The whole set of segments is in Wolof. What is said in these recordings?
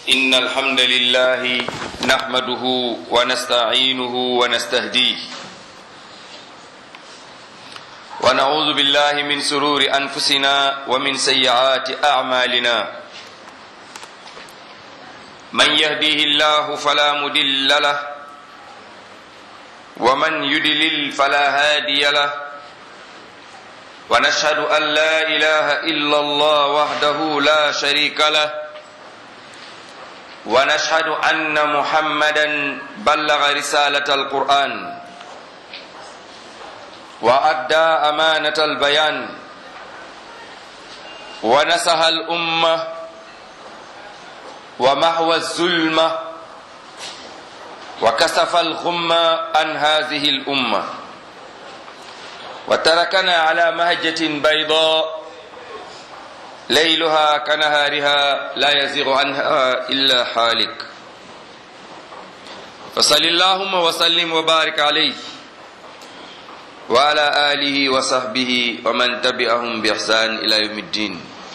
إن الحمد لله نحمده ونستعينه ونستهديه ونعوذ بالله من سرور أنفسنا ومن سيئات أعمالنا من يهديه الله فلا مدل له ومن يدلل فلا هادي له ونشهد أن لا إله إلا الله وحده لا شريك له ونشهد أن محمدا بلغ رسالة القرآن وأدى أمانة البيان ونسح الأمة ومحو الظلمة وكسف الغمة عن هذه الأمة وتركنا على مهجة بيضاء ليلها كنهارها لا يزيغ عنها إلا حالك فصل اللهم وسلم وبارك عليه وعلى آله وصحبه ومن تبعهم بإحسان إلى يوم الدين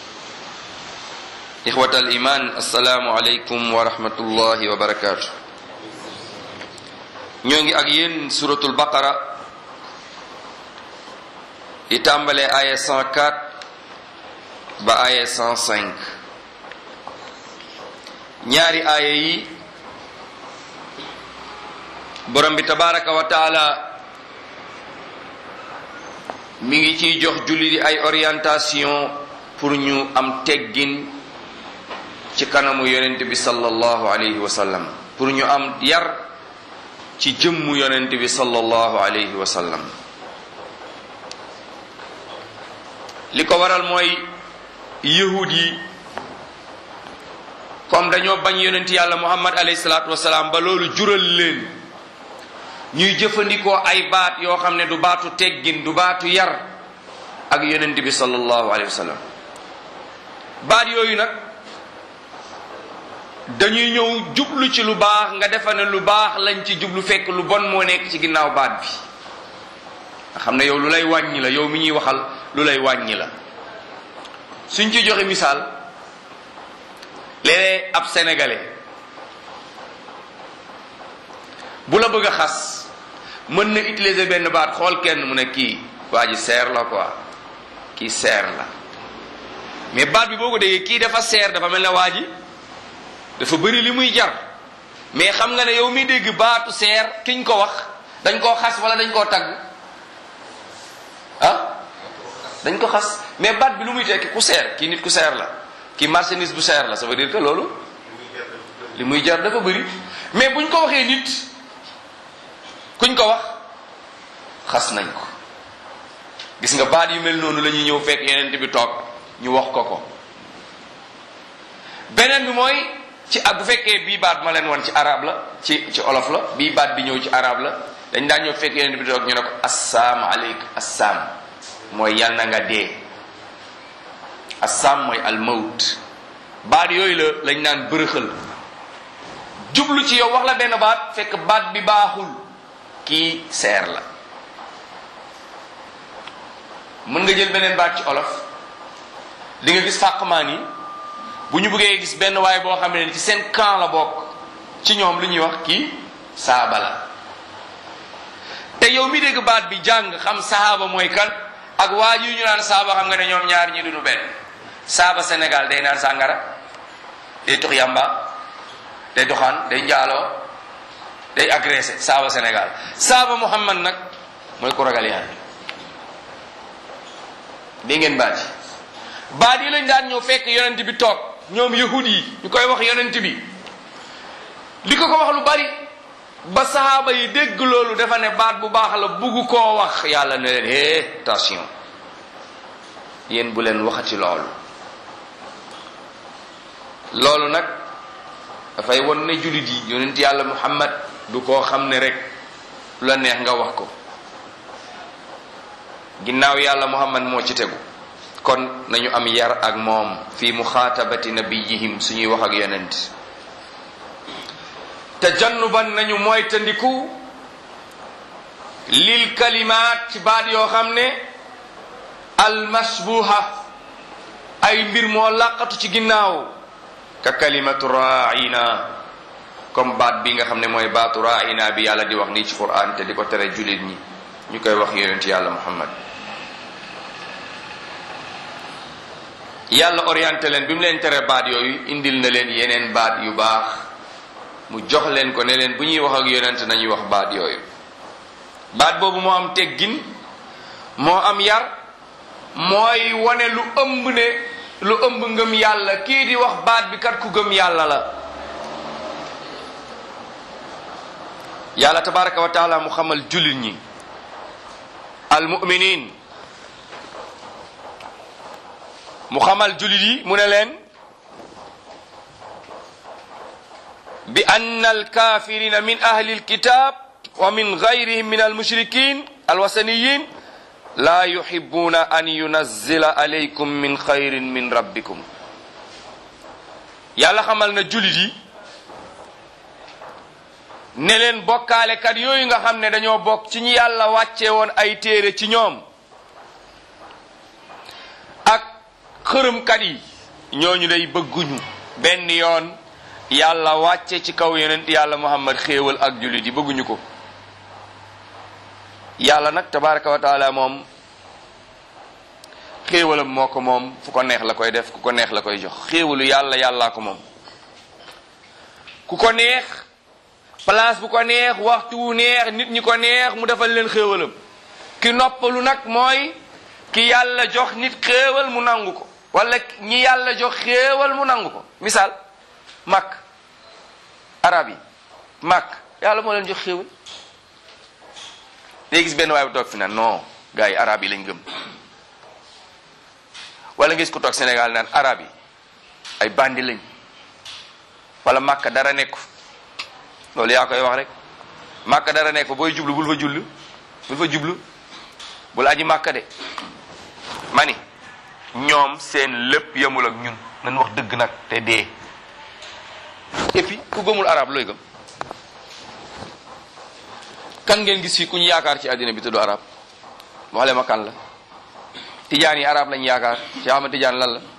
إخوة الإيمان السلام عليكم ورحمة الله وبركاته ñoo ak yéen suratul baqara yi tàmbalee aya 104 ba aya 105 ñaari aaya yi borom bi tabaraka wa taala mi ngi ciy jox julli di ay orientation pour ñu am teggin ci kanamu yonent bi sallallahu alayhi wa sallam pour ñu am yar ci jëmmu yonent bi sallallahu alayhi wa sallam li ko waral mooy yahud yi comme dañoo bañ yonent yàlla muhammad alayhi salaatu wasalaam ba loolu jural leen ñuy jëfandikoo ay baat yoo xam ne du baatu teggin du baatu yar ak yonent bi sallallahu alayhi wa sallam baat yooyu nag dañuy ñëw jublu ci lu baax nga defa ne lu baax lañ ci jublu fekk lu bon moo nekk ci ginnaaw baat bi nga xam ne yow lu lay wàññi la yow mi ñuy waxal lu lay wàññi la suñ ci joxe misaal léeg-léeg ab sénégalais bu la bëgg a xas mën na utiliser benn baat xool kenn mu ne kii waa ji seer la quoi kii seer la mais baat bi boo ko déggee kii dafa seer dafa mel ne waa ji dafa bëri li muy jar mais xam nga ne yow mi dégg baatu seer kiñ ko wax dañ koo xas wala dañ koo tagg ah dañ ko xas mais baat bi lu muy tekki ku seer kii nit ku seer la kii marchandise bu seer la ça veut dire que loolu li muy jar dafa bëri mais buñ ko waxee nit kuñ ko wax xas nañ ko gis nga baat yu mel noonu la ñuy ñëw fekk yeneen bi toog ñu wax ko ko beneen bi mooy ci ak bu fekkee bii baat ma leen wan ci arab la ci ci olof la bii baat bi ñëw ci arab la dañ daan ñëw fekk yeneen bi toog ñu ne ko assaam aleyk assaam mooy yal na nga dee assaam mooy almawt baat yooyu la lañ naan bërëxal jublu ci yow wax la benn baat fekk baat bi baaxul kii seer la mën nga jël beneen baat ci olof li nga gis fàqmaan yi bu ñu bëggee gis benn waay boo xam ne ci seen camp la bokk ci ñoom lu ñuy wax kii saaba la te yow mi dégg baat bi jàng xam saaba mooy kan ak waa ji ñu naan saaba xam nga ne ñoom ñaar ñi duñu benn saaba Sénégal day naan sàngara day tux yamba day doxaan day njaaloo day agressé saaba Sénégal saaba Muhammad nag mooy ku ragal yàlla dégg ngeen baat yi baat yi lañ daan ñëw fekk yonent bi toog ñoom yahud yi ñu koy wax yonent bi li ko ko wax lu bari ba sahaaba yi dégg loolu dafa ne baat bu baax la bugg koo wax yàlla ne leen hé attention yéen bu leen waxati loolu loolu nag dafay won ne jullit yi yonent yàlla muhammad du koo xam ne rek lu la neex nga wax ko ginnaaw yàlla muhammad moo ci tegu kon nañu am yar ak moom fi muxaatabati nabiyihim suñuy wax ak yonent tajannuban nañu moytandiku lil kalimaat ci baat yoo xam ne almasbuha ay mbir moo làqatu ci ginnaaw ka kalimatu raina comme baat bi nga xam ne mooy baatu raina bi yàlla di wax nii ci quran te di ko tere jullit ñi ñu koy wax yonent yàlla muhammad yàlla orienté leen bi mu leen tere baat yooyu indil na leen yeneen baat yu baax mu jox leen ko ne leen bu ñuy wax ak yonent nañuy wax baat yooyu baat boobu moo am teggin moo am yar mooy wane lu ëmb ne lu ëmb ngëm yàlla kii di wax baat bi kat ku gëm yàlla la yàlla tabaraka wa taala mu xamal jullit ñi al muminin mu xamal jullit yi mu ne leen bi anna alkafirina min ahli alkitab wa min gayrihim min almushrikin alwasaniyin la yuhibbuna an yunazzila alaykum min xayrin min rabbikum yàlla xamal na jullit yi ne leen bokkaalekat yooyu nga xam ne dañoo bokk ci ñi yàlla wàcce woon ay téere ci ñoom ak xërëmkat yi ñooñu day bëgguñu benn yoon yàlla wàcce ci kaw yonent yàlla muhammad xéewal ak jullit yi bëgguñu ko yàlla nag tabaraka wa taala moom xéewalam moo ko moom fu ko neex la koy def ku ko neex la koy jox xéewalu yàlla yàllaa ko moom ku ko neex place bu ko neex waxtu wu neex nit ñi ko neex mu defal leen xéewalam ki noppalu nag mooy ki yàlla jox nit xéewal mu nangu ko wala ñi yàlla jox xéewal mu nangu ko misaal màkk arab yi màkk yàlla moo leen jox xéewal léegi gis benn waay bu toog fi naan non gars yi arab yi lañ gëm wala nga gis ko toog Sénégal naan arab yi ay bandi lañ wala màkk dara nekku loolu yaa koy wax rek màkk dara nekk fa booy jublu bul fa jullu bul fa jublu bul aji màkk de mani ñoom seen lépp yemul ak ñun nañ wax dëgg nag te dee et puis ku gëmul arab looy gëm kan ngeen gis fii ku ñu yaakaar ci àddina bi tudd arab wax leen ma kan la tijaan yi arab lañ yaakaar Cheikh Ahmad Tijaan lan la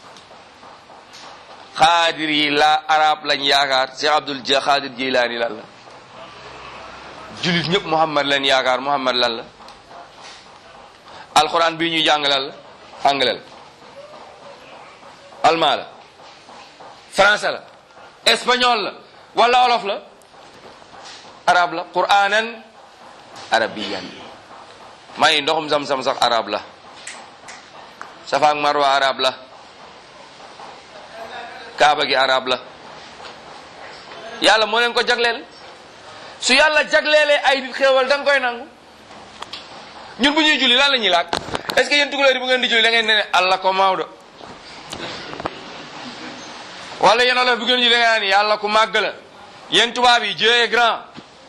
xaadir yi la arab lañ yaakaar Cheikh Abdul ja xaadir Jilaani lan la julit ñëpp Muhammad lañ yaakaar Muhammad lan la alxuraan bii ñuy jàng lan la anglais la allemand la français la espagnol la wala olof la arab la quranan arabiyan may ndoxum sam-sam sax arab la safa ak marwa arab la kaaba gi arab la yàlla moo leen ko jagleel su yàlla jagleelee ay nit xéewal da nga koy nangu ñun bu ñuy julli lan la ñuy laaj est ce que yéen tukulóor yi bu ngeen di julli da ngeen ne allah ko mawdo wala yéen olof bu ngeen julli da ngeen ne yàlla ku màgg la yéen tubaab yi Dieu est grand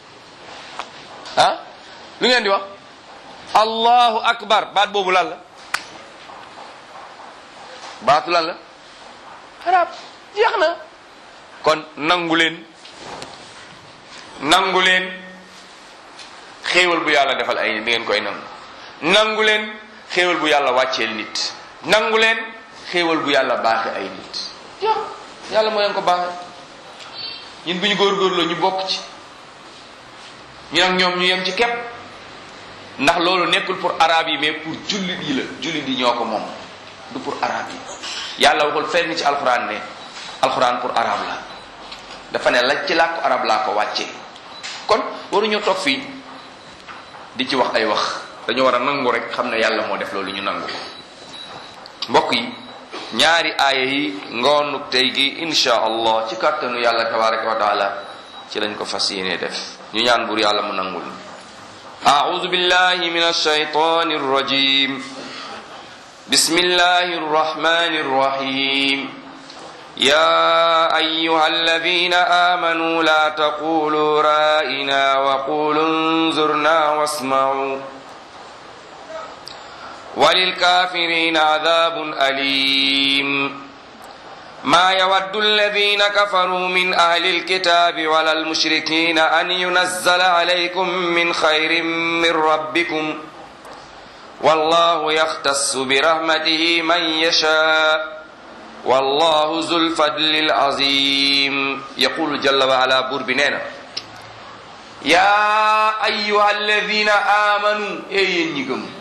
ah lu ngeen di wax allahu akbar baat boobu lan la baatu lan la arab jeex na kon nangu leen nangu leen xéewal bu yàlla defal ay nit di ngeen koy nangu nangu leen xéewal bu yàlla wàcceel nit nangu leen xéewal bu yàlla baaxe ay nit jeex yàlla moo leen ko baaxe ñun bu ñu góorgóorloo ñu bokk ci ñu nag ñoom ñu yem ci képp ndax loolu nekkul pour arabe yi mais pour jullit yi la jullit yi ñoo ko moom du pour arabe yi yàlla waxul fenn ci alxuraan ne alxuraan pour arabe la dafa ne la ci làkku arab laa ko wàccee kon waruñoo toog fii di ci wax ay wax dañoo war a nangu rek xam ne yàlla moo def loolu ñu nangu ko mbokk yi ñaari aaya yi ngoonuk tey gi insha allah ci kàttanu yàlla tabaraka wa taala ci lañ ko fas yéene def ñu ñaan buur yàlla mu nangul أعوذ بالله من الشيطان الرجيم بسم الله الرحمن الرحيم يا أيها الذين آمنوا لا تقولوا رائنا وقولوا انظرنا واسمعوا وللكافرين عذاب أليم ما يود الذين كفروا من أهل الكتاب ولا المشركين أن ينزل عليكم من خير من ربكم والله يختص برحمته من يشاء wallahu zul fadlil azim yaqulu jalla wa ala buur bi nee na yaa ayuha alladina amanu e yéen ñi gëm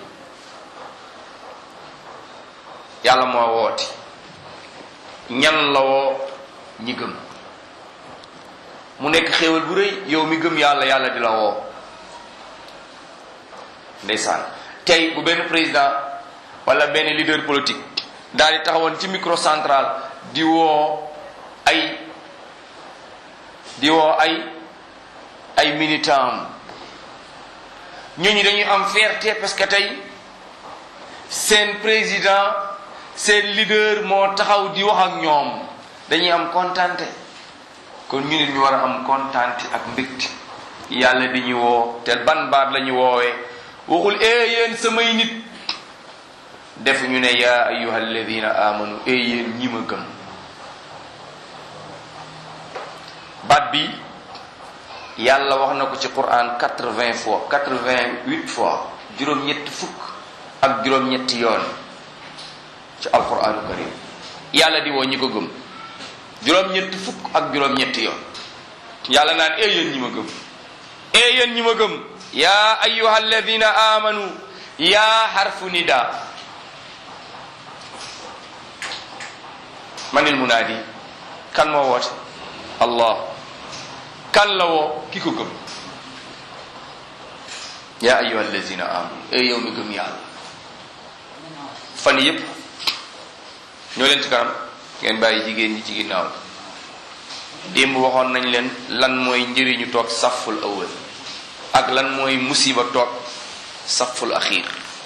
yàlla moo woote ñan la woo ñi gëm mu nekk xéewal bu rëy yow mi gëm yàlla yàlla di la woo ndeysaan tey bu benn président wala benn leader politique daal di taxawoon ci microcentral di woo ay di woo ay ay militant ñooñu dañuy am fierté parce que tey seen président seen leader moo taxaw di wax ak ñoom dañuy am kontante kon ñu nit ñu war a am kontante ak mbégte yàlla di ñu woo te ban baat la ñu woowee waxul ee yéen samay nit def ñu ne yaa ayuha alladina amanu ee yéen ñi ma gëm baat bi yàlla wax na ko ci quran quatre-vingts fois quatre-vingt-huit fois juróom-ñetti fukk ak juróom-ñetti yoon ci alquranu karim yàlla di woo ñi ko gëm juróom-ñetti fukk ak juróom-ñetti yoon yàlla naan ee yéen ñi ma gëm ee yéen ñi ma gëm yaa ayuha alladina amanu yaa xarfu nida manil munaadi kan moo woote allah kan la woo ki ko gëm yaa ayuha alladina amanu ee yow mi gëm yàlla fan yépp ñoo leen ci kanam ngeen bàyyi jigéen ñi ci ginnaaw démb waxoon nañ leen lan mooy njëriñu toog saful awal ak lan mooy musiba toog saful axiir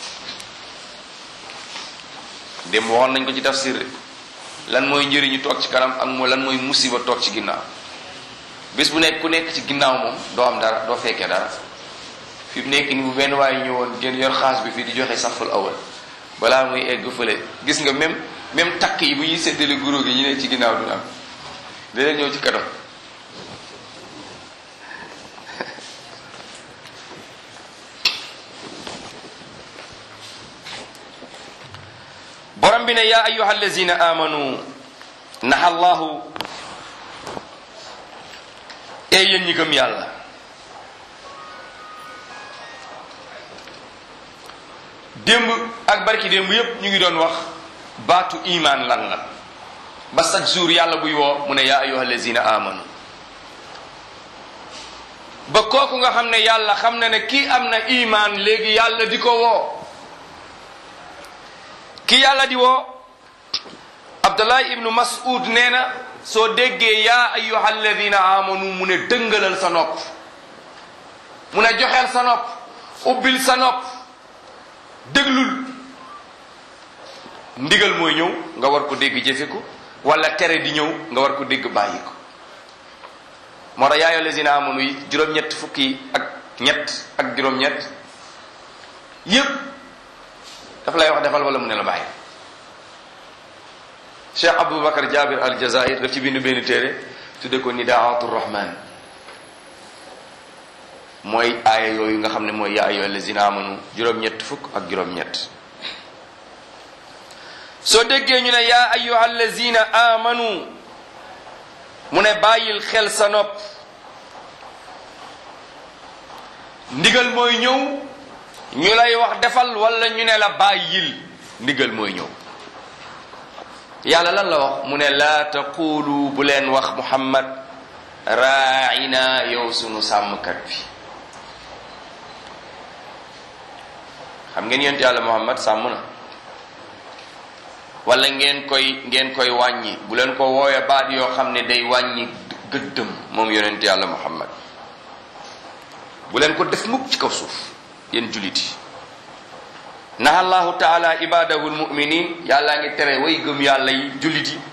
démb waxoon nañ ko ci tafsir lan mooy njëriñu toog ci kanam ak mooy lan mooy musiba toog ci ginnaaw bés bu nekk ku nekk ci ginnaaw moom doo am dara doo fekkee dara fi mu nekk ni bu benn waaye ñëwoon ngeen yor xaas bi fii di joxe saful awal balaa muy egg fële gis nga même même takk yi bu ñuy séddale guro gi ñu ne ci ginnaaw du am danañ ñëw ci kanam borom bi ne yaa ayuha allazina amanu naxa allahu e yéen ñi gëm yàlla démb ak barki démb yépp ñu ngi doon wax baatu iman lan la ba chaque jour yàlla buy woo mu ne yaa ayuha allazina amanu ba kooku nga xam ne yàlla xam na ne kii am na iman léegi yàlla di ko woo ki yàlla di woo abdullah ibnu mas'ud nee na soo déggee yaa ayuha alladina amanu mu ne dëngalal sa nopp mu ne joxeel sa nopp ubbil sa nopp déglul ndigal mooy ñëw nga war ko dégg jëfe ko wala tere di ñëw nga war ko dégg bàyyi ko moo tax yaa ayuha alladina amanu yi juróom-ñett fukki ak ñett ak juróom-ñett yépp daf lay wax defal wala mu ne la bàyyi cheikh aboubacar jabir al jazair daf ci bind benn téere tudde ko nidaatu rahman mooy aaya yooyu nga xam ne mooy yaa ayyuha allazina amanu juróom-ñett fukk ak juróom-ñett soo déggee ñu ne yaa ayyuha allazina amanu mu ne bàyyil xel sa nopp ndigal mooy ñëw ñu lay wax defal wala ñu ne la bàyyil ndigal mooy ñëw yàlla lan la wax mu ne laa taqulu bu leen wax muhammad raina yow sunu sàmmkat bi xam ngeen yonent yàlla muhammad sàmm na wala ngeen koy ngeen koy wàññi bu leen ko wooye baat yoo xam ne day wàññi gëddëm moom yonent yàlla muhammad bu leen ko def mukk ci kaw suuf yéen jullit yi naha allahu taala ibadahu lmuminin yàllaa ngi tere way gëm yàlla yi jullit yi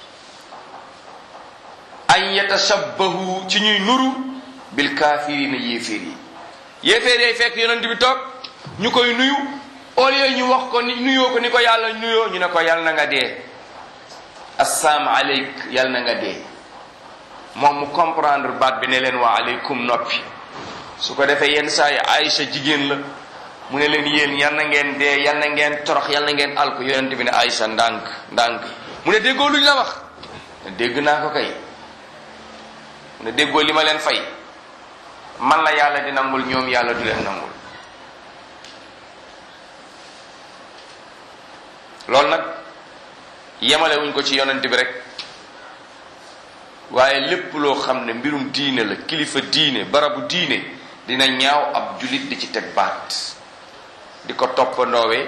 an yatashabbahu ci ñuy nuru bil kaafirina yéeféer yi yéeféer yay fekk yonent bi toog ñu koy nuyu au lieu ñu wax ko ni nuyoo ko ni ko yàlla nuyoo ñu ne ko yàlla na nga dee assaam aleyk yàlla na nga dee moom mu comprendre baat bi ne leen waa aleykum noppi su ko defee yenn saa yi Aïcha jigéen la mu ne leen yéen yal na ngeen dee yal na ngeen torox yal na ngeen alku yonent bi ne Aïcha ndànk ndànk mu ne déggoo luñ la wax dégg naa ko kay mu ne déggoo li ma leen fay man la yàlla di nangul ñoom yàlla du leen nangul loolu nag yemale wuñ ko ci yonent bi rek waaye lépp loo xam ne mbirum diine la kilifa diine barabu diine dina ñaaw ab julit di ci teg baat di ko toppandoowee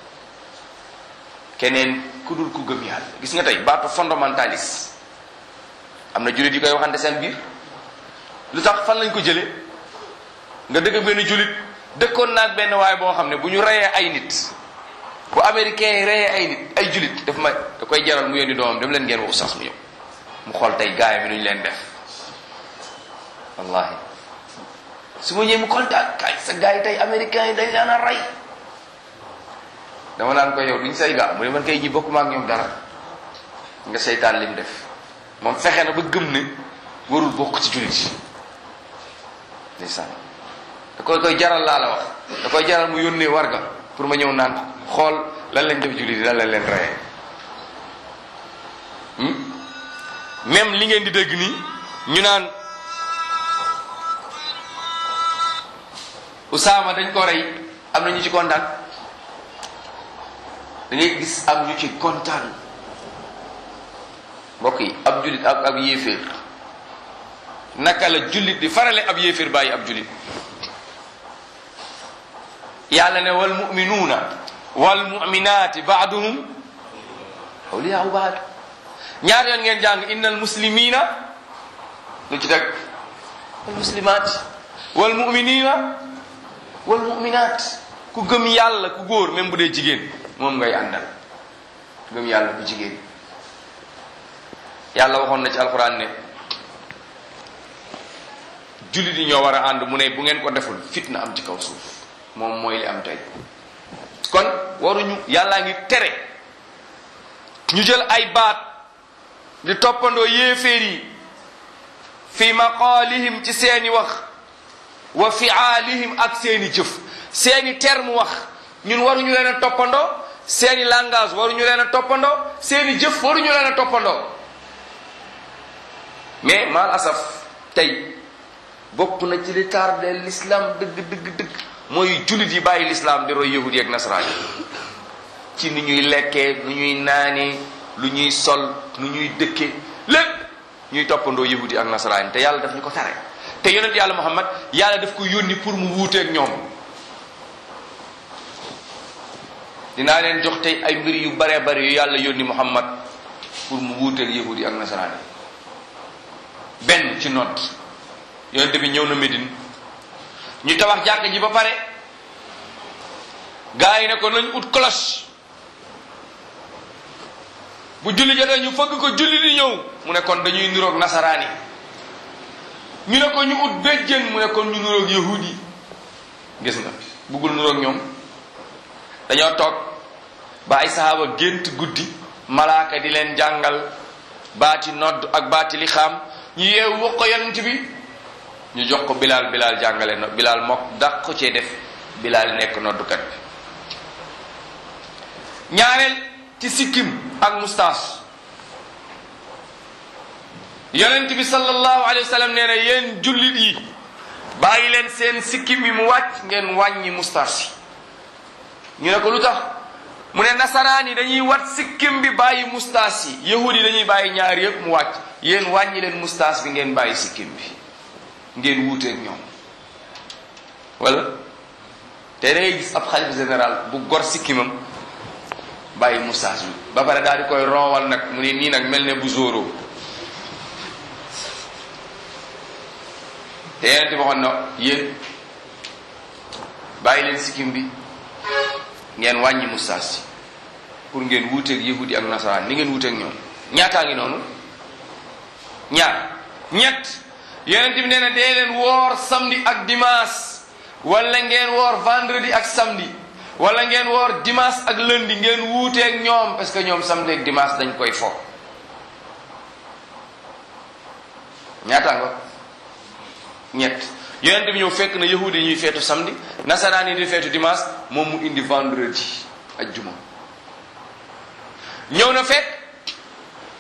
keneen ku dul ku gëm yàlla gis nga tey baatu fondamentaliste am na julit yi koy waxante seen biir lu tax fan lañ ko jële nga dëgg benn julit dëkkoon naag benn waaye boo xam ne bu ñu reyee ay nit bu américain yi reyee ay nit ay julit daf ma da koy jaral mu yónni doomam dem leen ngeen wax sax mu ñëw mu xool tey gaay bi nu ñu leen def wallahi su ma ñëwee mu kontaan kay sa gaay yi tey américain yi dañ leen a rey dama naan ko yow duñ say gaa mu ne man kay ñi bokkuma ak ñoom dara nga seytaan lim def moom fexe na ba gëm ne warul bokk ci jullit yi ndeysaan da koy koy jaral laa la wax da koy jaral mu yónnee warga pour ma ñëw naan xool lan lañ def jullit yi lan lañ leen reyee même li ngeen di dégg nii ñu naan Usaama dañ ko rey am na ñu ci kontaan da ngay gis am ñu ci kontaan mbokk yi ab jullit ak ab yéeféer naka la jullit di farale ab yéeféer bàyyi ab jullit yàlla ne wal muminuuna wal muminaati baaduhum awliyaau baad ñaar yoon ngeen jàng innal muslimina lu ci teg wal muslimaat wal muminina wal muminaat ku gëm yàlla ku góor même bu dee jigéen moom ngay àndal gëm yàlla ku jigéen yàlla waxoon na ci alxuraan ne jullit yi ñoo war a ànd mu ne bu ngeen ko deful fitna am ci kaw suuf moom mooy li am tey kon waruñu yàllaa ngi tere ñu jël ay baat di toppandoo yéeféer yi fi maqaalihim ci seeni wax wa fiaalihim ak seeni jëf seeni terme wax ñun waruñu leen a toppandoo seeni langage waruñu leen a toppandoo seeni jëf waruñu leen a toppandoo mais mal asaf tey bokk na ci li tardé l'islam dëgg dëgg dëgg mooy jullit yi bàyyi l'islam di roy yahudi ak nasaraan yi ci nu ñuy lekkee nu ñuy naanee lu ñuy sol nu ñuy dëkke lépp ñuy toppandoo yahudi ak nasaraan yi te yàlla daf ñu ko tere te yonent yàlla muhammad yàlla daf ko yónni pour mu wuuteeg ñoom dinaa leen jox tey ay mbir yu bare bare yu yàlla yónni muhammad pour mu wuuteeg yahudi ak nasaraan yi benn ci nodd yonent bi ñëw na Médine ñu tabax jàkk ji ba pare gaa yi ne ko nañ ut cloche bu julli jotee ñu fëgg ko julli di ñëw mu ne kon dañuy niroog nasaraan yi ñu ne ko ñu ut béjjën mu ne kon ñu niroog yahud yi gis nga buggul niroog ñoom dañoo toog ba ay sahaaba gént guddi malaaka di leen jàngal baati nodd ak baati li xaam ñu yeewu wax ko yonent bi ñu jox ko bilaal bilaal jàngale no bilaal mokk daq ko cee def bilaal nekk noddukat bi ñaareel ci sikkim ak mustaas yonent bi sallallahu alayhi wa sallam nee na yéen jullit yi bàyyi leen seen sikkim yi mu wàcc ngeen wàññi mustaas yi ñu ne ko lu tax mu ne nasaraan yi dañuy wat sikkim bi bàyyi mustaas yi yahud yi dañuy bàyyi ñaar yëpp mu wàcc yéen wàññi leen mustaas bi ngeen bàyyi sikkim bi ngeen wuuteeg ñoom wala te da ngay gis ab xalifa général bu gor sikkimam bàyyi mustaas bi ba pare daal di koy roowal nag mu ne nii nag mel ne bu zóoroo te yeneen ti waxoon na yéen bàyyi leen sikkim bi ngeen wàññi mustaas yi pour ngeen wuuteeg yahudi ak nasaraan ni ngeen wuuteeg ñoom ñaataa ngi noonu ñaar ñett yonent bi nee na dee leen woor samedi ak dimanche wala ngeen woor vendredi ak samedi wala ngeen woor dimanche ak lundi ngeen wuuteeg ñoom parce que ñoom samedi ak dimanche dañ koy fo ñaata nga ñett yonent bi ñëw fekk na yahudi ñuy feetu samedi nasaraan yi di feetu dimanche moom mu indi vendredi ak juma ñëw na fekk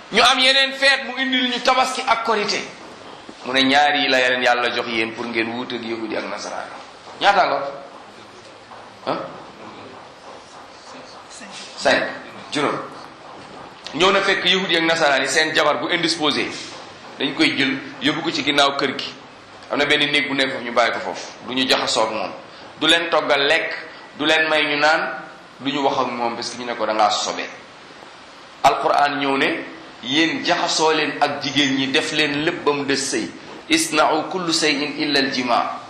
ñu am yeneen feet mu indil ñu tabaski ak korité mu ne ñaar yi la yeneen yàlla jox yéen pour ngeen wuut ak yahudi ak nasaraan ñaata nga ah cinq juróom ñëw na fekk yahudi ak nasaraan yi seen jabar bu indisposé dañ koy jël yóbbu ko ci ginnaaw kër gi am na benn néeg bu nekk foofu ñu bàyyi ko foofu du ñu jaxasoo ak moom du leen toggal lekk du leen may ñu naan du ñu wax ak moom parce que ñu ne ko da ngaa sobe alquran ñëw ne yéen jaxasoo leen ak jigéen ñi def leen lépp ba mu des sëy isna'u kullu shay'in illa al jima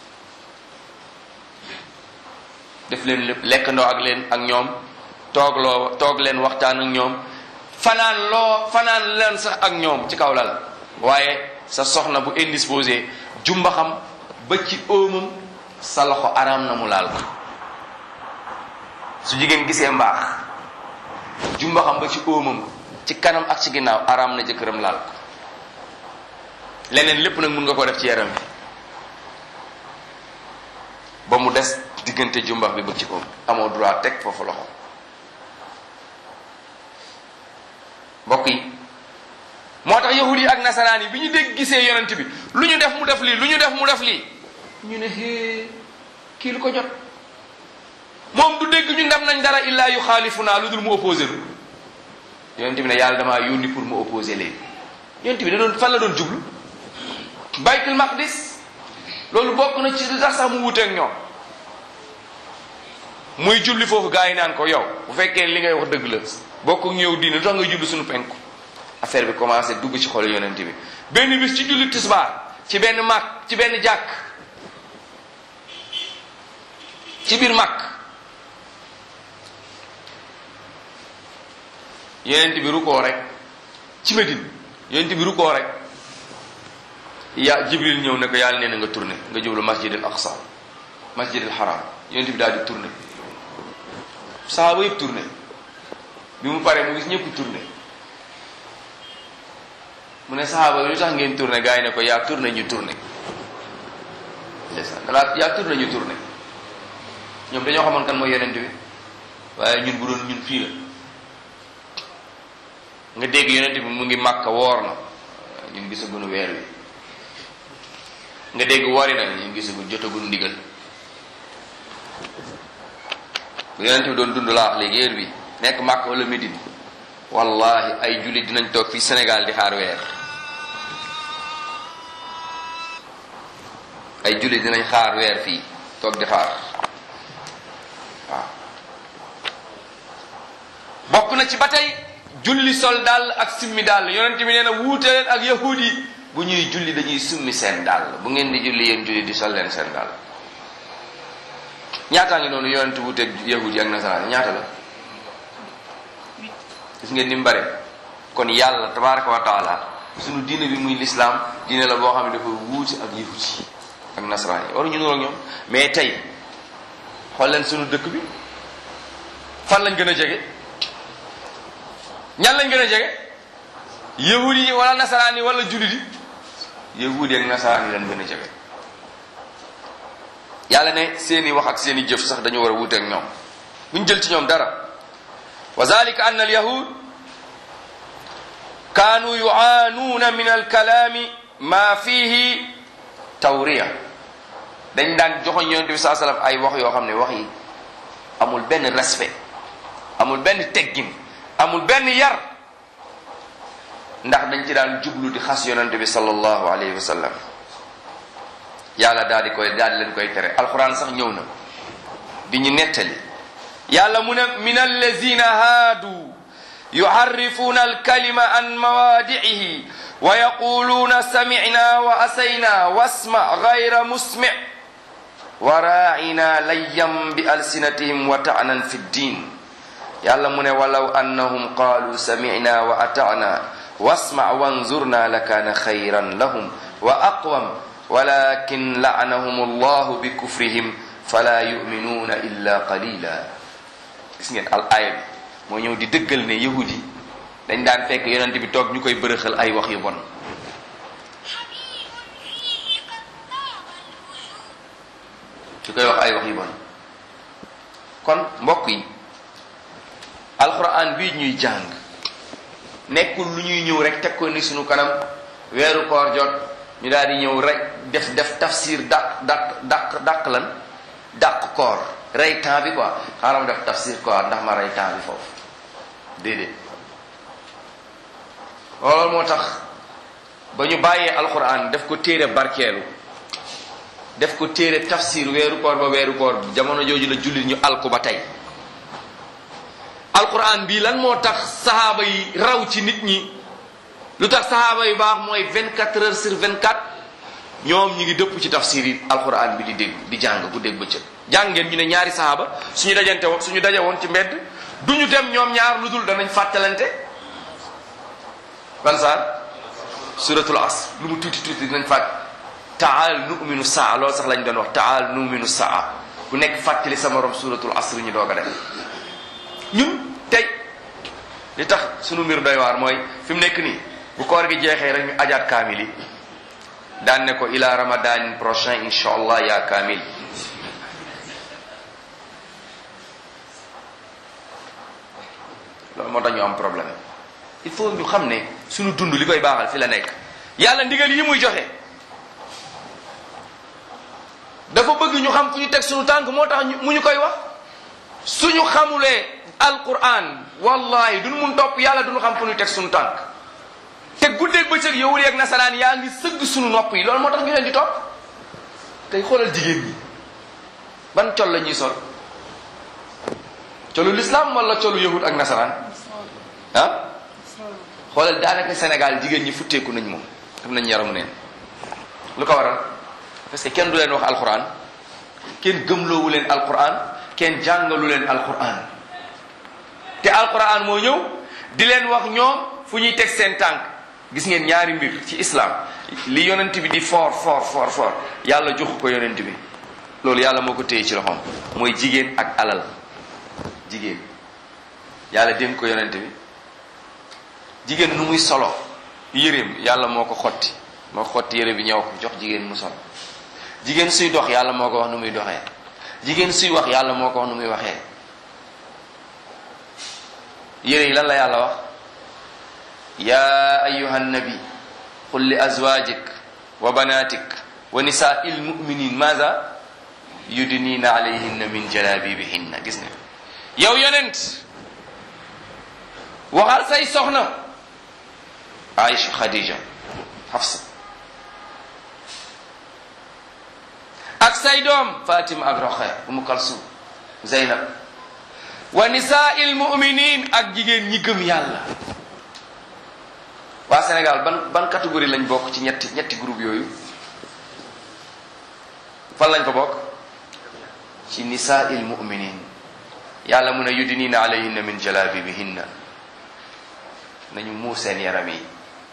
def leen lépp lekkandoo ak leen ak ñoom toogloo toog leen waxtaan ak ñoom fanaan loo fanaan leen sax ak ñoom ci kaw lal waaye sa soxna bu indisposé jumba xam ba ci óomam sa loxo araam na mu laal ko su jigéen gisee mbaax jumba xam ba ci óomam ci kanam ak ci ginnaaw araam na jëkkëram laal ko leneen lépp nag mun nga ko def ci yaram bi ba mu des diggante jumbax bi ba ci óom amoo droit teg foofu loxo mbokk yi moo tax yahud yi ak nasaraan yi bi ñu dégg gisee yonent bi lu ñu def mu def lii lu ñu def mu def lii ñu ne hee kii lu ko jot moom du dégg ñu dem nañ dara illaa yu xaalifu naa lu dul mu opposé lu yonent bi ne yàlla damaa yónni pour mu opposé leen yonent bi da doon fan la doon jublu baytul maqdis loolu bokk na ci li tax sax mu wuteeg ñoom muy julli foofu gaa yi naan ko yow bu fekkee li ngay wax dëgg la bokk ñëw diine lu tax nga jublu suñu penku affaire bi commencé dugg ci xol yonent bi benn bis ci julli tisbaar ci benn màkk ci benn jàkk ci biir màkk yonent bi rukkoo rek ci Medine yonent bi rukkoo rek ya jibril ñëw ne ko yàlla nee na nga tourné nga jublu masjid al aqsa masjid al haram yonent bi daal di tourné sahaaba yëpp tourné bi mu paree mu gis ñëpp tourné mu ne sahaaba yi lu tax ngeen tourné gars yi ne ko yaa tourné ñu tourné ndeysaan dalaa yaa tourné ñu tourné ñoom dañoo xamoon kan mooy yonent bi waaye ñun bu doon ñun fii la nga dégg yonent bi mu ngi màkka woor na ñun gisaguñu weer wi nga dégg wari na ñun gisaguñu jotaguñu ndigal bu yonent bi doon dund laa wax léegi heure bi nekk màkka wala Médine wallahi ay jullit dinañ toog fii Sénégal di xaar weer ay jullit dinañ xaar weer fii toog di xaar waaw bokk na ci ba tey julli sol dàll ak simmi dàll yonent bi nee na wuute leen ak yahud yi bu ñuy julli dañuy summi seen dàll bu ngeen di julli yéen julli di sol leen seen dàll ñaataa ngi noonu yonent wuuteeg yahud yi ak nasaraan ñaata la gis ngeen ni mu bare kon yàlla tabaraka wa taala sunu diine bi muy lislaam diine la boo xam ne dafa wuute ak yahud yi ak nasaraan yi waruñu nuroo ak ñoom mais tey xool leen sunu dëkk bi fan lañ gën a jege ñan lañ gën a jege yahudi yi wala nasaraan yi wala jullit yi yahudi ak nasaraan yi lañ gën a jege yàlla ne seeni wax ak seeni jëf sax dañu war a wuute ak ñoom buñ jël ci ñoom dara wa zalika anna al yahud kaanu yuaanuuna min alkalaami ma fihi tawriya dañ daan joxoñ yonente bi saa sallam ay wax yoo xam ne wax yi amul benn respect amul benn teggin amul benn yar ndax dañ ci daan jublu di xas yonente bi sallallahu alayhi wa sallam yàlla daal di koy daal di leen koy tere alquran sax ñëw na di ñu nettali yàlla mu ne min allazina haadu yuharrifuuna alkalima an mawaadi'ihi wa yaquluuna samicna wa asayna wasma gayra musmic wa raacina layyam bi alsinatihim wa ta'nan fi ddin yàlla mu ne walaw annahum qaalu samicna wa ata'na wasma wanzurna lakaana xayran lahum wa aqwam walakin la'anahum allahu bi kufrihim fala yuminuuna illa qalila gis ngeen al aaya bi moo ñëw di dëggal ne yahudi dañ daan fekk yonent bi toog ñu koy bërëxal ay wax yu bon ñu koy wax ay wax yu bon kon mbokk yi alquran bii ñuy jàng nekkul lu ñuy ñëw rek teg ko ni suñu kanam weeru koor jot ñu daal di ñëw rek def def tafsir dàq dàq dàq dàq lan dàq koor rey temps bi quoi xaaral ma def tafsir koor ndax ma rey temps bi foofu déedéet loolu moo tax ba ñu bàyyee alquran def ko téere barkeelu def ko téere tafsir weeru koor ba weeru koor jamono jooju la jullit ñu alku ba tey alquran bii lan moo tax sahaaba yi raw ci nit ñi lu tax sahaaba yu baax mooy 24 heures sur 24 ñoom ñi ngi dëpp ci tafsir yi alquran bi di dégg di jàng ku dégg bëccëg jàng ngeen ñu ne ñaari sahaaba suñu dajante woon suñu daje woon ci mbedd duñu dem ñoom ñaar lu dul danañ fàttalante ban saar suratul asr lu mu tuuti tuuti dinañ fàtt taal numinu saa loolu sax lañ doon wax taal numinu saa ku nekk fàttali sa morom suratul asr ñu doog a dem ñun tey li tax sunu mbir doy waar mooy fi mu nekk nii bu koor gi jeexee rek ñu ajaat kaamil yi daan ne ko ila ramadan prochain insha allah yaa kaamil loolu moo tax ñu am problème il faut ñu xam ne sunu dund li koy baaxal fi la nekk yàlla ndigal yi muy joxe dafa bëgg ñu xam fu ñu teg sunu tànk moo tax mu ñu koy wax suñu xamulee alquran wallahi duñu mun topp yàlla duñu xam fu ñu teg sunu tànk te guddeeg bëccëg yow yeeg nasaraan yaa ngi sëgg sunu nopp yi loolu moo tax ñu leen di topp tey xoolal jigéen ñi ban col la ñuy sol colu l'islam wala colu yahud ak nasaraan ah xoolal daanaka Sénégal jigéen ñi futteeku nañ moom def nañ yaramu neen lu ko waral parce que kenn du leen wax alquran kenn gëmloowu leen alquran kenn jàngalu leen alquran te alquran moo ñëw di leen wax ñoom fu ñuy teg seen tànk gis ngeen ñaari mbir ci islam li yonent bi di fort fort fort fort yàlla joxu ko yonent bi loolu yàlla moo ko téye ci loxoom mooy jigéen ak alal jigéen yàlla dénk ko yonent bi jigéen nu muy solo yéreem yàlla moo ko xotti moo xotti yére bi ñëw ko jox jigéen mu sol jigéen suy dox yàlla moo ko wax nu muy doxee jigéen suy wax yàlla moo ko wax nu muy waxee yére yi lan la yàlla wax ya ayuha nabi qul li azwajik wa banatik wa nisaai lmuminin maza yudnina alayhinna min jalabibihinna gis nga yow yonent waxal say soxna Aïcha Khadija Hafsa ak say doom Fatima ak Roxaya Umu Kalsum Zeynab wa nisaa'il mu'minin ak jigéen ñi gëm yàlla waa Sénégal ban ban catégorie lañ bokk ci ñetti ñetti groupe yooyu fan lañ ko bokk ci nisaa'il mu'minin yàlla mun a yudnina alayhinna min jalabibihinna nañu muur seen yaram yi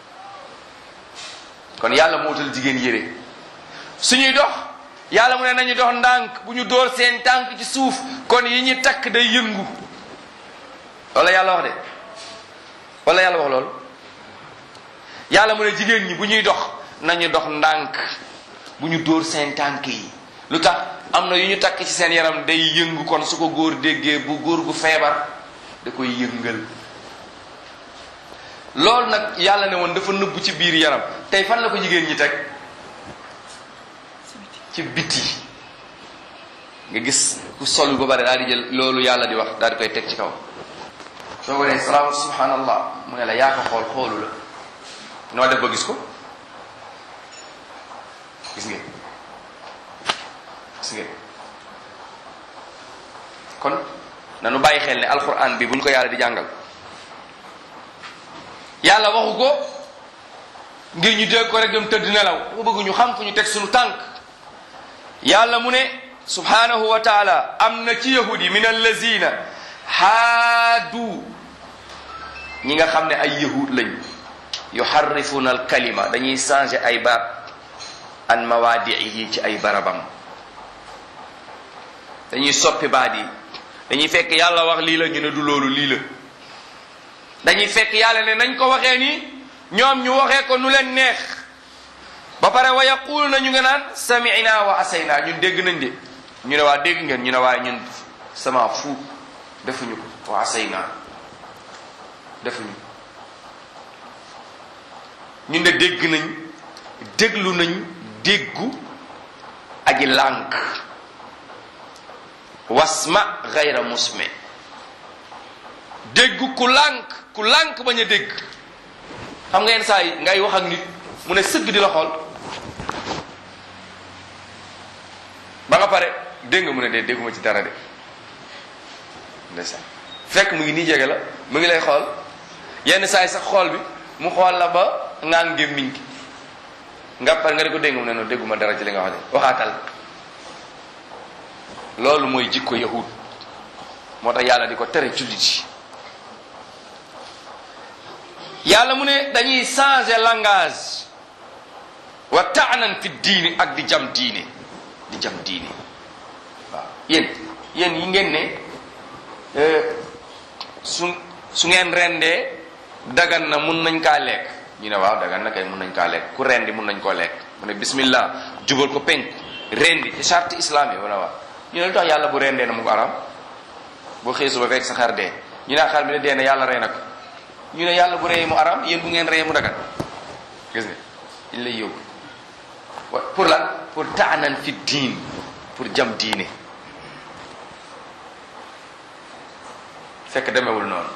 kon yàlla mootal jigéen yére suñuy dox yàlla mu ne nañu dox ndànk bu ñu dóor seen tànk ci suuf kon yi ñu takk day yëngu wala yàlla wax de wala yàlla wax loolu yàlla mu ne jigéen ñi bu ñuy dox nañu dox ndànk bu ñu dóor seen tànk yi lu tax am na yu ñu takk ci seen yaram day yëngu kon su ko góor déggee bu góor gu feebar da koy yëngal loolu nag yàlla ne woon dafa nëbbu ci biir yaram tey fan la ko jigéen ñi teg ci biti nga gis ku solu ba bare daal di jël loolu yàlla di wax daal di koy teg ci kaw soo ko nee salaam subhanallah mu ne la yaa ko xool xoolu la noo def ba gis ko gis ngeen gis ngeen kon nanu bàyyi xel ne alquran bi bu ñu ko yàlla di jàngal yàlla waxu ko ngir ñu dégg ko rek dem tëdd nelaw dafa bëgg ñu xam fu ñu teg suñu tànk yàlla mu ne subhanahu wa taala am na ci yahudi min allazina haadu ñi nga xam ne ay yahud lañ yuharrifuna al kalima dañuy changer ay baat an mawaadiihi ci ay barabam dañuy soppi baat yi dañuy fekk yàlla wax lii la ñu ne du loolu lii la dañuy fekk yàlla ne nañ ko waxee nii ñoom ñu waxee ko nu leen neex ba pare wa yaqulu na ñu nga naan sami'na wa asayna ñun dégg nañ de ñu ne waa dégg ngeen ñu ne waaye ñun sama fu defuñu ko wa asayna defuñu ñu ne dégg nañ déglu nañ déggu aji lànk wasma gayra musme dégg ku lànk ku lànk bañ a dégg xam nga yenn saa yi ngay wax ak nit mu ne sëgg di la xool ba nga pare dégg nga mu ne dee dégguma ci dara de ndeysaan fekk mu ngi nii jege la mu ngi lay xool yenn saa yi sax xool bi mu xool la ba ngaan gémmiñ gi nga pare nga di ko dégg mu ne noonu dégguma dara ci li nga wax de waxaatal loolu mooy jikko yahud moo tax yàlla di ko tere jullit yi yàlla mu ne dañuy changer langage wa taanan fi diini ak di jam diine di jam diine waaw yéen yéen yi ngeen ne su su ngeen rendee dagan na mun nañ kaa lekk ñu ne waaw dagan na kay mun nañ kaa lekk ku rendi mun nañ koo lekk mu ne bismillah jubal ko penk rendi ci charte islam yi wala waaw ñu ne lu tax yàlla bu rendee na mu ko aram boo xëy suba fekk sa xar dee ñu ne xar bi ne dee na yàlla rey na ko ñu ne yàlla bu reyee mu aram yéen bu ngeen reyee mu dagan gis nga dañ lay yóbbu wa pour lan pour taanan fi diin pour jam diine fekk demewul noonu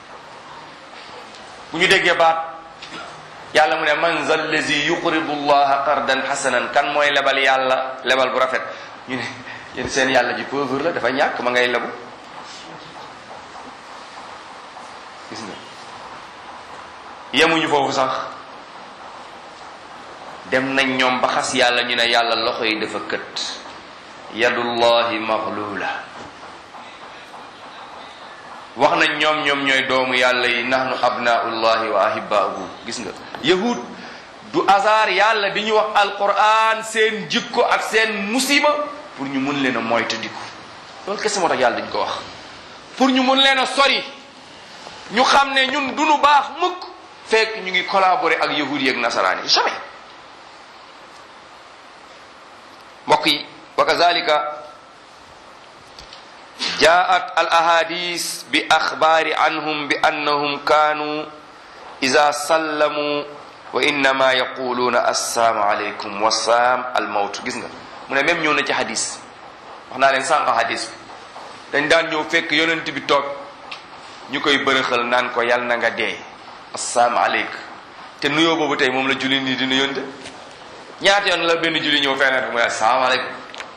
bu ñu déggee baat yàlla mu ne man zal lazi yuqridu llaha qardan xasanan kan mooy lebal yàlla lebal bu rafet ñu ne yéen seen yàlla ji pauvre la dafa ñàkk ma ngay lebu gis nga yemuñu foofu sax dem nañ ñoom ba xas yàlla ñu ne yàlla loxo yi dafa kët yadullahi maghlula wax nañ ñoom ñoom ñooy doomu yàlla yi nahnu abnaullahi wa ahibbaahu gis nga yahud du hasard yàlla di ñu wax alquran seen jikko ak seen musiba pour ñu mun leen a moytandiku loolu kese moo tax yàlla dañ ko wax pour ñu mun leen a sori ñu xam ne ñun du nu baax mukk fekk ñu ngi collaborer ak yahud yi ak nasaraan yi jamais mbokk yi wa kazalika jaat al ahadis bi axbaari anhum bi annahum kaanu ida sallamu wa innama yaquluuna assalaamu aleykum wasalaam al mawt gis nga mu ne même ñëw na ci hadis wax naa leen sànq hadis bi dañ daan ñëw fekk yonent bi toog ñu koy bërëxal naan ko yal na nga dee assalaamu aleykum te nuyoo boobu tey moom la julli nii di nuyonte ñaata yoon la benn julli ñëw feneen mu ne assalaamu aleykum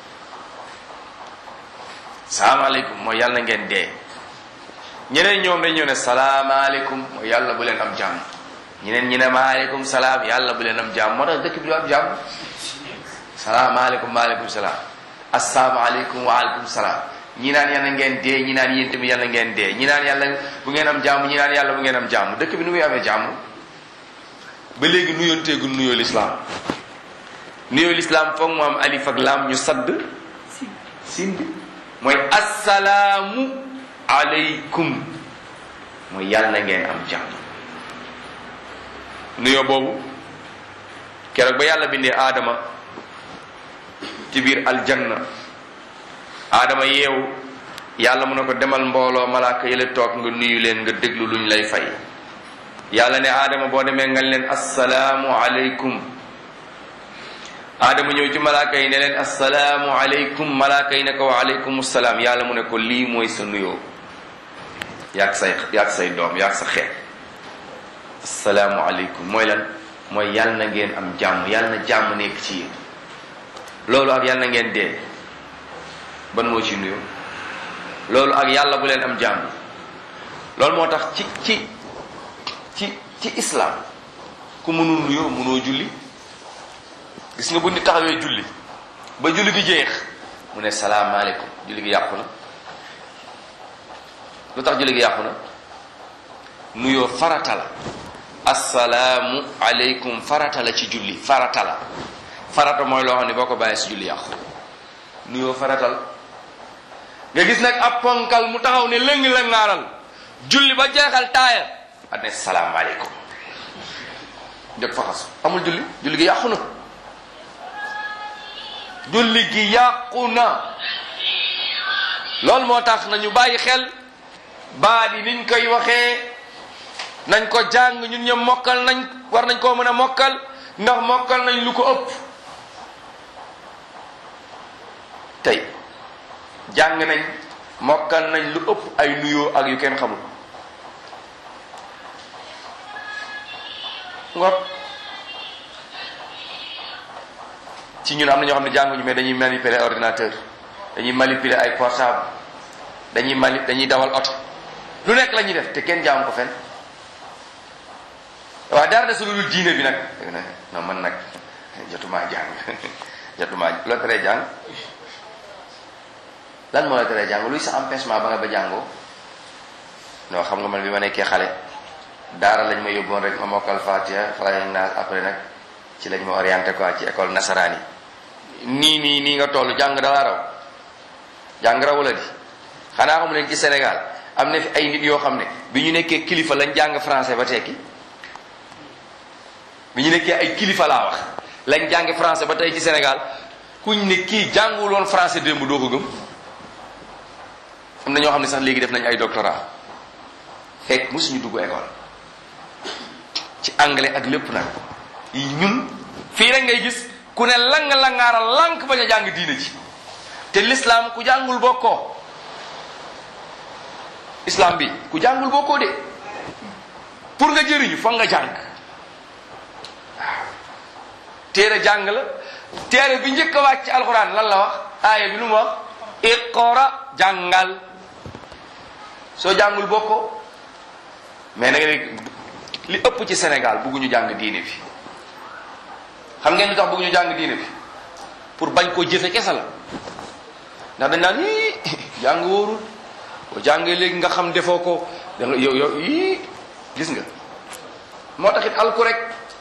salaamaaleykum mooy yàlla ngeen dee ñeneen ñoom dañ ñëw ne salaamaaleykum mooy yàlla bu leen am jàmm ñeneen ñi ne maaleykum salaam yàlla bu leen am jàmm moo tax dëkk bi du am jàmm salaamaaleykum maaleykum salaam asalaamaaleykum waaleykum salaam ñi naan yàlla ngeen dee ñi naan yéen tamit yàlla ngeen dee ñi naan yàlla bu ngeen am jàmm ñi naan yàlla bu ngeen am jàmm dëkk bi nu muy amee jàmm ba léegi nuyonteegul nuyoo lislaam nuyoo lislaam foog mu am alif ak laam ñu sadd sin bi mooy assalaamu aleykum mooy yàlla na ngeen am jàmm nuyoo boobu keroog ba yàlla bindee aadama ci biir aljanna aadama yeewu yàlla mu ne ko demal mbooloo malaaka yële toog nga nuyu leen nga déglu luñ lay fay yàlla ne aadama boo demee nga leen assalaamu aleykum aadama ñëw ci malaaka yi ne leen assalaamu aleykum malaaka yi ne ko wa aleykum salaam yàlla mu ne ko lii mooy sa nuyoo yaag say yaag say doom yaag sa xeet assalaamu aleykum mooy lan mooy yàlla na ngeen am jàmm yàlla na jàmm nekk ci yéen loolu ak yàlla na ngeen dee ban moo ci nuyoo loolu ak yàlla bu leen am jàmm loolu moo tax ci ci ci ci islam ku mënul nuyoo mënoo julli gis nga bu nit taxawee julli ba julli gi jeex mu ne salaamaaleykum julli gi yàqu na lu tax julli gi yàqu na nuyoo farata la assalaamu aleykum farata la ci julli farata la farata mooy loo xam ne boo ko bàyyee si julli yàqu nuyoo farata la nga gis nag ab ponkal mu taxaw ne lëng la ngaaral julli ba jeexal taaya a ne salaamaaleykum jóg fa xasu amul julli julli gi yàqu na julli gi yàqu na loolu moo tax nañu bàyyi xel baat yi niñ koy waxee nañ ko jàng ñun ñëpp mokkal nañ war nañ koo mën a mokkal ndax mokkal nañ lu ko ëpp tey jàng nañ mokkal nañ lu ëpp ay nuyoo ak yu kenn xamul ngor ci ñun am na ñoo xam ne jànguñu mais dañuy manipuler ordinateur dañuy manipuler ay portable dañuy mani dañuy dawal oto lu nekk la ñuy def te kenn jaamu ko fenn waaw dara de su dul diine bi nag non man nag jotumaa jàng jotumaa loo teree jàng lan moo la teree jàng luy sa empêchement ba nga ba jàngoo non xam nga man bi ma nekkee xale daara lañ ma yóbboon rek ma mokkal Fatiha falaak naas après nag ci lañ ma orienté quoi ci école nasaraan yi nii nii nii nga toll jàng dalaa raw jàng raw la di xanaa xamu leen ci Sénégal am na fi ay nit yoo xam ne bi ñu nekkee kilifa lañ jàng français ba tekki bi ñu nekkee ay kilifa laa wax lañ jàng français ba tey ci Sénégal kuñ ne kii jàngul woon français démb doo ko gëm am na ñoo xam ne sax léegi def nañ ay doctorat fekk mosuñu dugg école ci anglais ak lépp nag ñun fii rek ngay gis ku ne lang langaara lank bañ a jàng diine ji te l'islam ku jàngul bokkoo islam bi ku jàngul bokkoo de pour nga jëriñu foog nga jàng waaw téere jàng la téere bi njëkk a wàcc ci alxuraan lan la wax aaya bi lu mu wax iqra jàngal soo jàngul bokkoo mais nag li ëpp ci Sénégal bëgguñu jàng diine bi xam ngeen lu tax bëgguñu jàng diine bi pour bañ koo jëfe kese la ndax dañ naan ii jàng wóorul boo jàngee léegi nga xam defoo ko da nga yow yow ii gis nga moo taxit alku rek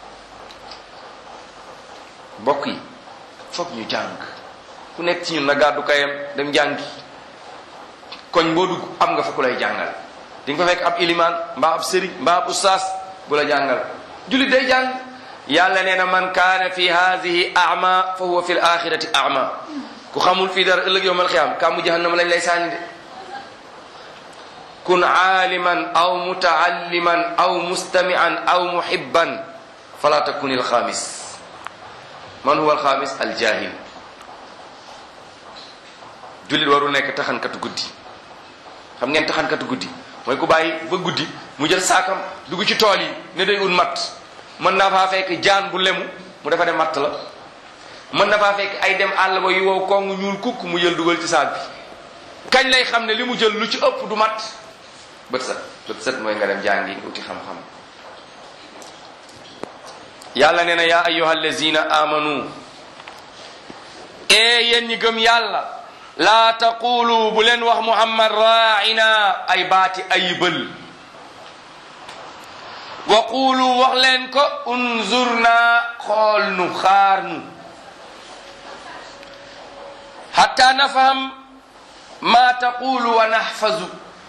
mbokk yi foog ñu jàng ku nekk ci ñun na gàddu kayam dem jàngi koñ boo dugg am nga fa ku lay jàngal di nga fa fekk ab ilimaan mbaa ab sëriñ mbaa ab ustaas bu la jàngal jullit day jàng yàlla nee na man kaana fi haadihi ama fa huwa fi l axirati ama ku xamul fii dara ëllëg yowmal xiyaam kàmmu jahannama lañ lay sànni de kun aaliman aw mutaalliman aw mustamian aw muhibban fala takun il xaamis man huwa alxaamis aljahil jullit warul nekk taxankatu guddi xam ngeen taxankatu guddi mooy ku bàyyi ba guddi mu jël saakam dugg ci tool yi ne day ut matt mën naa faa fekk jaan bu lemu mu defa ne matt la mën na faa fekk ay dem àll ba yu wow kong ñuul kukk mu jël dugal ci saak bi kañ lay xam ne li mu jël lu ci ëpp du matt bët set bët set mooy nga dem jàngi uti xam-xam yàlla nee na yaa ayyuha allazina amanu ee yéen ñi gëm yàlla laa taqulu bu leen wax muhammad raaina ay baati ayibal wa qulu wax leen ko unzurna xool nu xaar nu hatta nafham ma taqulu wa nahfazu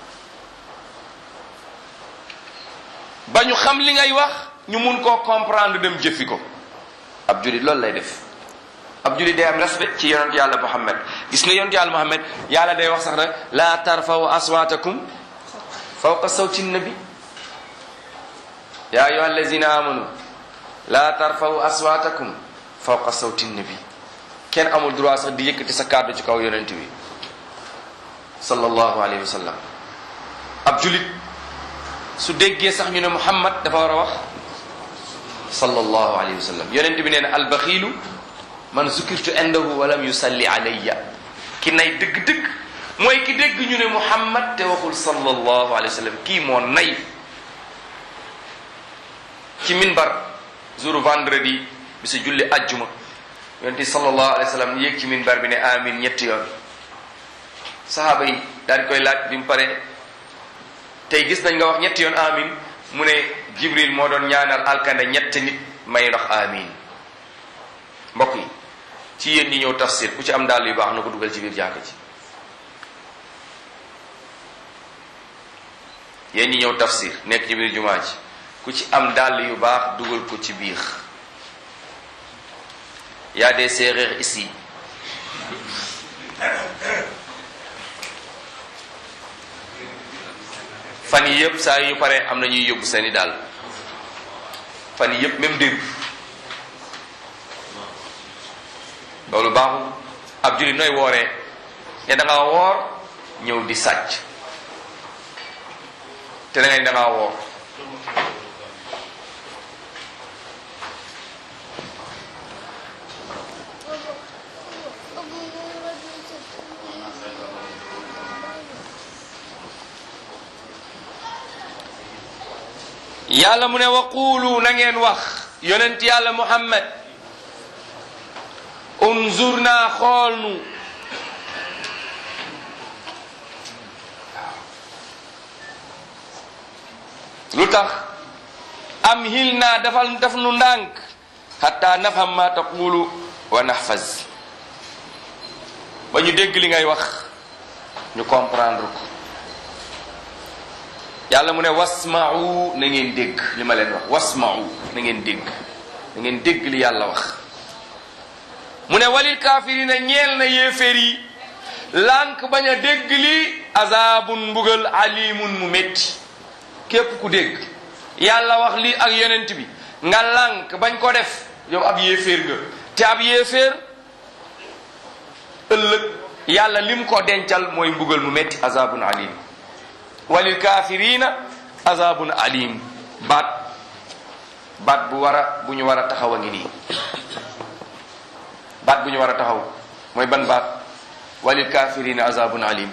ba ñu xam li ngay wax ñu mun koo comprendre dem jëfi ko ab julit loolu lay def ab julit day am respect ci yonent yàlla muhammad gis nga yonent yàlla muhammad yàlla day wax sax nag la tarfaw aswatakum fawqa sawti nabi ya ayuha allazina amanu la tarfaw aswatakum fawqa sawti nabi kenn amul droit sax di yëkkati sa kàddu ci kaw yonent bi sallallahu alayhi wa sallam ab julit su déggee sax ñu ne muhammad dafa war a wax sallallahu alayhi wa sallam yonent bi nee na albaxiilu man zukirtu indahu walam yusalli alayya ki nay dëgg-dëgg mooy ki dégg ñu ne muhammad te waxul sallallahu alayhi wa sallam kii moo nay ci minbar jour vendredi bi sa julli ajjuma yonent bi sallallahu alayhi wa sallam yéeg ci minbar bi ne amin ñetti yoon sahaaba yi daal di koy laaj bi mu pare tey gis nañ nga wax ñetti yoon amin mu ne jibril moo doon ñaanal alkande ñetti nit may ndox amin mbokk yi ci yéen ñi ñëw tafsir ku ci am dàll yu baax na ko dugal ci biir jàkk ji yéen ñi ñëw tafsir nekk ci biir jumaa ji ku ci am dàll yu baax dugal ko ci biir y a des séeréer ici fan yi yëpp saa yu pare am na ñuy yóbbu seeni daal fan yi yëpp même démb loolu baaxul ab jullit nooy wooree ne da ngaa woor ñëw di sàcc te da ngay da ngaa woor yàlla mu ne waqulu na ngeen wax yonent yàlla muhammad unzurna xool nu lu tax am hil naa dafal daf nu ndànk xatta nafham ma taqulu wa nahfaz ba ñu dégg li ngay wax ñu comprendre ko yàlla mu ne wasma'u na ngeen dégg li ma leen wax wasma'u na ngeen dégg na ngeen dégg li yàlla wax mu ne walil kaafirina ñeel na yéeféer yi lànk bañ a dégg li azabun mbugal alimun mu métti képp ku dégg yàlla wax lii ak yonent bi nga lànk bañ ko def yow ab yéeféer nga te ab yéeféer ëllëg yàlla lim ko dencal mooy mbugal mu métti azabun alim walil kaafirina azabun alim baat baat bu war a bu ñu war a taxaw a ngi nii baat bu ñu war a taxaw mooy ban baat walil kaafirina azabun alim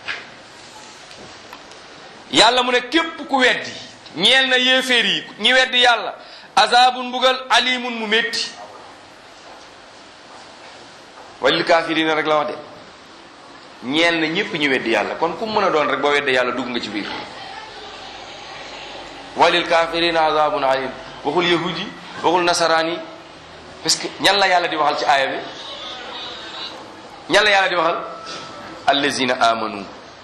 yàlla mu ne képp ku weddi ñeel na yéeféer yi ñi weddi yàlla azabun mbugal alimun mu métti walil kaafirina rek la wax de ñeel na ñépp ñu weddi yàlla kon ku mën a doon rek boo wedde yàlla dugg nga ci biir walil kaafirina azabun alim waxul yahudi waxul nasaraan yi parce que ñan la yàlla di waxal ci aaya bi ñan la yàlla di waxal allazina amanu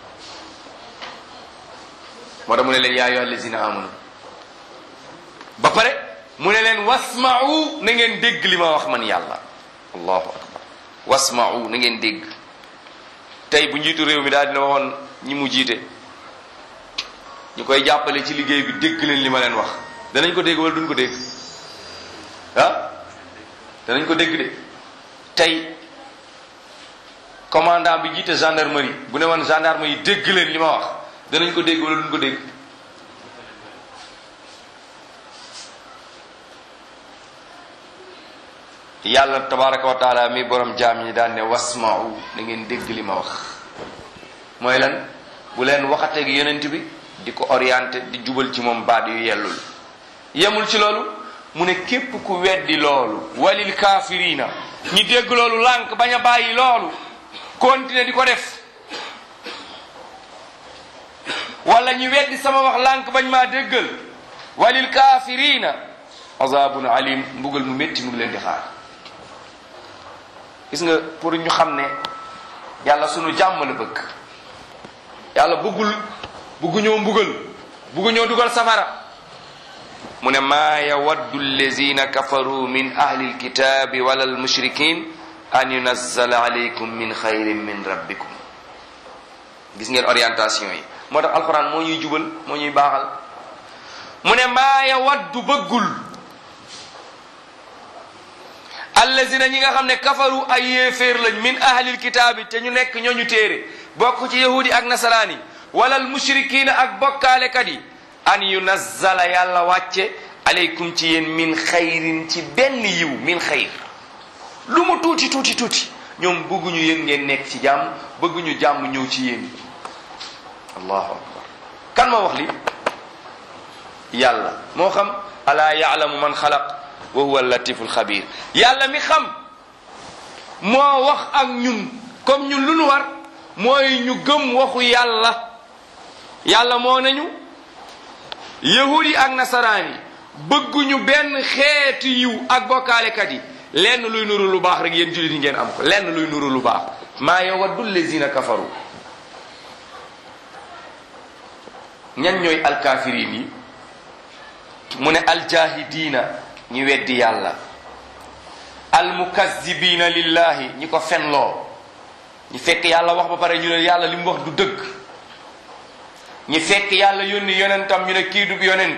moo tax mu ne leen yaa ayyuha allazina amanu ba pare mu ne leen wasma'u na ngeen dégg li ma wax man yàlla allahu akbar wasma'u na ngeen dégg tey bu njiitu réew mi daal dina waxoon ñi mu jiite ñu koy jàppale ci liggéey bi dégg leen li ma leen wax danañ ko dégg wala duñ ko dégg ah danañ ko dégg de tey commandant bi jiite gendarmerie bu ne woon gendarme yi dégg leen li ma wax danañ ko dégg wala duñ ko dégg yàlla tabaraka wa taala mi borom jaam ñi daan ne wasma'u na ngeen dégg li ma wax mooy lan bu leen waxateeg yonent bi di ko orienté di jubal ci moom baat yu yellul yemul ci loolu mu ne képp ku weddi loolu walil kaafirina ñi dégg loolu lànk bañ a bàyyi loolu continuer di ko def wala ñi weddi sama wax lànk bañ maa déggal walil kaafirina azabun alim mbugal mu métti mu ngi leen di xaar gis nga pour ñu xam ne yàlla sunu jàmm la bëgg yàlla bëggul bëgguñoo mbugal bëgguñoo dugal safara mu ne maa yawaddu allazina kafaru min ahli alkitabi wala almushrikin an yunazzala alaykum min xayrin min rabbikum gis ngeen orientation yi moo tax alquran moo ñuy jubal moo ñuy baaxal mu ne maa yawaddu bëggul allazina ñi nga xam ne kafaru ay yéeféer lañ min ahlil kitaabi te ñu nekk ñooñu téere bokk ci yahudi ak nasaraani wala al mushrikiina ak bokkaalekat yi an yunazzala yàlla wàcce aleykum ci yéen min xayrin ci benn yiw min xayr lu mu tuuti tuuti tuuti ñoom bëgguñu yéen ngeen nekk ci jàmm bëgguñu jàmm ñëw ci yéen allahu akbar kan moo wax li yàlla moo xam alaa yaalamu man xalaq wa huwa latiful xabir yàlla mi xam moo wax ak ñun comme ñun lu nu war mooy ñu gëm waxu yàlla yàlla moo nañu yahudi ak nasaraan yi bëgguñu benn xeetu yiw ak bokkaalekat yi lenn luy nuru lu baax rek yéen jullit yi ngeen am ko lenn luy nuru lu baax maa yawaddu lazina kafaru ñan ñooy alkaafiriin yi mu ne aljahidiina ñi weddi yàlla almukazzibina lillahi ñi ko fenloo ñi fekk yàlla wax ba pare ñu ne yàlla li mu wax du dëgg ñi fekk yàlla yónni yonentam ñu ne kii du yonent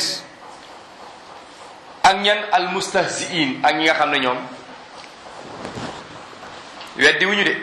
ak ñan al mustahziin ak ñi nga xam ne ñoom weddi wuñu de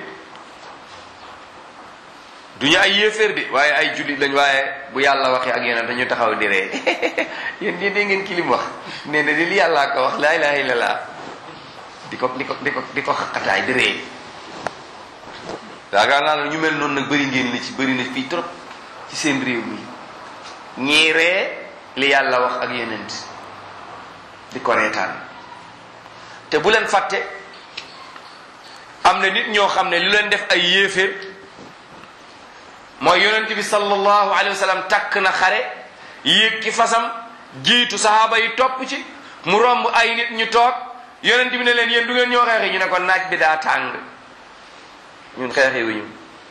duñu ay yéeféer de waaye ay jullit lañ waaye bu yàlla waxee ak yonent dañu taxaw di ree yéen yéen dégg ngeen ki lim wax nee na di li yàllaa ko wax laa ilaha illallah di ko di ko di ko di ko xaqataay di ree yaakaar naa la ñu mel noonu nag bëri ngeen li ci bëri na fii trop ci seen réew mi ñii ree li yàlla wax ak yonent di ko reetaan te bu leen fàtte am na nit ñoo xam ne lu leen def ay yéeféer mooy yonent bi sallallahu alayhi wa sallam takk na xare yéeg ki fasam jiitu sahaaba yi topp ci mu romb ay nit ñu toog yonent bi ne leen yéen du ngeen ñoo xeexi ñu ne ko naaj bi daa tàng ñun xeexi wuñu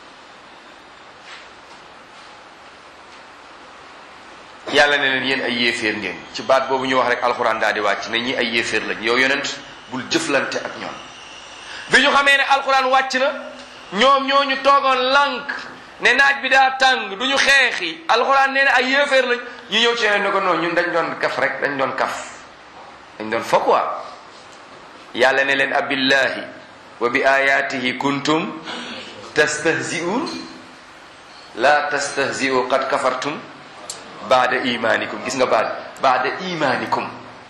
yàlla ne leen yéen ay yéeféer ngeen ci baat boobu ñu wax rek alxuraan daal di wàcc ne ñi ay yéeféer lañ yow yonent bul jëflante ak ñoom bi ñu xamee ne alxuraan wàcc na ñoom ñoo ñu toogoon lànk ne naaj bi daa tàng du ñu xeexi alxuraan nee na ay yéeféer lañ ñu ñëw ci yeneen ne ko noonu ñun dañ doon kaf rek dañ doon kaf dañ doon fo quoi yàlla ne leen abillahi wa bi ayatihi kuntum tastahzi'un la tastahzi'u qad kafartum baada imanikum gis nga baad baada imanikum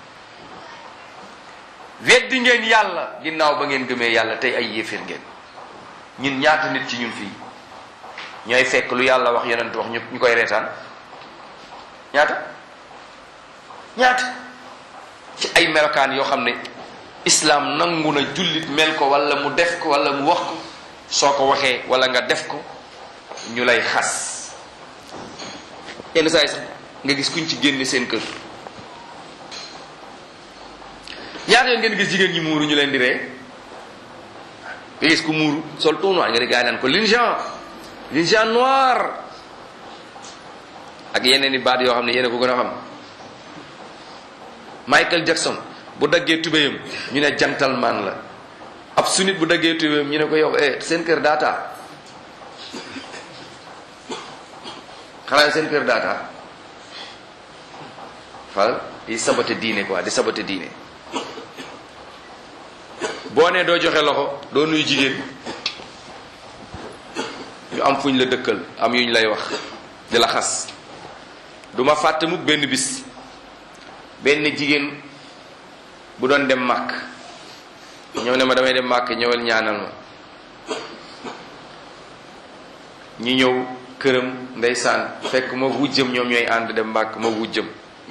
weddi ngeen yàlla ginnaaw ba ngeen gëmee yàlla tey ay yéeféer ngeen ñun ñaata nit ci ñun fii ñooy fekk lu yàlla wax yonent wax ñu ñu koy reetaan ñaata ñaata ci ay melokaan yoo xam ne islaam nangu na jullit mel ko wala mu def ko wala mu wax ko soo ko waxee wala nga def ko ñu lay xas yenn saa yi sax nga gis kuñ ci génne seen kër ñaata yoon ngeen gis jigéen ñi muuru ñu leen di ree nga gis ku muuru sol tout noir nga di gaay naan ko l'injan l'injan noir ak yeneen i baat yoo xam ne yéen a ko gën a xam Michael Jackson bu daggee tubéyam ñu ne gentleman la ab sunit bu daggee tubéyam ñu ne ko yow eh seen kër daata xanaa seen kër daata fal di sabote diine quoi di sabote diine boo nee doo joxe loxo doo nuyu jigéen ñu am fuñ la dëkkal am yuñ lay wax di la xas du ma fàtte mukk benn bis benn jigéen bu doon dem màkk ñëw ne ma damay dem màkk ñëwal ñaanal ma ñu ñëw këram ndeysaan fekk ma wujjëm ñoom ñooy ànd dem màkk ma wujjëm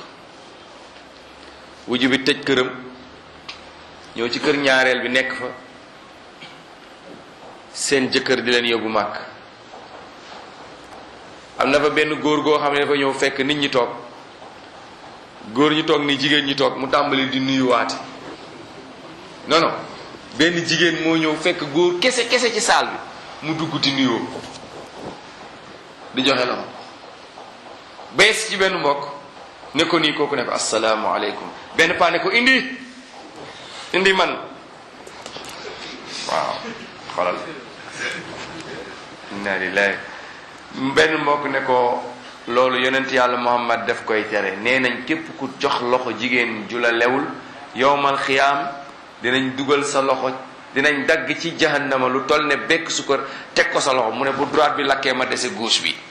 wujj bi tëj këram ñëw ci kër ñaareel bi nekk fa seen jëkkër di leen yóbbu màkk am na fa benn góor goo xam ne dafa ñëw fekk nit ñi toog góor ñi toog ni jigéen ñi toog mu tàmbali di nuyuwaate non non benn jigéen moo ñëw fekk góor kese kese ci saal bi mu dugg di nuyoo di joxe loxo bees ci benn mbokk ne ko nii kooku ne ko asalaamaaleykum benn paa ne ko indi indi man waaw xoolal inna lillahi benn mbokk ne ko loolu yonent yàlla muhammad def koy tere nee nañ képp ku jox loxo jigéen ju la lewul yowmal xiyaam dinañ dugal sa loxo dinañ dagg ci jahannama lu toll ne bekk sukkar teg ko sa loxo mu ne bu droite bi lakkee ma dese gauche bi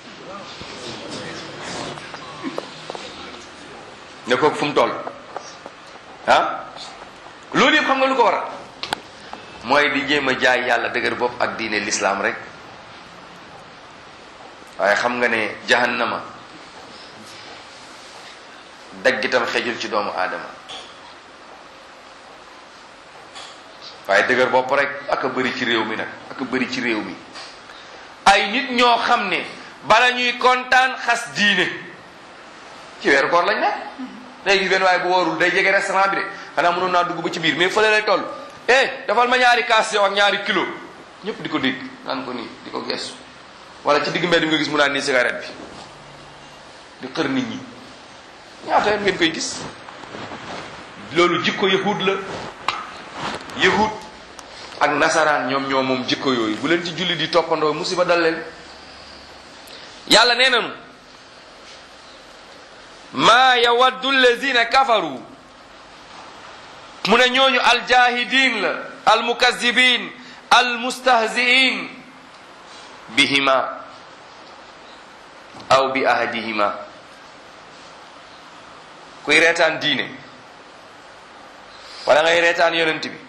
ne kooku fu mu toll ah loolu yëpp xam nga lu ko waral mooy di jéem a jaay yàlla dëgër bopp ak diine l'islam rek waaye xam nga ne jahannama daggitam xejul ci doomu aadama waaye dëgër bopp rek ak a bëri ci réew mi nag ak a bëri ci réew mi ay nit ñoo xam ne bala ñuy kontaan xas diine ci weeru koor lañ nekk day gis benn waaye bu wóorul day jege restaurant bi de xanaa mënoon naa dugg ba ci biir mais fële lay toll eh dafal ma ñaari kaas yow ak ñaari kilo ñëpp di ko dégg naan ko nii di ko gestu wala ci digg mbedd bi nga gis mu naan nii cigarette bi di xër nit ñi ñaata yoon ngeen koy gis loolu jikko yahud la yahud ak nasaraan ñoom ñoo moom jikko yooyu bu leen ci julli di toppandoo musiba dal leen yàlla nee nañu maa yawaddu allazina kafaru mu ne ñooñu aljahidin la almukazibin almustahziin bihima aw bi ahadihima kuy reetaan diine wala ngay reetaan yonent bi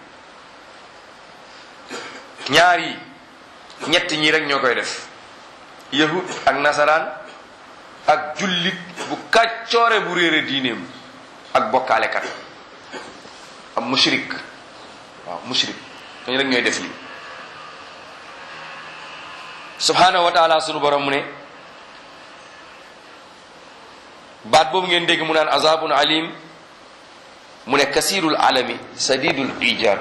ñaar yi ñett ñi rek ñoo koy def yahud ak nasaraan ak jullit bu kàccoore bu réere diineem ak bokkaalekat am mushrik waaw mushrik ñooñu rek ñooy def li subhanahu wa taala sunu borom mu ne baat boobu ngeen dégg mu naan azabun alim mu ne kasirul alami sadidul ijar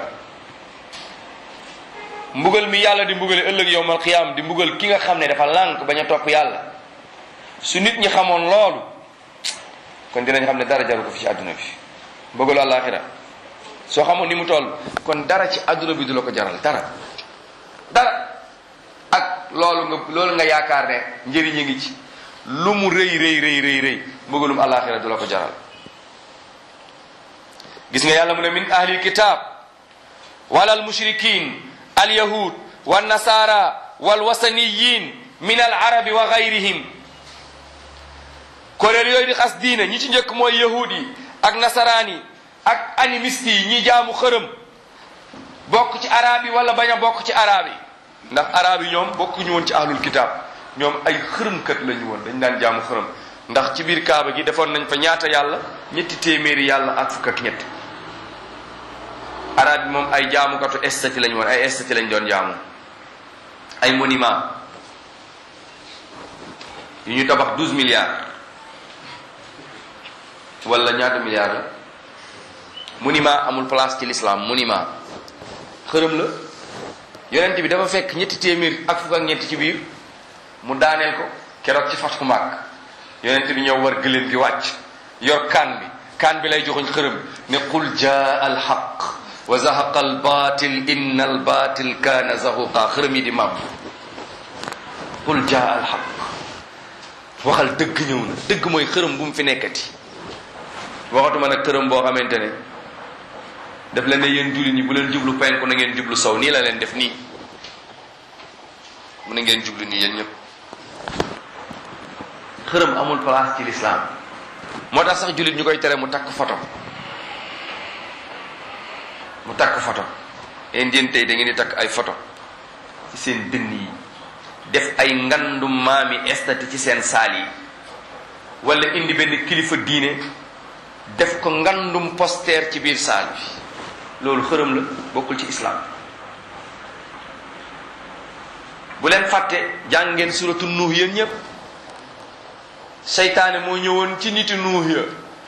mbugal mi yàlla di mbugale ëllëg yowmal qiyaam di mbugal ki nga xam ne dafa lànk bañ a topp yàlla su nit ñi xamoon loolu kon dinañ xam ne dara jaru ko fi ci àdduna bi mbugalu àllaaxira soo xamoon ni mu toll kon dara ci àdduna bi du la ko jaral dara dara ak loolu nga loolu nga yaakaar ne njëriñ a ngi ci lu mu rëy rëy rëy rëy rëy mbugalum àllaaxira du la ko jaral gis nga yàlla mu ne min ahlil kitab wala al mushrikin al yahud wa nasara wal wasaniyin min al arabi wa gayrihim kuréel yooyu di xas diina ñi ci njëkk mooy yahud yi ak nasaraan yi ak animiste yi ñi jaamu xërëm bokk ci arab yi wala bañ a bokk ci arab yi ndax arab yi ñoom bokkuñu woon ci ahlul kitab ñoom ay xërëmkat lañu woon dañ daan jaamu xërëm ndax ci biir kaaba gi defoon nañ fa ñaata yàlla ñetti téeméeri yàlla ak fukk ak ñett arab yi moom ay jaamukatu estati lañu woon ay estati lañ doon jaamu ay monument yu ñu tabax douze milliards wala ñaata milliards la monument amul place ci l'islam monument xërëm la yonent bi dafa fekk ñetti téeméer ak fukk ak ñetti ci biir mu daaneel ko keroog ci fatku Makka yonent bi ñëw war gëléem gi wàcc yor kaan bi kaan bi lay joxuñ xërëm ne qul jaa al haqq wa zahaqa al batil inna al batil kaana zahuqa xërëm yi di màbb qul jaa al haqq waxal dëgg ñëw na dëgg mooy xërëm bu mu fi nekkati waxatuma nag xërëm boo xamante ne daf leen ne yéen jullit ñi bu leen jublu penku na ngeen jublu sow nii la leen def nii mu ne ngeen jublu nii yéen ñëpp xërëm amul place ci lislaam moo tax sax jullit ñu koy tere mu takk photo mu takk photo yéen yéen tey da ngeen di takk ay photo ci seen dënn yi def ay ngandum maami estati ci seen saal yi wala indi benn kilifa diine def ko ngandum poster ci biir saal bi loolu xërëm la bokkul ci islam bu leen fàtte jàng ngeen suratu nuux yéen ñépp seytaane moo ñëwoon ci niti nuux ya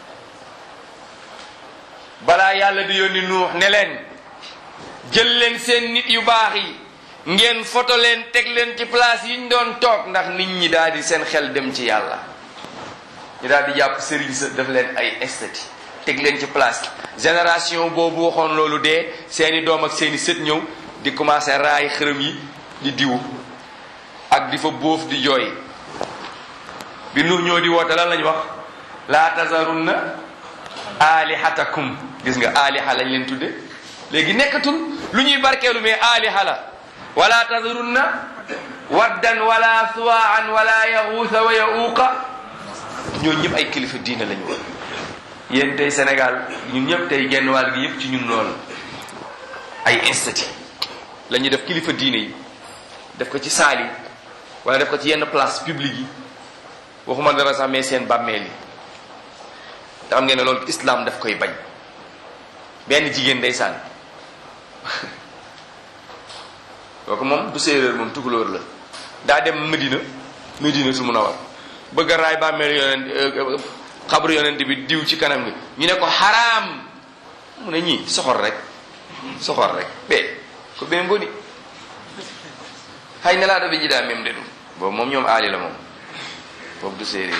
balaa yàlla di yónni nuux ne leen jël leen seen nit yu baax yi ngeen foto leen teg leen ci place yi ñu doon toog ndax nit ñi daal di seen xel dem ci yàlla ñu daal di jàpp sëriñ sa def leen ay estati teg leen ci place génération boobu waxoon loolu dee seeni doom ak seeni sët ñëw di commencé raay xërëm yi di diwu ak di fa bóof di jooy bi nu ñoo di woote lan lañ wax laa tazarunna alihatakum gis nga aliha lañ leen tudde léegi nekkatul lu ñuy barkeelu mais aliha la wala tazarunna waddan wala suwaan wala yaxuusa wa yauuqa ñoo ñëpp ay kilifa diina lañu woon yéen tey Sénégal ñun ñëpp tey genn wàll gi yëpp ci ñun loolu ay institut la ñuy def kilifa diine yi def ko ci saal yi wala def ko ci yenn place publique yi waxuma dara sax mais seen bàmmeel yi te xam ngeen ne loolu islam daf koy bañ benn jigéen ndeysaan kooku moom du séeréer moom tukulóor la daa dem Medina Medina su mun a war bëgg a raay bàmmeel yonent xabru yonent bi diw ci kanam gi ñu ne ko xaraam mu ne ñii soxor rek soxor rek be ko ɓe ngoni hay nelaɗo ɓe jiɗa memde ɗum boobu moom ñoom aali la moom boobu du séeréer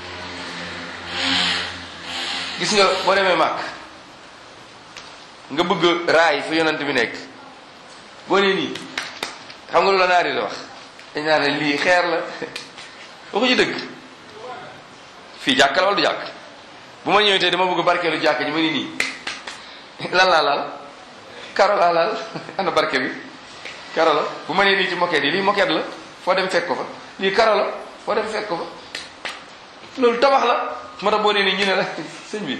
gis nga boo demee màkk nga bëgg raay fu yonent bi nekk boo nee nii xam nga lu la naari la wax dañ naa ne lii xeer la waxuñu dëgg fii jàkk la wala du jàkk bu ma ñëwee tey dama bëgg barkeelu jàkk ji ma ni nii lan laa laal karo laa laal ana barke bi karo la bu ma nee nii ci moquette yi lii moquette la foo dem fekk ko fa lii karo la foo dem fekk ko fa loolu tabax la moo tax boo nee nii ñu ne la sëñ bi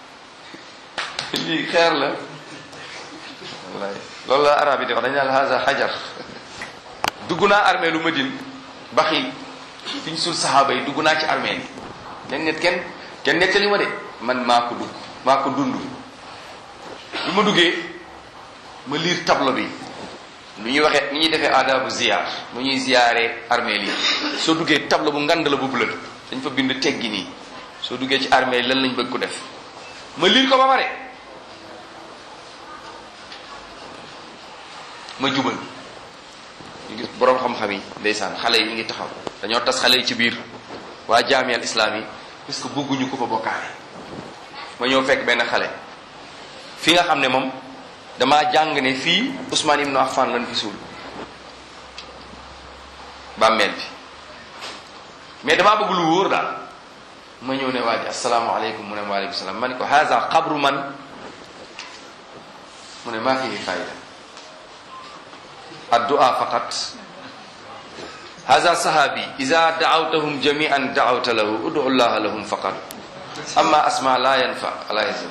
lii xeer la wallaay loolu la arab yi di wax dañu naan haza hajar dugg naa armée lu Madine baxi fi ñu sul saxaaba yi dugg naa ci armée yi kenn net kenn kenn nettali ma de man maa ko dugg maa ko dund bi ma duggee ma liir tableau bi nu ñuy waxee ni ñuy defee aadabu ziyaar nu ñuy ziyaaree armée yi soo duggee tableau bu ngand la bu bleu dañ fa bind teggi nii soo duggee ci armée lan lañ bëgg ko def ma liir ko ba pare ma jubal ñu gis boroom xam-xam yi ndeysaan xale yi ñu ngi taxaw dañoo tas xale yi ci biir waa jaamiyal islam yi parce que bëgguñu ko fa bokkaale ma ñëw fekk benn xale fi nga xam ne moom damaa jàng ne fii Ousmane Ibn Affan lan fi suul bàmmeel bi mais damaa bëgg lu wóor daal ma ñëw ne waa ji asalaamaaleykum mu ne waaleykum salaam ma ne ko haza xabru man mu ne maa fihi fayda addu'a faqat haza sahabi ida daawtahum jamian daawta lahu udu llaha lahum faqat amma asma la yanfa ala yazim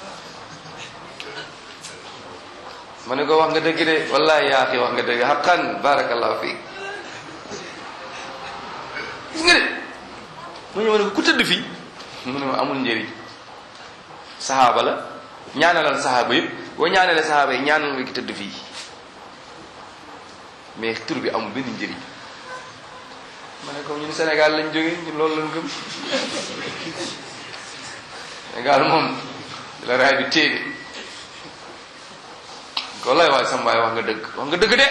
ma ne ko wax nga dëgg de wallahi yaa xi wax nga dëgg xaqan barakallahu fiik gis nga de ma ñëw ne ko ku tëdd fii mu ne ma amul njëriñ sahaaba la ñaanalal sahaaba yëpp boo ñaanalee sahaaba yi ñaanal nga ki tëdd fii mais tur bi amul benn njëriñ ma ne ko ñun Sénégal lañ jógee ñun loolu lañ gëm Sénégal moom la raay bi téede ko lay waay sama waay wax nga dëgg wax nga dëgg de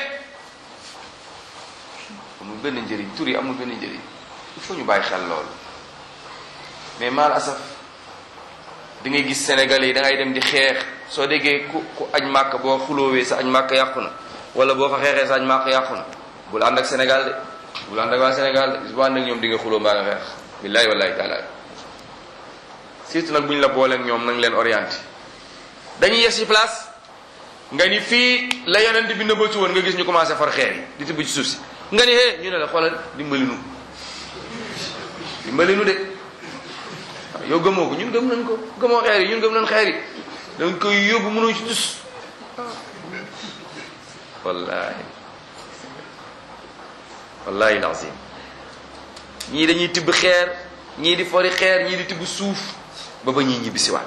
amul benn njëriñ tur yi amul benn njëriñ il faut ñu bàyyi xel loolu mais mal asaf da ngay gis Sénégalais yi da ngay dem di xeex soo déggee ku ku añ màkk boo xuloowee sa añ màkk yàqu na wala boo fa xeexee sa añ màkk yàqu na bul ànd ak Sénégal de bul ànd ak waa Sénégal de boo ànd ak ñoom di nga xuloo mbaa nga xeex billahi wallahi taala surtout nag bu ñu la booleeg ñoom nañ leen orienté dañuy yes ci place nga ni fii la yonent bi nëbbatu woon nga gis ñu commencé far xeer yi di tibb ci suuf si nga ni hee ñu ne la xoolal dimbali nu dimbali nu de waaw yow gëmoo ko ñun gëm nañ ko gëmoo xeer yi ñun gëm nañ xeer yi dañ koy yóbbu mënoo ci tus wallahi wallahi lazim ñii dañuy tibb xeer ñii di fori xeer ñii di tibb suuf ba ba ñii ñibbi siwaat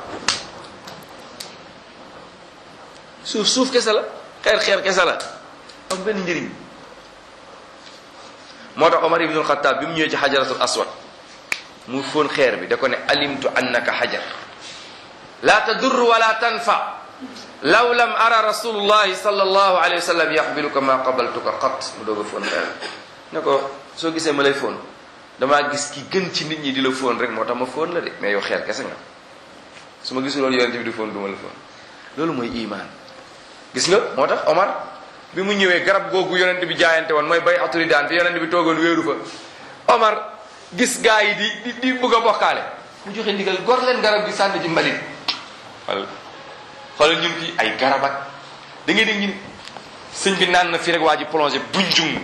suuf suuf kese la xeer xeer kese la am benn njëriñ moo tax Omar ibnul Xataab bi mu ñëwee ci xajaratul aswad mu fóon xeer bi da ko ne alimtu annaka xajar la tadur wala tanfa law lam ara rasulullahi sallallahu alayhi wa sallam yaxbiluka ma qabaltuka qat mu doog a fóon xeer ne ko soo gisee ma lay fóon damaa gis ki gën ci nit ñi di la fóon rek moo tax ma fóon la de mais yow xeer kese nga su ma gisuloon yonente bi di fóon du ma la fóon loolu mooy iman gis nga moo tax Omar bi mu ñëwee garab googu yonent bi jaayante woon mooy bay aturi daan te yonent bi toogoon wéeru fa Omar gis gaa yi di di di bëgg a bokkaale mu joxe ndigal gor leen garab gi sànni ci mbalit wala xoolal ñun fii ay garab ak da ngay dégg ñu sëñ bi naan na fii rek waa ji plongé bunjung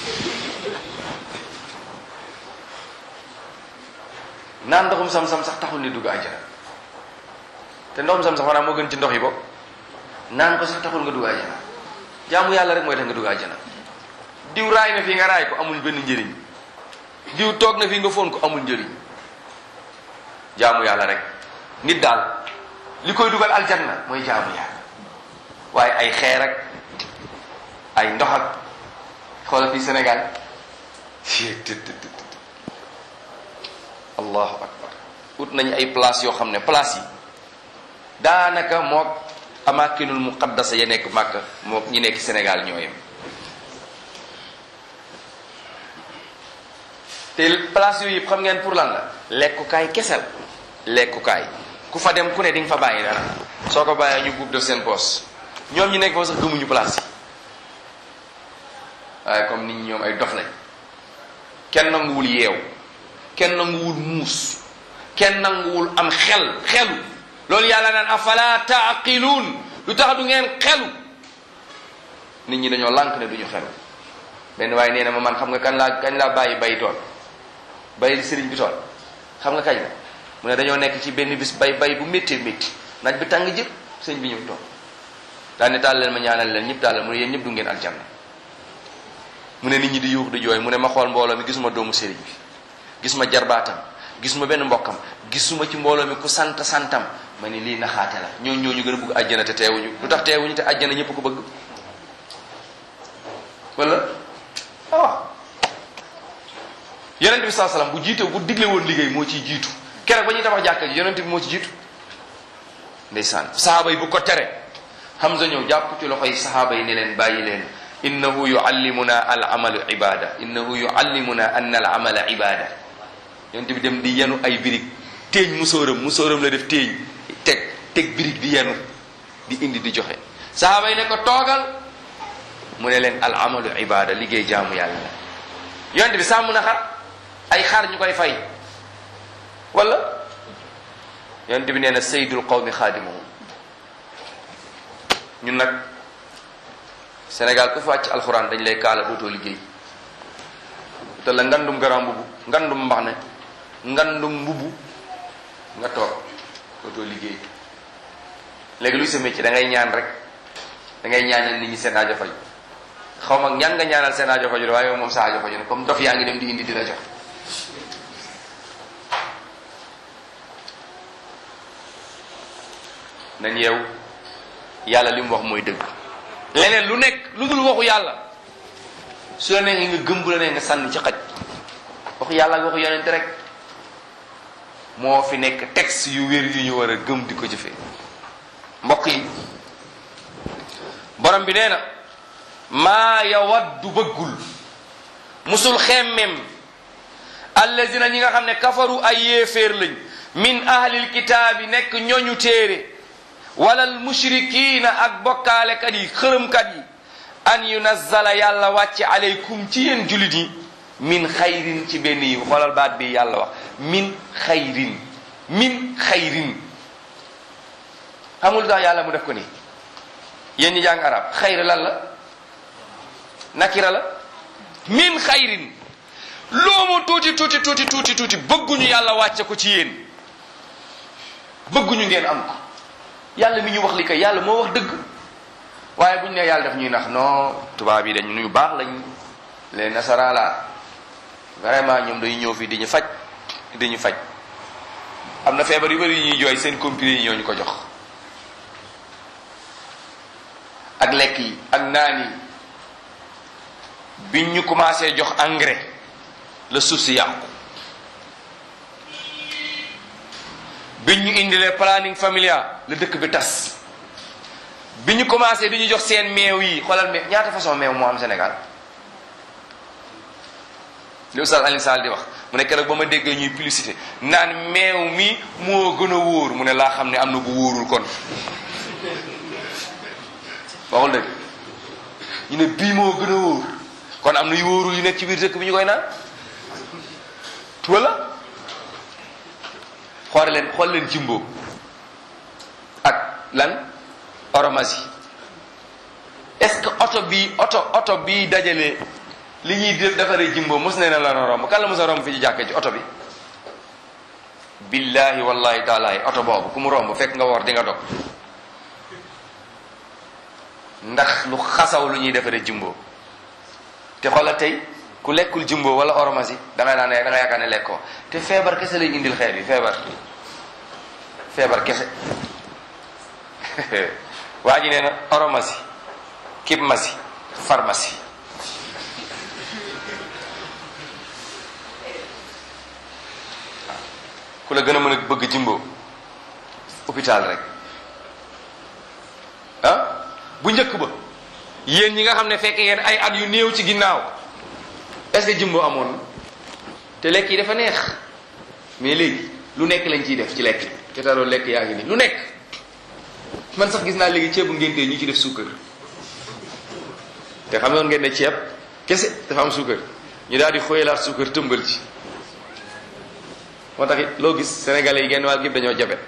naan ndoxum sam-sam sax taxul ni dugg àjjana te ndoxum sam-sam xanaa moo gën ci ndox yi bopp naan ko sax taxul nga dugg àjjana jaamu yàlla rek mooy tax nga dugg àjjana diw raay na fii nga raay ko amul benn njëriñ diw toog na fii nga foon ko amul njëriñ jaamu yàlla rek nit daal li koy dugal aljanna mooy jaamu yàlla waaye ay xeer ak ay ndox ak xoolal fii Sénégal allahu akbar ut nañu ay place yoo xam ne place yi daanaka mook amakinul muqaddasa ya nekk màkk mook ñi nekk Sénégal ñoo yem te place yooyu yëpp xam ngeen pour lan la lekkukaay kesel lekkukaay ku fa dem ku ne di nga fa bàyyi dara soo ko bàyyee ñu buub def seen poos ñoom ñi nekk foofu sax gëmuñu place yi waaye comme nit ñi ñoom ay dof lañ kenn nanguwul yeew kenn nanguwul muus kenn nanguwul am xel xelu loolu yàlla naan afala taaqiluun lu tax du ngeen xelu nit ñi dañoo lànk ne duñu xelu benn waaye nee na ma man xam nga kan laa kañ laa bàyyi bay tool bay sëriñ bi tool xam nga kañ la mu ne dañoo nekk ci benn bis bay bay bu méttee métti naaj bi tàng jër sëñ bi ñëw toog daal ne taal leen ma ñaanal leen ñëpp taal leen mu ne yéen ñëpp du ngeen aljanna mu ne nit ñi di yuux di jooy mu ne ma xool mbooloo mi gisuma doomu sëriñ bi gis ma jarbaatam gisuma benn mbokkam gisuma ci mbooloo mi ku sant santam ma ni lii naxaate la ñoo ñoo ñu gën a bëgg àjjana te teewuñu lu tax teewuñu te àjjana ñëpp ko bëgg wala ah waaw yonent bi saa salaam bu jiite bu digle woon liggéey moo ciy jiitu keroog ba ñuy tabax jàkka ji yonent bi moo ci jiitu ndeysaan sahaaba yi bu ko tere Hamza ñëw jàpp ci loxo yi sahaaba yi ne leen bàyyi leen innahu yuallimuna al amalu ibada innahu yuallimuna anna al amala ibada yonent bi dem di yenu ay birig téeñ musóoram musóoram la def téeñ teg teg birig di yenu di indi di joxe sahaaba yi ne ko toogal mu ne leen al amalu ibada liggéey jaamu yàlla la yonent bi sàmm na xar ay xar ñu koy fay wala yonent bi nee na saydul qawmi xaadimuhum ñun nag Sénégal ku fi wàcc alxuraan dañ lay kaala dootoo liggéey te la ngandum garam mbubu ngandum mbax ne ngandum mbubu nga toog dootoo liggéey léegi luy sa métier da ngay ñaan rek da ngay ñaanal nit ñi seen aajo faj xaw ma ñaan nga ñaanal seen aajo faju waaye moom sa aajo faju ne comme dof yaa ngi dem di indi di la jox nañ yeew yàlla li mu wax mooy dëgg leneen lu nekk lu dul waxu yàlla su la neexee nga gëm bu la nee nga sànni ci xaj waxu yàlla ak waxu yonente rek moo fi nekk texte yu wér yu ñu war a gëm di ko jëfee mbokk yi borom bi nee na maa yawaddu bëggul musul xemmem allazina ñi nga xam ne kafaru ay yéeféer lañ min ahlil kitaabi nekk ñooñu téere walal mushrikiina ak bokkaalekat yi xërëmkat yi an yunazzala yàlla wàcce aleykum ci yéen julit yi min xayrin ci benn yi xoolal baat bi yàlla wax min xayrin min xayrin xamul tax yàlla mu def ko nii yéen ñi jàng arab xayr lan la nakira la min xayrin loo mu tuuti tuuti tuuti tuuti tuuti bëgguñu yàlla wàcce ko ci yéen bëgguñu ngeen am ko yàlla mi ñu wax li kay yàlla moo wax dëgg waaye bu ñu nee yàlla daf ñuy nax non tubaab yi dañ ñu baax lañ les nasaraan la vraiment ñoom dañuy ñëw fii di ñu faj di ñu faj am na feebar yu bëri yu ñuy jooy seen comprimé yi ñoo ñu ko jox ak lekk yi ak naan yi biñ ñu commencé jox engrais la suuf si yàqu biñ ñu indilee planning familial la dëkk bi tas bi ñu commencé di ñu jox seen meew yi xoolal meew ñaata façon meew moo am Sénégal li Oustaz Alioune Sall di wax mu ne keroog ba ma déggee ñuy publicité naan meew mi moo gën a wóor mu ne laa xam ne am na bu wóorul kon waxul dëgg ñu ne bii moo gën a wóor kon am na yu wóorul yu nekk ci biir dëkk bi ñu koy naan wala xool leen xool leen jimbo ak lan oromasi est-ce que oto bii oto oto bii dajale li ñuy def defaree jimbo mos nee na la na romb kan la mos a romb fi ci jàkkee ci oto bi billahi wallahi taalaay oto boobu ku mu romb fekk nga woor di nga dog ndax lu xasaw lu ñuy defaree jimbo te xoolal tey ku lekkul jumbo wala oromasi da ngay naan ne da nga yaakaar ne lekkoo te feebar kese lay indil xeet bi feebar feebar kese waa ji nee na oromasi kib masi pharmacie ku la gën a mën a bëgg jimbo hôpital rek ah bu njëkk ba yéen ñi nga xam ne fekk ngeen ay at yu néew ci ginnaaw est-ce que jimbo amoon te lekk yi dafa neex mais léegi lu nekk lañ ciy def ci lekk te taroo lekk yaa ngi nii lu nekk man sax gis naa léegi ceebu ngénte ñu ci def suukar te xam nga ngeen ne ceeb kese dafa am suukar ñu daal di xooyalaat suukar tëmbal ci moo tax it loo gis sénégalais yi genn wàll gépp dañoo jabe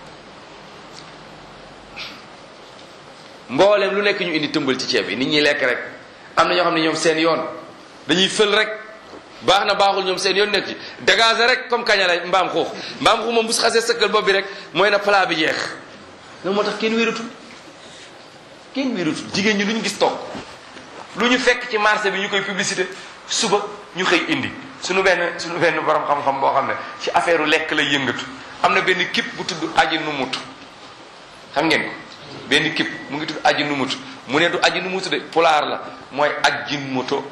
mbooleem lu nekk ñu indi tëmbal ci ceeb bi nit ñi lekk rek am na ñoo xam ne ñoom seen yoon dañuy fël rek baax na baaxul ñoom seen yoon nekk ci dégager rek comme kaña la mbaam xuux mbaam xuux moom bu xasee sëkkal bopp bi rek mooy na plat bi jeex loolu moo tax kenn wératul kenn wératul jigéen ñi lu ñu gis toog lu ñu fekk ci marché bi ñu koy publicité suba ñu xëy indi suñu benn suñu benn borom xam-xam boo xam ne ci affaire lekk lay yëngatu am na benn kip bu tudd aji numut xam ngeen ko benn kip mu ngi tudd aji numut mu ne du aji numut de pulaar la mooy ajjin moto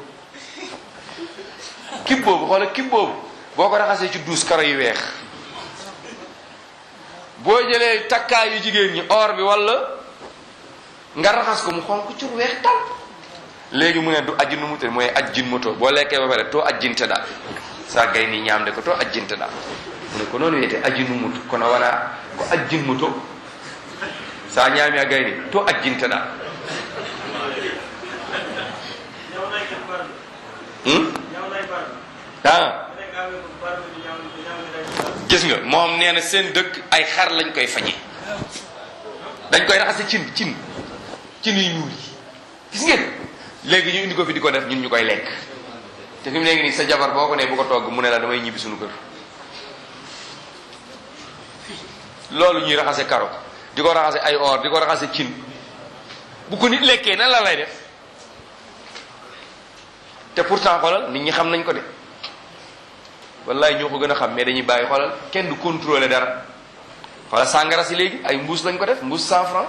kib boobu xoola kib boobu boo ko raxasee ci douze karo yu weex boo jëlee takkaay yu jigéen ñi or bi wala nga raxas ko mu xonk cur weex tal léegi mu ne du ajji nu mu te mooy ajjin moto boo lekkee ba pare too ajjinte daal saa gay ni ñaamde ko too ajjinte daal mu ne ko noonu wiyete ajji nu mut kono wona ko ajjin moto sa ñaami a gay ni to ajjinte daal ah gis nga moom nee na seen dëkk ay xar lañ koy faje dañ koy raxase cin cin cin yu ñuul yi gis ngeen léegi ñu indi ko fi di ko def ñun ñu koy lekk te fi mu nekk nii sa jabar boo ko nee bu ko togg mu ne la damay ñibbi suñu kër loolu ñuy raxase karo di ko raxase ay or di ko raxase cin bu ko nit lekkee nan la lay def te pourtant xoolal nit ñi xam nañ ko de wallaay ñoo ko gën a xam mais dañuy bàyyi xoolal kenn du contrôler dara xoolal sàngara si léegi ay mbuus lañ ko def mbuus cent franc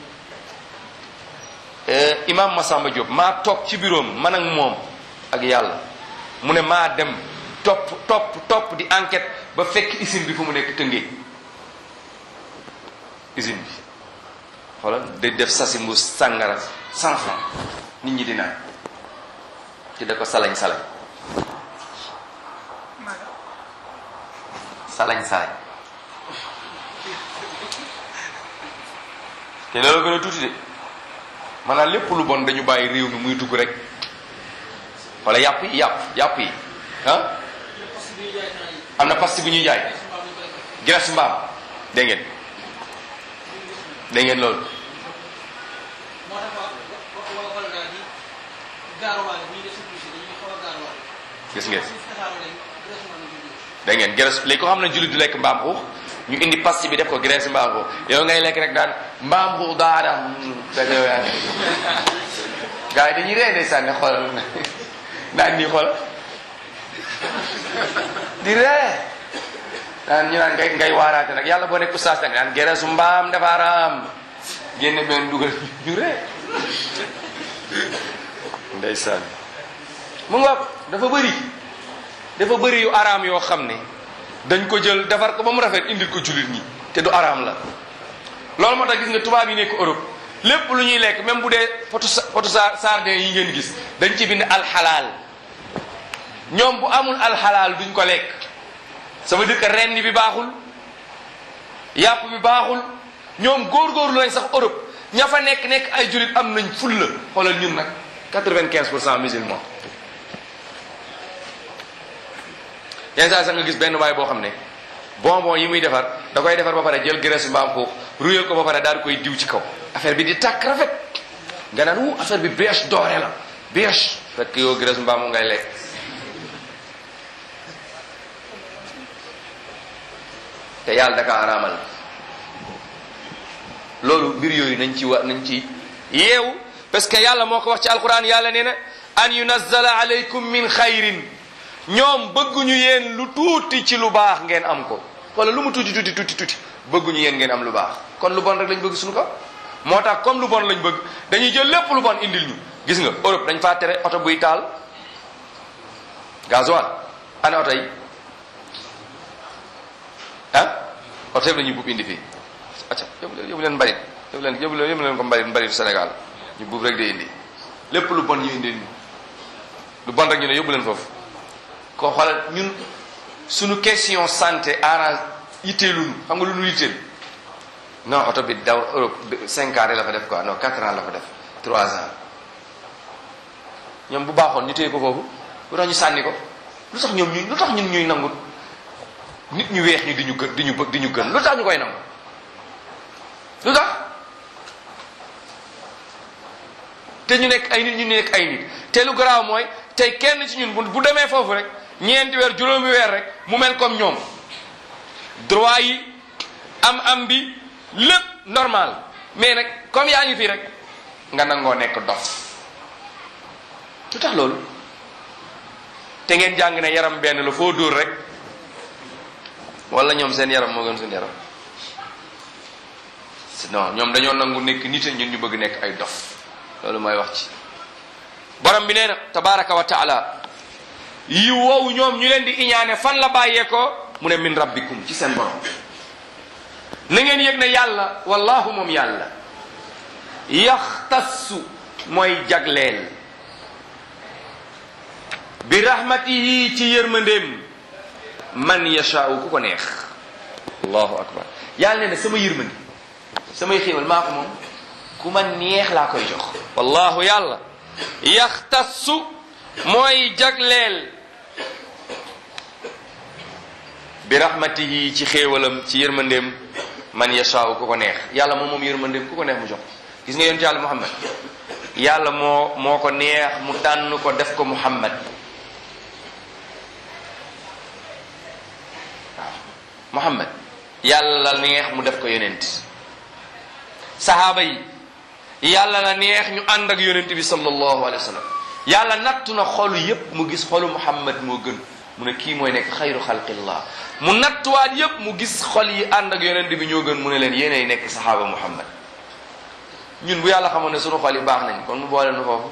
imam Massamba Diop maa toog ci bureau man ak moom ak yàlla mu ne maa dem topp topp topp di enquête ba fekk usine bi fu mu nekk tëngee usine bi xoolal day def sasi mbuus sàngara cent franc nit ñi di naan ci da ko salañ salañ salañ salañ te loolu gën a tuuti de maanaam lépp lu bon dañu bàyyi réew mi muy dugg rek wala yàpp yi yàpp yàpp yi ah am na pasti bu ñuy jaay graisse mbaam dégg ngeen dégg ngeen loolu gis ngeen dégg ngeen graisse léegi ko xam ne jullit du lekk mbaam xuux ñu indi pasti bi def ko graisse mbaam xuux yow ngay lekk rek daan mbaam xuux daada fekk yow yaa gars yi dañuy ree ndeysaan ne xoolal naan nii xool di ree naan ñu naan ngay ngay waaraate nag yàlla boo nekk oustaz nag naan graisse mbaam dafa araam génne benn dugal ñu ree ndeysaan mu nga dafa bëri dafa bëri yu araam yoo xam ne dañ ko jël defar ko ba mu rafet indil ko jullit ñi te du araam la loolu moo tax gis nga tubaab yi nekk Europe lépp lu ñuy lekk même bu dee potu potu sardin yi ngeen gis dañ ci bind alxalaal ñoom bu amul alxalaal duñ ko lekk ça veut dire que renn bi baaxul yàpp bi baaxul ñoom góorgóorlu nañ sax Europe ña fa nekk nekk ay jullit am nañ fulla xoolal ñun nag quatre-vingt-quinze pour cent musulmans yenn saa sax nga gis benn waay boo xam ne bonbon yi muy defar da koy defar ba pare jël graisse mbaam xuux ruyal ko ba pare daal di koy diw ci kaw affaire bi di tàkk rafet nga naan wu affaire bi beige doore la beige fekk yow graisse mbaam ngay lekk te yàlla da ka araamal loolu mbir yooyu nañ ci wa nañ ci yeewu parce que yàlla moo ko wax ci alquran yàlla nee na an yunazzala alaykum min xayrin ñoom bëgguñu yéen lu tuuti ci lu baax ngeen am ko wala lu mu tuuti tuuti tuuti tuuti bëgguñu yéen ngeen am lu baax kon lu bon rek lañ bëgg suñu ko moo tax comme lu bon lañ bëgg dañuy jël lépp lu bon indil ñu gis nga Europe dañ faa tere oto buy taal gasoil ana oto yi ah oto yëpp la ñuy buub indi fii acca yóbbu leen yóbbu leen mbalit yóbbu leen yóbbu leen yóbbu leen ko mbalit mbalitu Sénégal ñu buub rek di indi lépp lu bon ñu indil ñu lu bon rek ñu ne yóbbu leen foofu ko xoolal ñun suñu question santé arrange yitteeluñu xam nga lu ñu yitteel non oto bi daw Europe cinq ans la fa def quoi non quatre ans la fa def trois ans ñoom bu baaxoon ñu téye ko foofu lu tax ñu sànni ko lu tax ñoom ñu lu tax ñun ñuy nangu nit ñu weex ñi di ñu gën di ñu bëgg di ñu gën lu tax ñu koy nangu lu tax te ñu nekk ay nit ñu nekk ay nit te lu garaaw mooy tey kenn ci ñun bu bu demee foofu rek ñeenti weer juróomi weer rek mu mel comme ñoom droit yi am am bi lépp normal mais nag comme yaa ngi fii rek nga nangoo nekk dof lu tax loolu te ngeen jàng ne yaram benn la foo dóor rek wala ñoom seen yaram moo gën suñu yaram non ñoom dañoo nangu nekk nit ñun ñu bëgg nekk ay dof loolu mooy wax ci borom bi nee na tabaraka wa taala yi wow ñoom ñu leen di iñaane fan la bàyyee ko mu ne min rabbikum ci seen borom na ngeen yëg ne yàlla wallahu moom yàlla yaxtassu mooy jagleel bi rahmatihi ci yërmandeem man yashaau ku ko neex allahu akbar yàlla nee na sama yërmande samay xéewal maa ko moom ku ma neex laa koy jox wallahu yàlla yaxtassu mooy jagleel bi rahmatihi ci xéewalam ci yërmandeem man yashaaw ku ko neex yàlla moom moom yërmandeem ku ko neex mu jox gis nga yonent yàlla muhammad yàlla moo moo ko neex mu tànn ko def ko muhammad waaw muhammad yàlla la neex mu def ko yonent sahaaba yi yàlla la neex ñu ànd ak yonent bi sallallahu alayhi wa sallam yàlla nattu na xolu yépp mu gis xolu muhammad moo gën mu ne kii mooy nekk xayru xalqillah mu nattuwaat yépp mu gis xol yi ànd ak yonent bi ñoo gën mu ne leen yéenay nekk saxaaba muhammad ñun bu yàlla xamoon ne sunu xol yi baax nañ kon mu boole nu foofu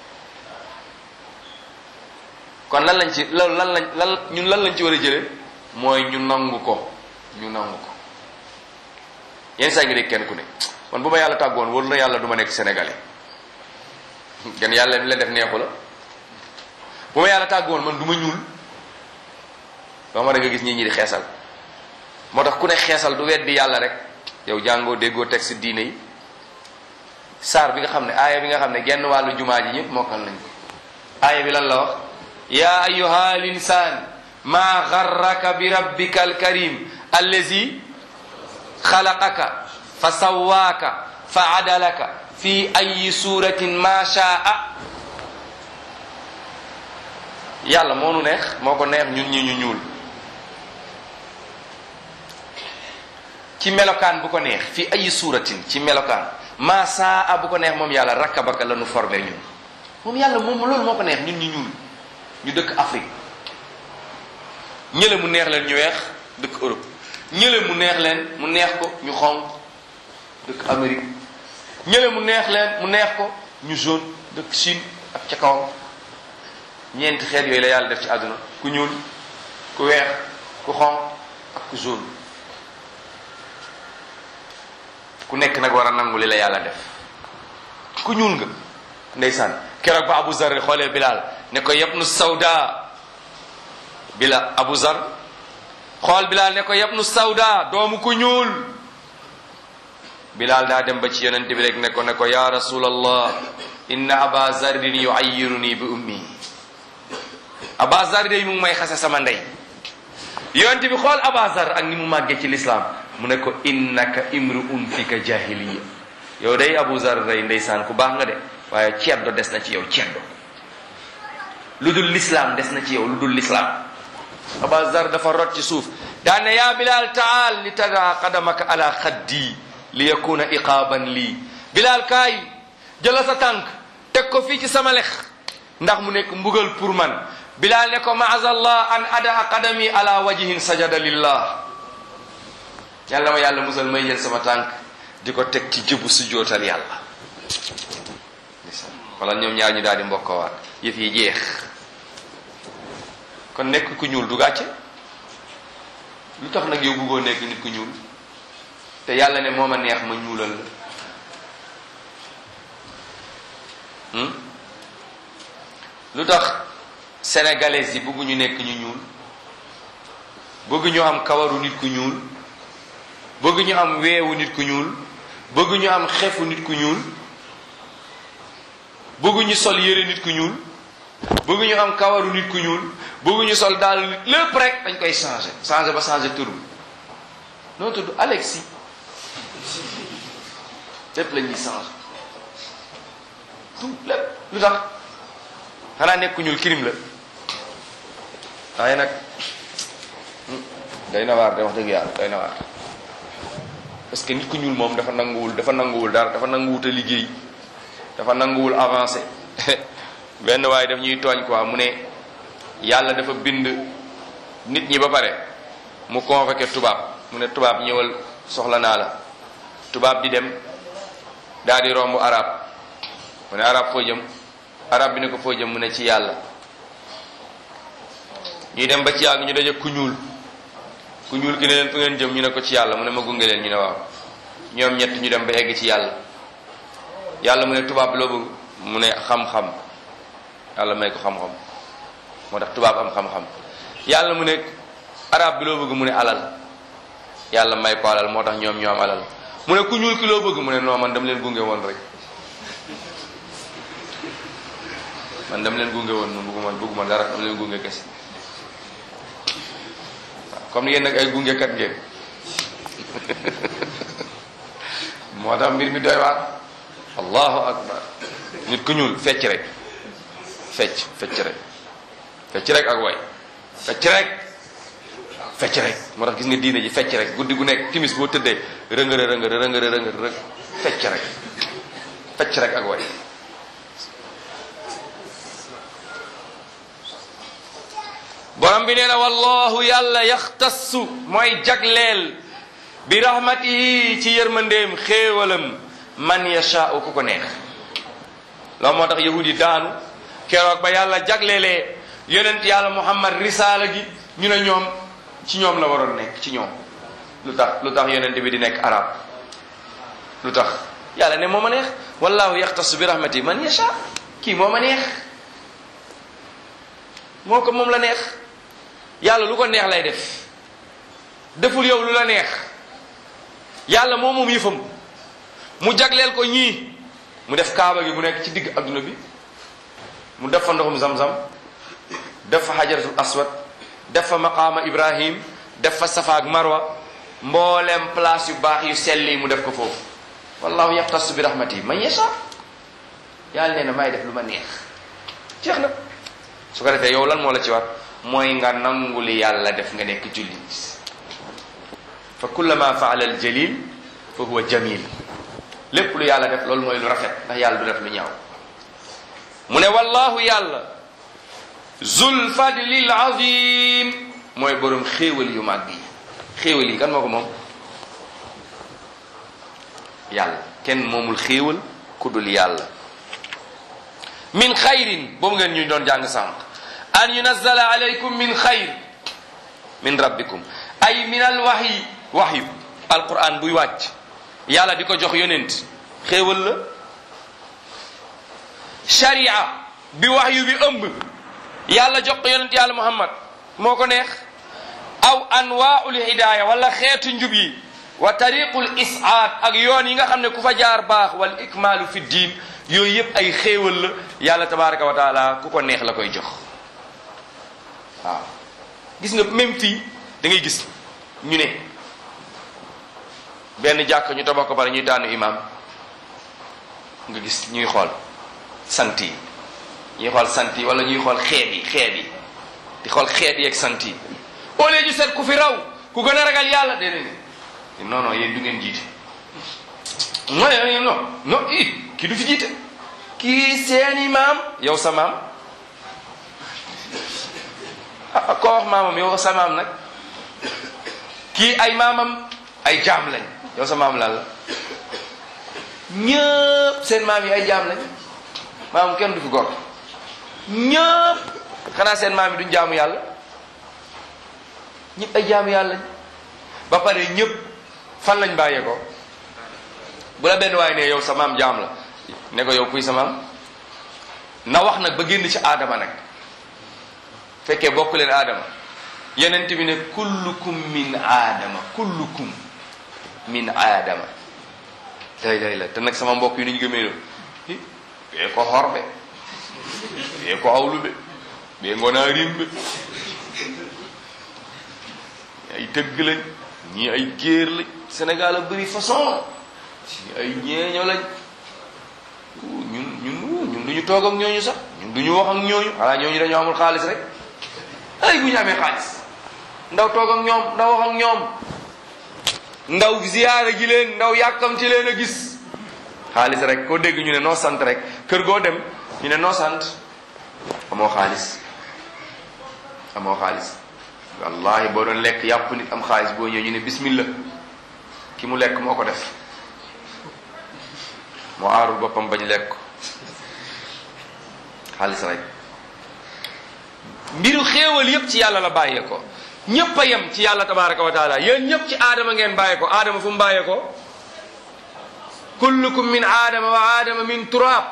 kon lan lañ ci loolu lan lañ lan ñun lan lañ ci war a jële mooy ñu nangu ko ñu nangu ko yenn saa ngi dégg kenn ku ne man bu ma yàlla tàggoon wóor na yàlla du ma nekk sénégalais gan yàlla mi leen def neexu la bu ma yàlla tàggoon man du ma ñuul ba ma da nga gis ñi ñi di xeesal moo tax ku ne xeesal du weddi yàlla rek yow jàngoo déggoo texte diine yi saar bi nga xam ne aaya bi nga xam ne genn wàllu jumaa ji ñëpp mokkal nañ ko aaya bi lan la wax ya ayuha l insan ma garraka bi rabbika alkarim allazi xalaqaka fa sawaaka fa adalaka fi ayi suratin ma shaa yàlla moo nu neex moo ko neex ñun ñi ñu ñuul ci melokaan bu ko neex fi ayi suratin ci melokaan ma saa bu ko neex moom yàlla rakkabaka la nu formé ñun moom yàlla moom loolu moo ko neex ñun ñu ñuul ñu dëkk Afrique ñële mu neex leen ñu weex dëkk Europe ñële mu neex leen mu neex ko ñu xonq dëkk Amérique ñële mu neex leen mu neex ko ñu jaune dëkk Chine ak ca kawam ñeenti xeet yooyu la yàlla def ci àdduna ku ñuul ku weex ku xonq ak ku jaune ku nekk nag war a nangu li la yàlla def ku ñuul nga ndeysaan keroog ba Abu Zar xoolee Bilal ne ko yabnu sawda bila Abu Zar xool Bilal ne ko yabnu sawda doomu ku ñuul Bilal daa dem ba ci yonent bi rek ne ko ne ko ya rasulallah inna aba zarrin yuayyiruni bi ummi aba zar day mu ngi may xase sama ndey yonent bi xool aba zar ak ni mu màggee ci lislaam mu ne ko innaka imruun fika jahiliya yow day abu zar day ndeysaan ku baax nga de waaye ceddo des na ci yow ceddo lu dul lislaam des na ci yow lu dul lislaam aba zar dafa rot ci suuf daan ne yaa bilal taal li tada qadamaka ala xaddi li yakuna iqaaban lii bilal kaay jëla sa tànk teg ko fii ci sama lex ndax mu nekk mbugal pour man bilal ne ko maazallah an ada qadami ala wajhin sajada lillah yàlla ma yàlla musal may jël sama tànk di ko teg ci jëbu su jootal yàlla wala ñoom ñaar ñu daal di mbokkowaat yëf yi jeex kon nekk ku ñuul du gàcce lu tax nag yow bëggoo nekk nit ku ñuul te yàlla ne moo ma neex ma ñuulal la lu tax sénégalais yi bëgguñu nekk ñu ñuul bëgg ñu am kawaru nit ku ñuul bëgg ñu am weewu nit ku ñuul bëgg ñu am xefu nit ku ñuul bëgg ñu sol yére nit ku ñuul bëgguñu am kawaru nit ku ñuul bëgguñu sol daal lépp rek dañ koy changé changé ba changé tur bi noo tudd Alexis lépp la ñuy changé tout lépp lu tax xanaa nekk ku ñuul kirim la waaye nag day na waar de wax dëgg yàlla day na waar parce que nit ku ñuul moom dafa nanguwul dafa nanguwul dara dafa nanguwut a liggéey dafa nanguwul avancé benn waaye daf ñuy tooñ quoi mu ne yàlla dafa bind nit ñi ba pare mu convoqué tubaab mu ne tubaab ñëwal soxla naa la tubaab di dem daal di romb arab mu ne arab foo jëm arab bi ne ko foo jëm mu ne ci yàlla ñuy dem ba ci yàgg ñu daje ku ñuul ku ñuul ki ne leen fu ngeen jëm ñu ne ko ci yàlla mu ne ma gunge leen ñu ne waaw ñoom ñett ñu dem ba egg ci yàlla yàlla mu ne tubaab bi loo bëgg mu ne xam-xam yàlla may ko xam-xam moo tax tubaab am xam-xam yàlla mu ne arab bi loo bëgg mu ne alal yàlla may ko alal moo tax ñoom ñoo am alal mu ne ku ñuul ki loo bëgg mu ne non man dama leen gunge woon rek man dama leen gunge woon man bëgguma bëgguma dara dama leen gunge kese comme ni yéen nag ay gungekat ngeen moo tax mbir mi doy waar allahu akbar nit ku ñuul fecc rek fecc fecc rek fecc rek ak way fecc rek fecc rek moo tax gis nga diine ji fecc rek guddi gu nekk timis boo tëddee rëngëre rëngëre rëngëre rëngëre rek fecc rek fecc rek ak way borom bi nee na wallahu yàlla yaxtassu mooy jagleel bi rahmatihi ci yërmandeem xéewalam man yashaau ku ko neex loolu moo tax yahud yi daanu keroog ba yàlla jagleelee yonent yàlla muhammad risaala gi ñu ne ñoom ci ñoom la waroon nekk ci ñoom lu tax lu tax yonent bi di nekk arab lu tax yàlla ne moo ma neex wallahu yaxtassu bi rahmatihi man yasha kii moo ma neex moo ko moom la neex yàlla lu ko neex lay def deful yow lu la neex yàlla moo moom yëfam mu jagleel ko ñii mu def kaaba gi mu nekk ci digg adduna bi mu def fa ndoxum zamzam def fa xajaratul aswad def fa maqaama ibrahim def fa safa ak marwa mboolem place yu baax yu sell yi mu def ko foofu wallahu yaxtasu bi rahmati man yasha yàlla nee na may def lu ma neex jeex na su ko defee yow lan moo la ci war mooy nga nangu li yàlla def nga nekk jullit fa kullama faala al jalil fa huwa jamil lépp lu yàlla def loolu mooy lu rafet ndax yàlla du def lu ñaaw mu ne wallahu yàlla zul fadlil azim mooy borom xéewal yu màgg yi xéewal yi kan moo ko moom yàlla kenn moomul xéewal ku dul yàlla min xayrin boobu ngeen ñu doon jàng sànq an yunazzala alaykum min xayr min rabbikum ay min al waxyi waxyu alquran buy wàcc yàlla di ko jox yonent xéewal la sharia bi waxyu bi ëmb yàlla jox ko yonent yàlla muhammad moo ko neex aw anwaul hidaya wala xeetu njub yi wa tariqul isaad ak yoon yi nga xam ne ku fa jaar baax wal ikmaalu fi diin yooyu yëpp ay xéewal la yàlla tabaraka wa taala ku ko neex la koy jox waaw gis nga même fii da ngay gis ñu ne benn jàkk ñu tabax ko pare ñuy tànn imam nga gis ñuy xool sant yi ñuy xool sant yi wala ñuy xool xeet yi xeet yi di xool xeet yi ak sant yi au lieu ñu seet ku fi raw ku gën a ragal yàlla déedéet non non yéen du ngeen jiite non non non i kii du fi jiite kii seeni maam yow sa maam ah koo wax maamam yow sa maam nag kii ay maamam ay jaam lañ yow sa maam lan la ñëpp seen maam yi ay jaam lañ maam kenn du fi gor ñëpp xanaa seen maam yi duñ jaamu yàlla ñëpp ay jaamu yàlla lañ ba pare ñëpp fan lañ bàyyee ko bu la benn waaye ne yow sa maam jaam la ne ko yow kuy sa maam na wax nag ba génn ci aadama nag fekkee bokk leen aadama yenent bi ne kullukum min aadama kullukum min aadama lay lay la te nag sama mbokk yi ni ñu gëmee lo yee ko xorbe ɓe ko awluɓe ɓe gona rimɓe ay tëgg lañ ñii ay géer lañ Sénégal a bëri façon ñii ay ñeeño lañ ñun ñun ñun duñu toog ak ñooñu sax ñun duñu wax ak ñooñu xanaa ñooñu dañoo amul xaalis rek ay bu ñu amee xaalis ndaw toog ak ñoom ndaw wax ak ñoom ndaw ziyaara ji leen ndaw yàkkamti leen a gis xaalis rek koo dégg ñu ne noo sant rek kër goo dem ñu ne noo sant amoo xaalis amoo xaalis wallahi boo doon lekk yàpp nit am xaalis boo ñëwee ñu ne bismillah ki mu lekk moo ko def moo aarul boppam bañ lekk xaalis rek mbiru xéewal yépp ci yàlla la bàyyee ko ñépp a yem ci yàlla tabaraka wa taala yéen ñépp ci aadama ngeen bàyyee ko aadama fu mu bàyyee ko kullukum min aadama wa aadama min turab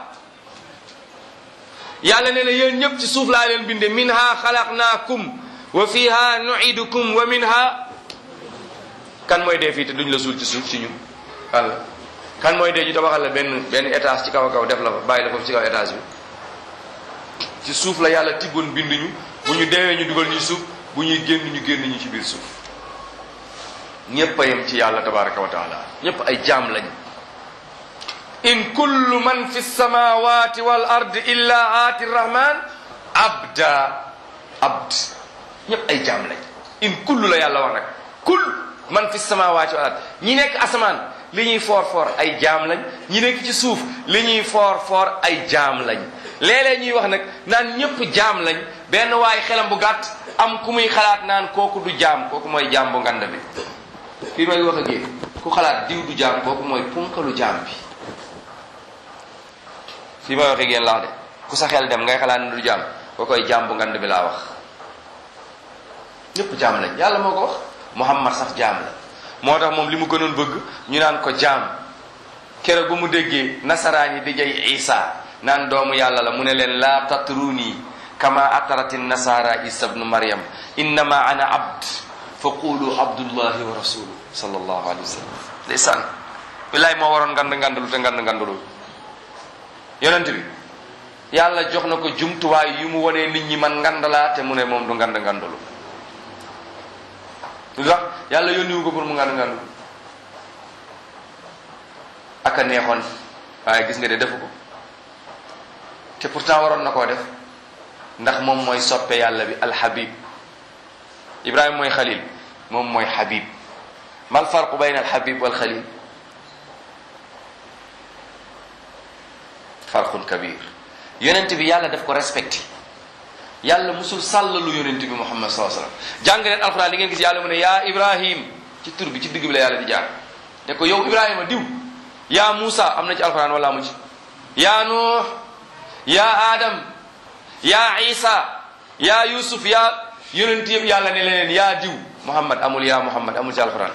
yàlla nee na yéen ñépp ci suuf laa leen binde minha xalaqnaakum wa fiha nuidukum wa minha kan mooy dee fii te duñ la suul ci suuf ci ñun walla kan mooy dee ñu tabaxal la benn benn étage ci kaw a kaw def la fa bàyyi la foofu ci kaw étage bi ci suuf la yàlla tibboon bind ñu bu ñu deewee ñu dugal ñu suuf bu ñuy génn ñu génn ñu ci biir suuf ñépp a yem ci yàlla tabaraka wa taala ñépp ay jaam lañu in kullu man fi samawati wal ard illa aati rahman abda abd ñépp ay jaam lañ in kullu la yàlla wax nag kull man fi samawati wal ard ñi nekk asamaan li ñuy foor foor ay jaam lañ ñi nekk ci suuf li ñuy foor foor ay jaam lañ léeg-léeg ñuy wax nag naan ñépp jaam lañ benn waay xelam bu gàtt am ku muy xalaat naan kooku du jaam kooku mooy jaam bu ngand bi fii may wax ak yéen ku xalaat diw du jaam kooku mooy punkalu jaam bi fii may wax ak yéen laa de ku sa xel dem ngay xalaat ne du jaam koo koy jaam bu ngand bi laa wax ñépp jaam lañ yàlla moo ko wax Muhammad sax jaam la moo tax moom li mu gënoon bëgg ñu naan ko jaam keroog ba mu déggee nasaraan yi di jay Isa naan doomu yàlla la mu ne leen laa tatruni kama atarati nasara isa bnu maryam innama ana abd fa qulu abdullahi wa rasulu sallallahu alayhi wa sallam ndeysaan billaay moo waroon ngand ngandalu te ngand ngandalul yonent bi yàlla jox na ko jumtuwaay yu mu wonee nit ñi man ngandalaa te mu ne moom du ngand ngandalu lu tax yàlla yónniwu ko pour mu ngand ngandalu aka neexoon waaye gis nga de defu ko te pourtant waroon na koo def ndax moom mooy soppe yàlla bi alhabib ibrahima mooy xalil moom mooy habib mal farqu bayna alhabib wal xalil farqun kabir yonent bi yàlla daf ko respecté yàlla musul sàllalu yonent bi muhammad saa sallam jàng leen alquran li ngeen gis yàlla mu ne yaa ibrahim ci tur bi ci digg bi la yàlla di jaar ne ko yow ibrahima diw yaa muusa am na ci alquran wala amu ci yaa nuux yaa adam yaa isa yaa yusuf yaa yonent yëpp yàlla ne leneen yaa diw muhammad amul yaa muhammad amul ci alquran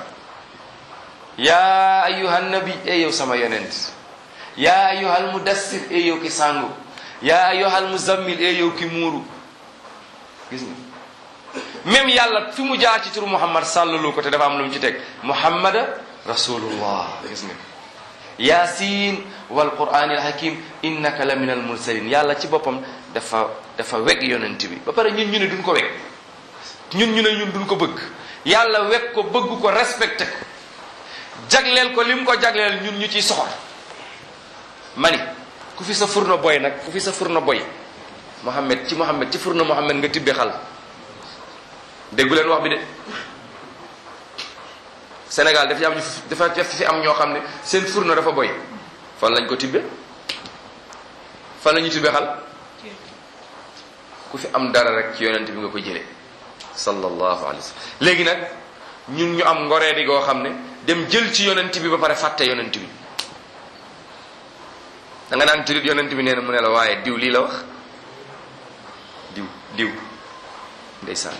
yaa ayuhan nabi e yow sama yonent yaa ayuhal mudassir e yow ki sangu yaa ayuhal muzammil e yow ki muuru gis nga même yàlla fi mu jaar ci turu muhammad sàllalu ko te dafa am lu mu ci teg muhammada rasulullah gis nga yasin wal qur'anil hakim innaka la min al mursalin yàlla ci boppam dafa dafa weg yonent bi ba pare ñun ñu ne duñ ko weg ñun ñu ne ñun duñ ko bëgg yàlla weg ko bëgg ko respecté ko jagleel ko lim ko jagleel ñun ñu ciy soxor mani ku fi sa furna boy nag ku fi sa furna boy Mohammed ci Mohammed ci furna Mohammed nga tibbe xal déggu leen wax bi de Sénégal dafa am dafa def fi am ñoo xam ne seen furna dafa boy fan lañ ko tibbe fan la ñu tibbe xal ku fi am dara rek ci yonent bi nga ko jëlee sallallahu alayhi wa sallam léegi nag ñun ñu am ngoree di goo xam ne dem jël ci yonent bi ba pare fàtte yonent bi da nga naan turit yonent bi nee na mu ne la waaye diw lii la wax diw diw ndeysaan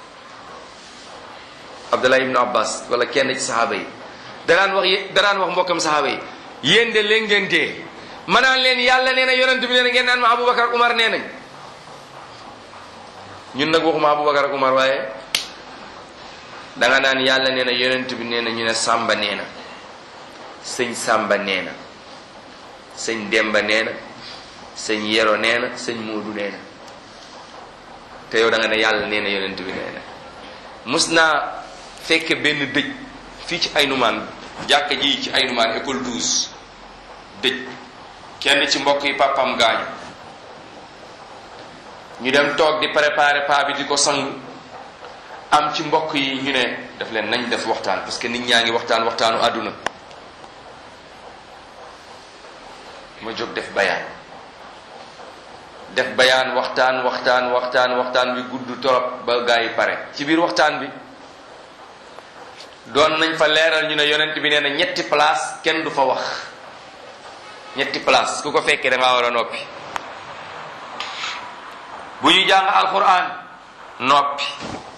Abdullah ibnu Abbas wala kenn ci saxaaba yi danaan wax danaan wax mbokkam saxaaba yi yéen de leen ngeen dee ma naan leen yàlla nee na yonent bi nee na ngeen naan ma Aboubacar ak Umar nee nañ ñun nag waxuma Aboubacar ak Umar waaye danga naan yàlla nee na yonent bi nee na ñu ne Samba nee na sëñ Samba nee na sëñ Demba nee na sëñ Yero nee na sëñ Moodu nee na te yow da nga ne yàlla nee na yonent bi nee na mus naa fekke benn dëj fii ci Aynumaan jàkka ji ci Aynumaan école 12 dëj kenn ci mbokk yi papam gaañu ñu dem toog di préparer paa bi di ko sang am ci mbokk yi ñu ne daf leen nañ def waxtaan parce que nit ñaa ngi waxtaan waxtaanu àdduna ma jóg def bayaan def bayaan waxtaan waxtaan waxtaan waxtaan bi gudd torop ba gaa yi pare ci biir waxtaan bi doon nañ fa leeral ñu ne yonent bi nee na ñetti place kenn du fa wax ñetti place ku ko fekkee da ngaa war a noppi bu ñuy jàng alquran noppi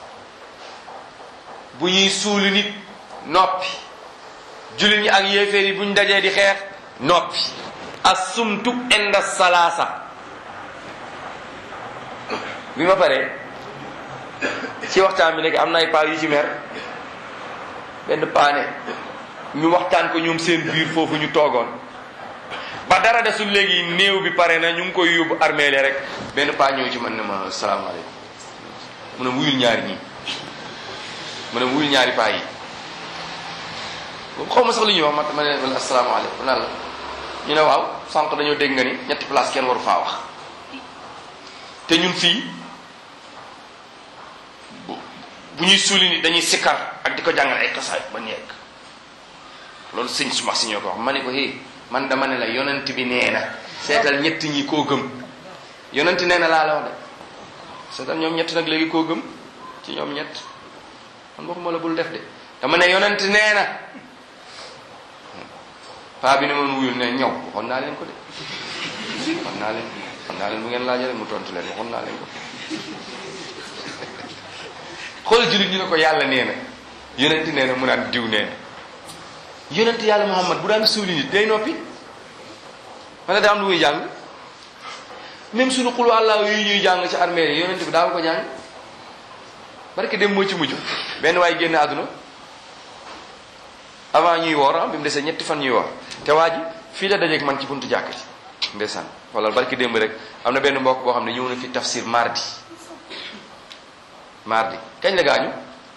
bu ñuy suuli nit noppi jullit ñi ak yéeféer yi bu ñu dajee di xeex noppi assumtu inda salaasa bi ma paree ci waxtaan bi nekk am na ay paa yu ci mer benn paane ñu waxtaan ko ñoom seen biir foofu ñu toogoon ba dara desul léegi néew bi pare na ñu ngi koy yóbbu armée rek benn paa ñëw ci man ne ma salaamaaleykum mu ne wuyul ñaari ñii mu ne wuyul ñaari paa yi xaw ma sax li ñuy wax ma ma ne asalaamaaleykum nan la ñu ne waaw sànq dañoo dégg nga ni ñetti place kenn waru faa wax te ñun fii bu ñuy suuli ni dañuy sikkar ak di ko jàngal ay kasaay ba nekk loolu sëñ suma si ñoo ko wax ma ne ko hé man dama ne la yonent bi nee na seetal ñett ñi koo gëm yonent nee na laa la wax de seetal ñoom ñett nag léegi koo gëm ci ñoom ñett man waxuma la bul def de dama ne yonent nee na paa bi ne moon wuyul ne ñëw waxoon naa leen ko de waxoon naa leen waxoon naa leen bu ngeen laajee mu tontu leen waxoon naa leen ko xool jullit ñu ne ko yàlla nee na yonent nee na mu naan diw nee na yonent yàlla muhammad bu daan suuli nit day noppi wala daa am lu muy jàng même suñu xulu àllaa yi ñuy jàng ci armée yi yonent bi daaw ko jàng barke dem moo ci mujj benn waaye génn àdduna avant ñuy woor ah bi mu desee ñetti fan ñuy woor te waa ji fii la dajeeg man ci buntu jàkk ci ndeysaan wala barke démb rek am na benn mbokk boo xam ne ñëw na fi tafsir mardi mardi kañ la gaañu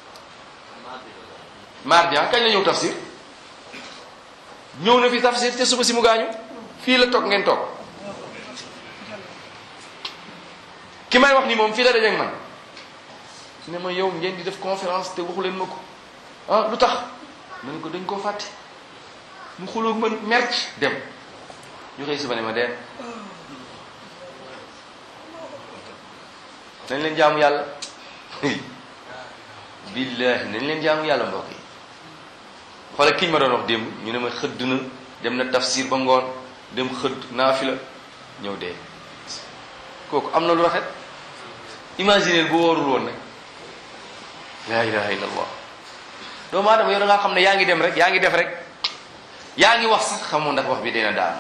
mardi ah kañ la ñëw tafsir ñëw na fi tafsir te suba si mu gaañu fii la toog ngeen toog ki may wax ni moom fii la dajeeg man ne ma yow ngeen di def conférence te waxu leen ma ko ah lu tax ma ne ko dañ koo fàtte mu xuloog man merc dem ñu xëy suba ne ma dem nañ leen jaamu yàlla billahi nañ leen jaamu yàlla mbokk yi xoolal kiñ ma doon wax démb ñu ne ma xëdd na dem na tafsir ba ngoon dem xëdd naafila ñëw dee kooku am na lu rafet imaginer bu wóorul woon nag la ilaha illa allah doomu aadama yow da ngaa xam ne yaa ngi dem rek yaa ngi def rek yaa ngi wax sax xamoo ndax wax bi dina daan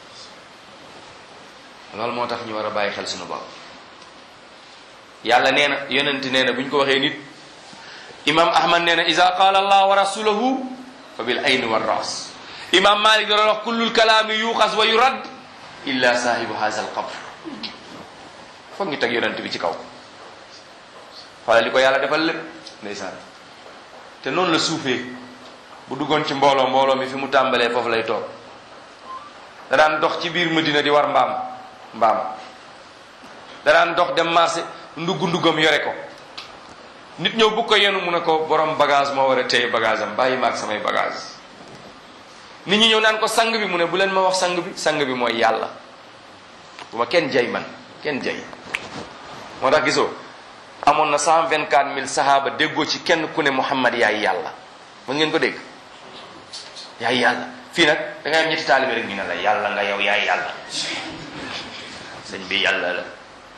loolu moo tax ñu war a bàyyi xel suñu bopp yàlla nee na yonent nee na bu ñu ko waxee nit imam ahmad nee na ida qaala allah wa rasuluhu fa bil ayni wa ras imam malik da doon wax kullul kalaami yuxas wa yurad illa saahibu haza al qabr foog ñu teg yonent bi ci kaw xoolal li ko yàlla defal lépp ndeysaan te noonu la suufee bu duggoon ci mbooloo mbooloo mi fi mu tàmbalee foofu lay toog da daan dox ci biir Madina di war mbaam mbaam da daan dox dem marché ndugg nduggam yore ko nit ñëw bu ko yenu mu ne ko borom bagage moo war a téye bagage am bàyyi maag samay bagage nit ñi ñëw naan ko sang bi mu ne bu leen ma wax sang bi sang bi mooy yàlla bu ma kenn jay man kenn jay moo tax gisoo amoon na cent vingt quatre mille sahaaba déggoo ci kenn ku ne Muhammad yaay yàlla mën ngeen ko dégg yaay yàlla fii nag da ngay am ñetti taalibe rek ñu ne la yàlla nga yow yaay yàlla sëñ bi yàlla la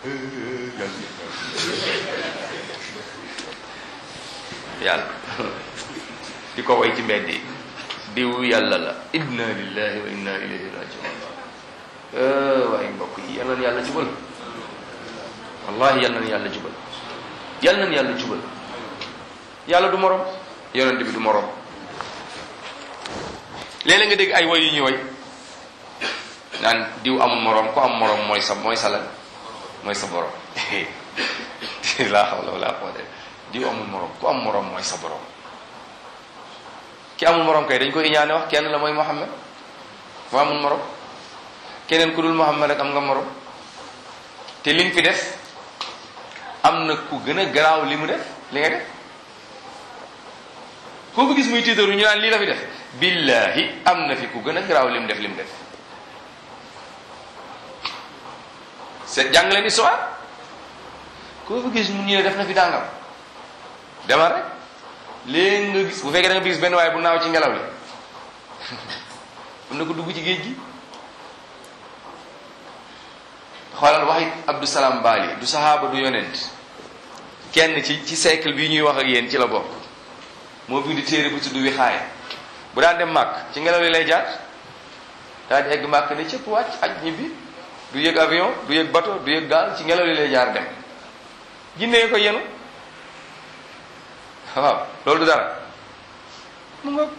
yàlla di ko way ci mbedd yi diw yàlla la inna lillahi wa inna ilayhi rajiun waaye mbokk yi yal na yàlla jubal wallahi yal na yàlla jubal yal na yàlla jubal yàlla du morom yonent bi du morom léeg-léeg nga dégg ay woy yu ñuy woy naan diw amul morom ku am morom mooy sa mooy sa lan mooy sa borom laa hawla wala quwwata di amul morom ku am morom mooy sa borom ki amul morom kay dañ koy iñaane wax kenn la mooy Muhammad moo amul morom keneen ku dul Muhammad rek am nga morom te li nga fi def am na ku gën a garaaw li mu def li nga def koo ko gis muy tiitaru ñu naan lii la fi def billahi am na fi ku gën a garaaw li mu def li mu def c'est jàng leen histoire koo fa gis mu ñu ne def na fi dàngam demal rek léegi nga gis bu fekkee da nga gis benn waaye bu naaw ci ngelaw li mën na ko dugg ci géej gi xoolal waxi Abdou Salam Bali du sahaaba du yonent kenn ci ci siècle bi ñuy wax ak yéen ci la bokk moo bind téere bu tudd wi xaaya bu daan dem màkk ci ngelaw li lay jaar daal di egg màkk ne cëpp wàcc aj ñibbi du yëg avion du yëg bateau du yëg gaal ci ngelaw li lay jaar dem jinne ko yenu waaw loolu du dara mu nga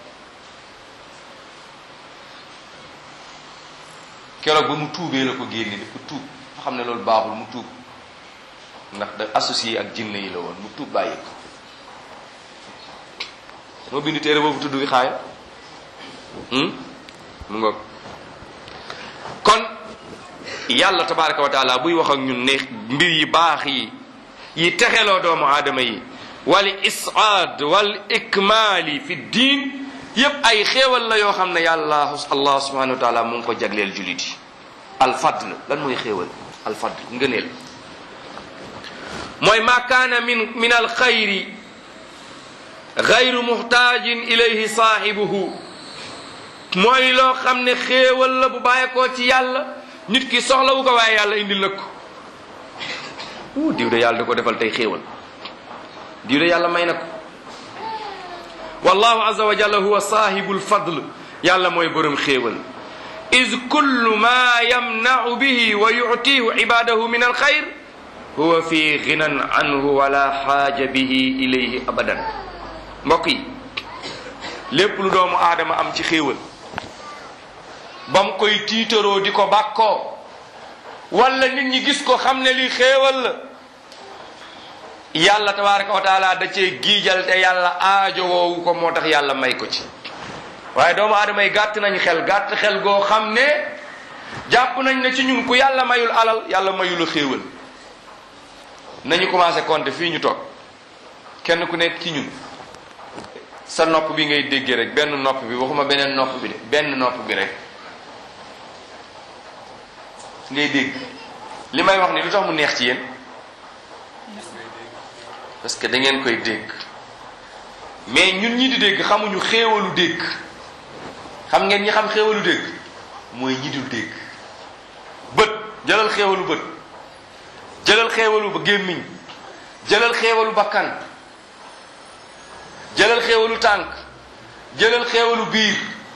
keroog ba mu tuubee la ko génne dafa tuub nga xam ne loolu baaxul mu tuub ndax da associé ak jinne yi la woon mu tuub bàyyi ko moo bind téere boobu tudd wi xaaya mu nga kon yàlla tabaraka wa taala buy wax ak ñun ne mbir yi baax yi yi texeloo doomu aadama yi wal isaad wal ikmaali fi diin yépp ay xéewal la yoo xam ne yàlla allah subhanahu wa taala mu ngi ko jagleel julit yi alfadl lan mooy xéewal alfadl ngëneel mooy ma kaana min min alxayri gayru muxtaajin ilayhi saahibuhu mooy loo xam ne xéewal la bu bàyyeekoo ci yàlla nit ki soxlawu ko waaye yàlla indil na ko uu diw de yàlla da ko defal tey xéewal diw de yàlla may na ko wallahu azza wa jalla huwa saahibu lfadl yàlla mooy borom xéewal is kullu ma yamnau bihi wa yutihu ibadahu min alxayr huwa fi ginan anhu wala xaaja bihi ilayhi abadan mbokk yi lépp lu doomu aadama am ci xéewal ba mu koy tiitaroo di ko bàkkoo wala nit ñi gis ko xam ne lii xéewal la yàlla tabaraka wa taala da cee giijal te yàlla aajo woowu ko moo tax yàlla may ko ci waaye doomu aadama yi gàtt nañ xel gàtt xel goo xam ne jàpp nañ ne ci ñun ku yàlla mayul alal yàlla mayul xéewal nañu commencé compter fii ñu toog kenn ku nekk ci ñun sa nopp bi ngay déggee rek benn nopp bi waxuma beneen nopp bi de benn nopp bi rek ngay dégg li may wax ni lu tax mu neex ci yéen parce que da ngeen koy dégg mais ñun ñi di dégg xamuñu xéewalu dégg xam ngeen ñi xam xéewalu dégg mooy ñi dul dégg bët jëlal xéewalu bët jëlal xéewalu ba gémmiñ jëlal xéewalu bakkan jëlal xéewalu tànk jëlal xéewalu biir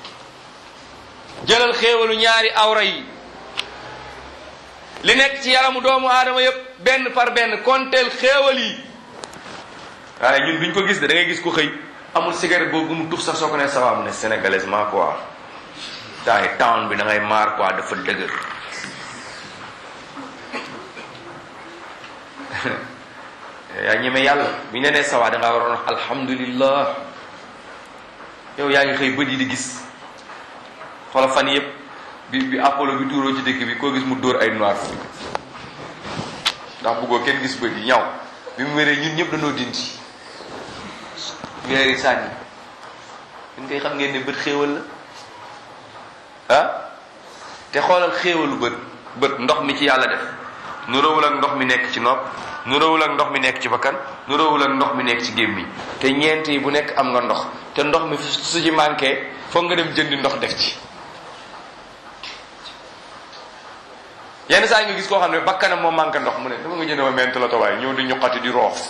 jëlal xéewalu ñaari awra yi li nekk ci yaramu doomu aadama yépp benn par benn konteel xéewal yi waaye ñun duñ ko gis de da ngay gis ko xëy amul cigarette boobu mu tux sax soo ko ne sawa mu ne sénégalaisement quoi taay town bi da ngay maar quoi dafa dëgër yaa ñeme yàlla bu ñu nee sawa da ngaa waroon wax alhamdulillah yow yaa ngi xëy bët yi di gis xoola fan yëpp bi bi apollo bi tuuroo ci dëkk bi koo gis mu dóor ay noir fu ndax bëggoo kenn gis bët yi ñaw bi mu wéree ñun ñëpp dañoo dindi weer yi sànni ñun koy xam ngeen ne bët xéewal la ah te xoolal xéewalu bët bët ndox mi ci yàlla def nuróowul ak ndox mi nekk ci nopp nuróowul ak ndox mi nekk ci bakkan nuróowul ak ndox mi nekk ci gémmiñ te ñeent yi bu nekk am nga ndox te ndox mi su ci manqué foog nga dem jëndi ndox def ci yenn saa yi nga gis koo xam ne bakkanam moo manqué ndox mu ne dama nga jënd ma ment la tawaay ñëw di ñuqati di roof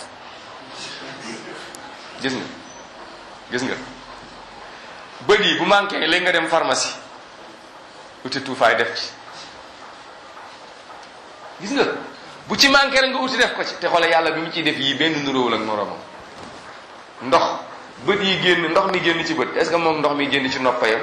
gis nga gis nga bët yi bu manqué léegi nga dem pharmacie uti tuufaay def ci gis nga bu ci manqué rek nga uti def ko ci te xoolal yàlla bi mu ciy def yii benn nuróowul ak moroomam ndox bët yi génn ndox mi génn ci bët est-ce que moom ndox mi génn ci noppayam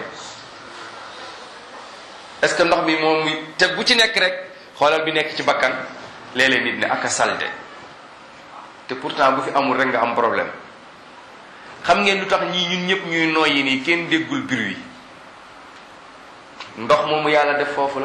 est-ce que ndox mi moom muy te bu ci nekk rek xoolal bi nekk ci bakkan léeg-léeg nit ne ak a salte te pourtant bu fi amul rek nga am problème xam ngeen lu tax ñii ñun ñëpp ñuy noyyi nii kenn déggul bruit ndox moomu yàlla def foofu la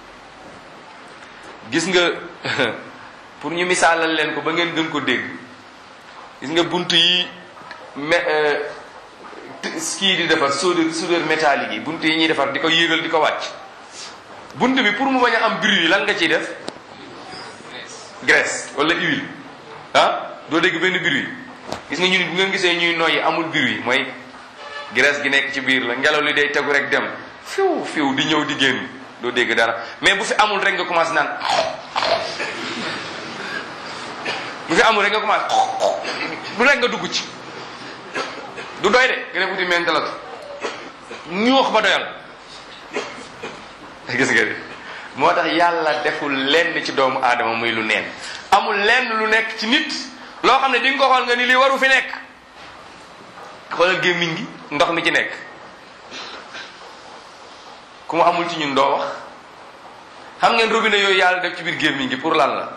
gis nga pour ñu misaalal leen ko ba ngeen gën ko dégg gis nga bunt yi me kii di defar soudeur soudeur métallique yi bunt yi ñuy defar di ko yéegal di ko wàcc bunt bi pour mu bañ a am bruit lan nga ciy def graisse wala huile ah doo dégg benn bruit gis nga ñu bu ngeen gisee ñuy noyyi amul bruit mooy graisse gi nekk ci biir la ngelaw li day tegu rek dem fiw fiw di ñëw di génn doo dégg dara mais bu fi amul rek nga commencé naan bu fi amul rek nga commencé du rek nga dugg ci du doy de nga def uti mentalatu ñu wax ba doyal gis nga de moo tax yàlla deful lenn ci doomu aadama muy lu neen amul lenn lu nekk ci nit loo xam ne di nga ko xool nga ni lii waru fi nekk xoolal gémmiñ gi ndox mi ci nekk ku mu amul ci ñun doo wax xam ngeen robinet yooyu yàlla def ci biir gémmiñ gi pour lan la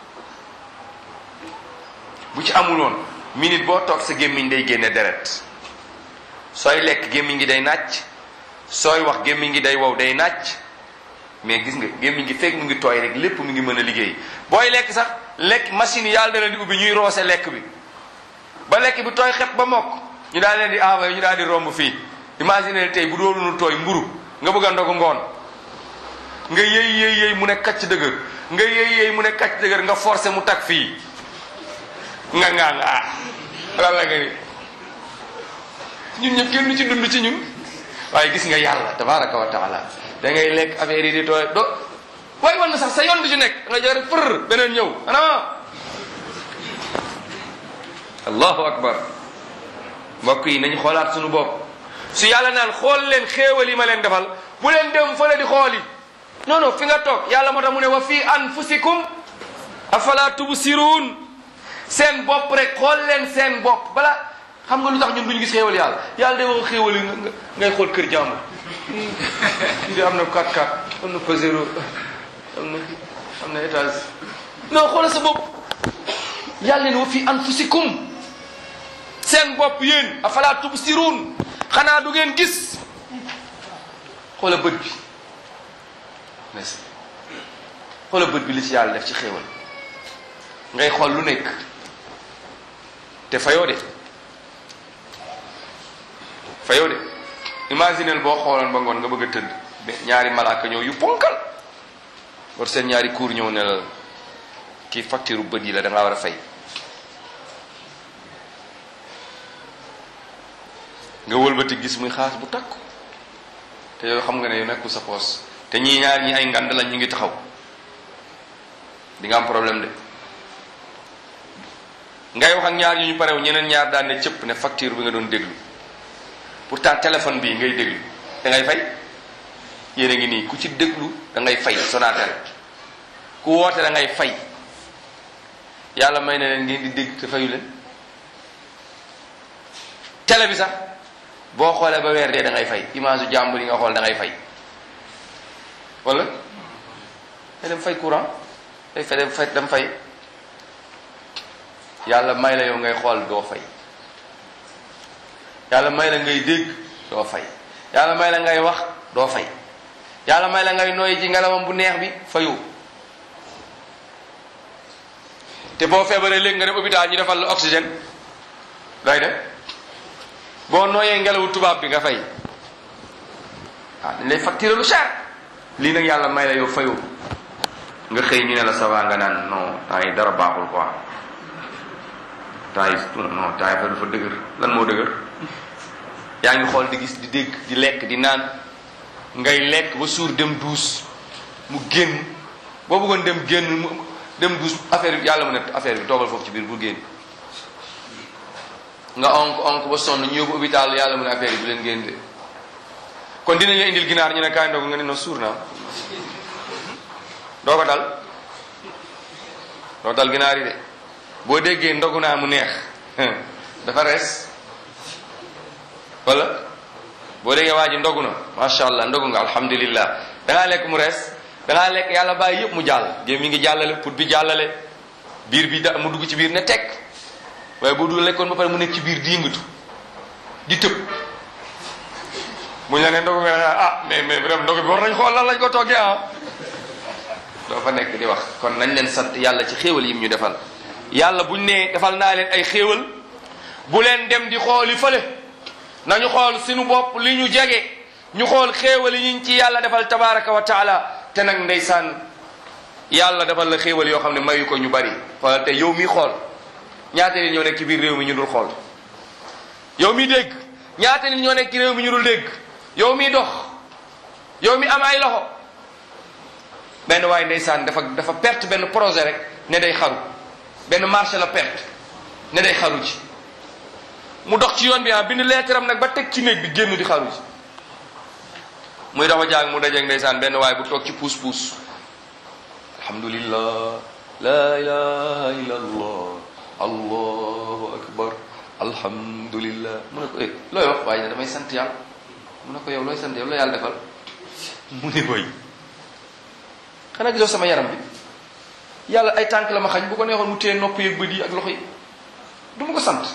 bu ci amuloon minute boo toog sa gémmiñ day génne deret sooy lekk gémmiñ gi day nàcc sooy wax gémmiñ gi day wow day nàcc mais gis nga gémmiñ gi fekk mu ngi tooy rek lépp mu ngi mën a liggéey booy lekk sax lekk machine yàlla da leen di ubbi ñuy roose lekk bi ba lekk bi tooy xep ba mokk ñu daal leen di envoyé ñu daal di romb fii imagine tey bu doonul tooy mburu nga bëgg a ndogu ngoon nga yëy yëy yëy mu ne kacc dëgër nga yëy yëy mu ne kacc dëgër nga forcé mu tag fii nga ngaa nga ah lan la nga ni ñun ñëpp kenn du ci dund ci ñun waaye gis nga yàlla tabaraka wa taala da ngay lekk affaire yi di tooy do waaye wan na sax sa yoon du ci nekk nga jël rek fër beneen ñëw ana allahu akbar mbokk yi nañu xoolaat suñu bopp su yàlla naan xool leen xéewal yi ma leen defal bu leen dem fële di xooli non non fi nga toog yàlla moo tax mu ne wa fi anfusikum afala tubsiruun seen bopp rek xool leen seen bopp bala xam nga lu tax ñun duñu gis xéewal yàlla yàlla day wax xéewal yi ngay xool kër jàmbur kii de am na 4 4 am na Pajero am na am na étage non xoolal sa bopp yàlla ne wa fi anfusikum seen bopp yéen afala tubsiruun xanaa du ngeen gis xoola bët bi merci xoola bët bi li ci yàlla def ci xéewal ngay xool lu nekk te fayoo de fayoo de imaginel boo xooloon ba ngoon nga bëgg a tëdd ñaari malaaka ñëw yu ponkal war seen ñaari kuur ñëw ne la kii facture bët yi la da ngaa war a fay nga wëlbati gis muy xaas bu takku te yow xam nga ne yow nekkul sa poos te ñii ñaar ñi ay ngand lañ ñu ngi taxaw di nga am problème de ngay wax ak ñaar ñu ñu parew ñeneen ñaar daan ne cëpp ne facture bi nga doon déglu pourtant téléphone bii ngay déglu da ngay fay yéen a ngi nii ku ci déglu da ngay fay Sonatel ku woote da ngay fay yàlla may na leen ngeen di dégg te fayu leen télé bi sax boo xoolee ba weer dee da ngay fay image yu jàmbur yi nga xool da ngay fay wala nga dem fay courant day fa dem fay dem fay yàlla may la yow ngay xool doo fay yàlla may la ngay dégg doo fay yàlla may la ngay wax doo fay yàlla may la ngay nooy ci ngelawam bu neex bi fayu te boo feebaree léegi nga dem hôpital ñu defal la oxygène looy def boo nooyee ngelawu tubaab bi nga fay ah dañ lay facturer lu cher lii nag yàlla may la yow fayu nga xëy ñu ne la ça va nga naan non temps yi dara baaxul quoi temps yi non temps yi dafa dëgër lan moo dëgër yaa ngi xool di gis di dégg di lekk di naan ngay lekk ba suur dem duus mu génn boo bëggoon dem génn mu dem duus affaire bi yàlla mu ne affaire bi toogal foofu ci biir bu génn nga onk onk ba sonn ñu yóbbu hôpital yàlla mu ne affaire yi bu leen génn de kon dinañ la indil ginaar ñu ne kaay ndogu nga ne no suur naa doo ko dal doo dal ginaar yi de boo déggee ndogu naa mu neex dafa rees wala boo déggee waa ji ndogu na macha allah ndogu nga alhamdulillah dangaa lekk mu rees dangaa lekk yàlla bàyyi yëpp mu jàll géem mi ngi jàllale put bi jàllale biir bi da mu dugg ci biir ne teg waaye bu du lekkoon ba pare mu nekk ci biir di yëngatu di tëb mu ñu la ne ndogu nga ne ah mais mais vraiment ndogu bi war nañ xool lan lañ ko toggee ah doo fa nekk di wax kon nañ leen sant yàlla ci xéewal yim ñu defal yàlla buñ nee defal naa leen ay xéewal bu leen dem di xooli fële nañu xool suñu bopp li ñu jege ñu xool xéewal yi ñu ci yàlla defal tabaraka wa taala te nag ndeysaan yàlla defal la xéewal yoo xam ne mayu ko ñu bari xoolal te yow mi xool ñaata nit ñoo nekk ci biir réew mi ñu dul xool yow mi dégg ñaata nit ñoo nekk ci réew mi ñu dul dégg yow mi dox yow mi am ay loxo benn waaye ndeysaan dafa dafa perte benn projet rek ne day xaru benn marché la perte ne day xaru ci mu dox ci yoon bi ah bind leetaram nag ba teg ci néeg bi génn di xaru ci muy dafa jaag mu dajeeg ndeysaan benn waaye bu toog ci puus puus alhamdulillah la ilaha illa allah allahu akbar alhamdulillah mu ne ko eh looy wax waaye ne damay sant yàlla mu ne ko yow looy sant yow la yàlla defal mu ne koy xanaa gisoo sama yaram bi yàlla ay tànk la ma xañ bu ko neexoon mu téye nopp yeeg bët yi ak loxo yi du ma ko sant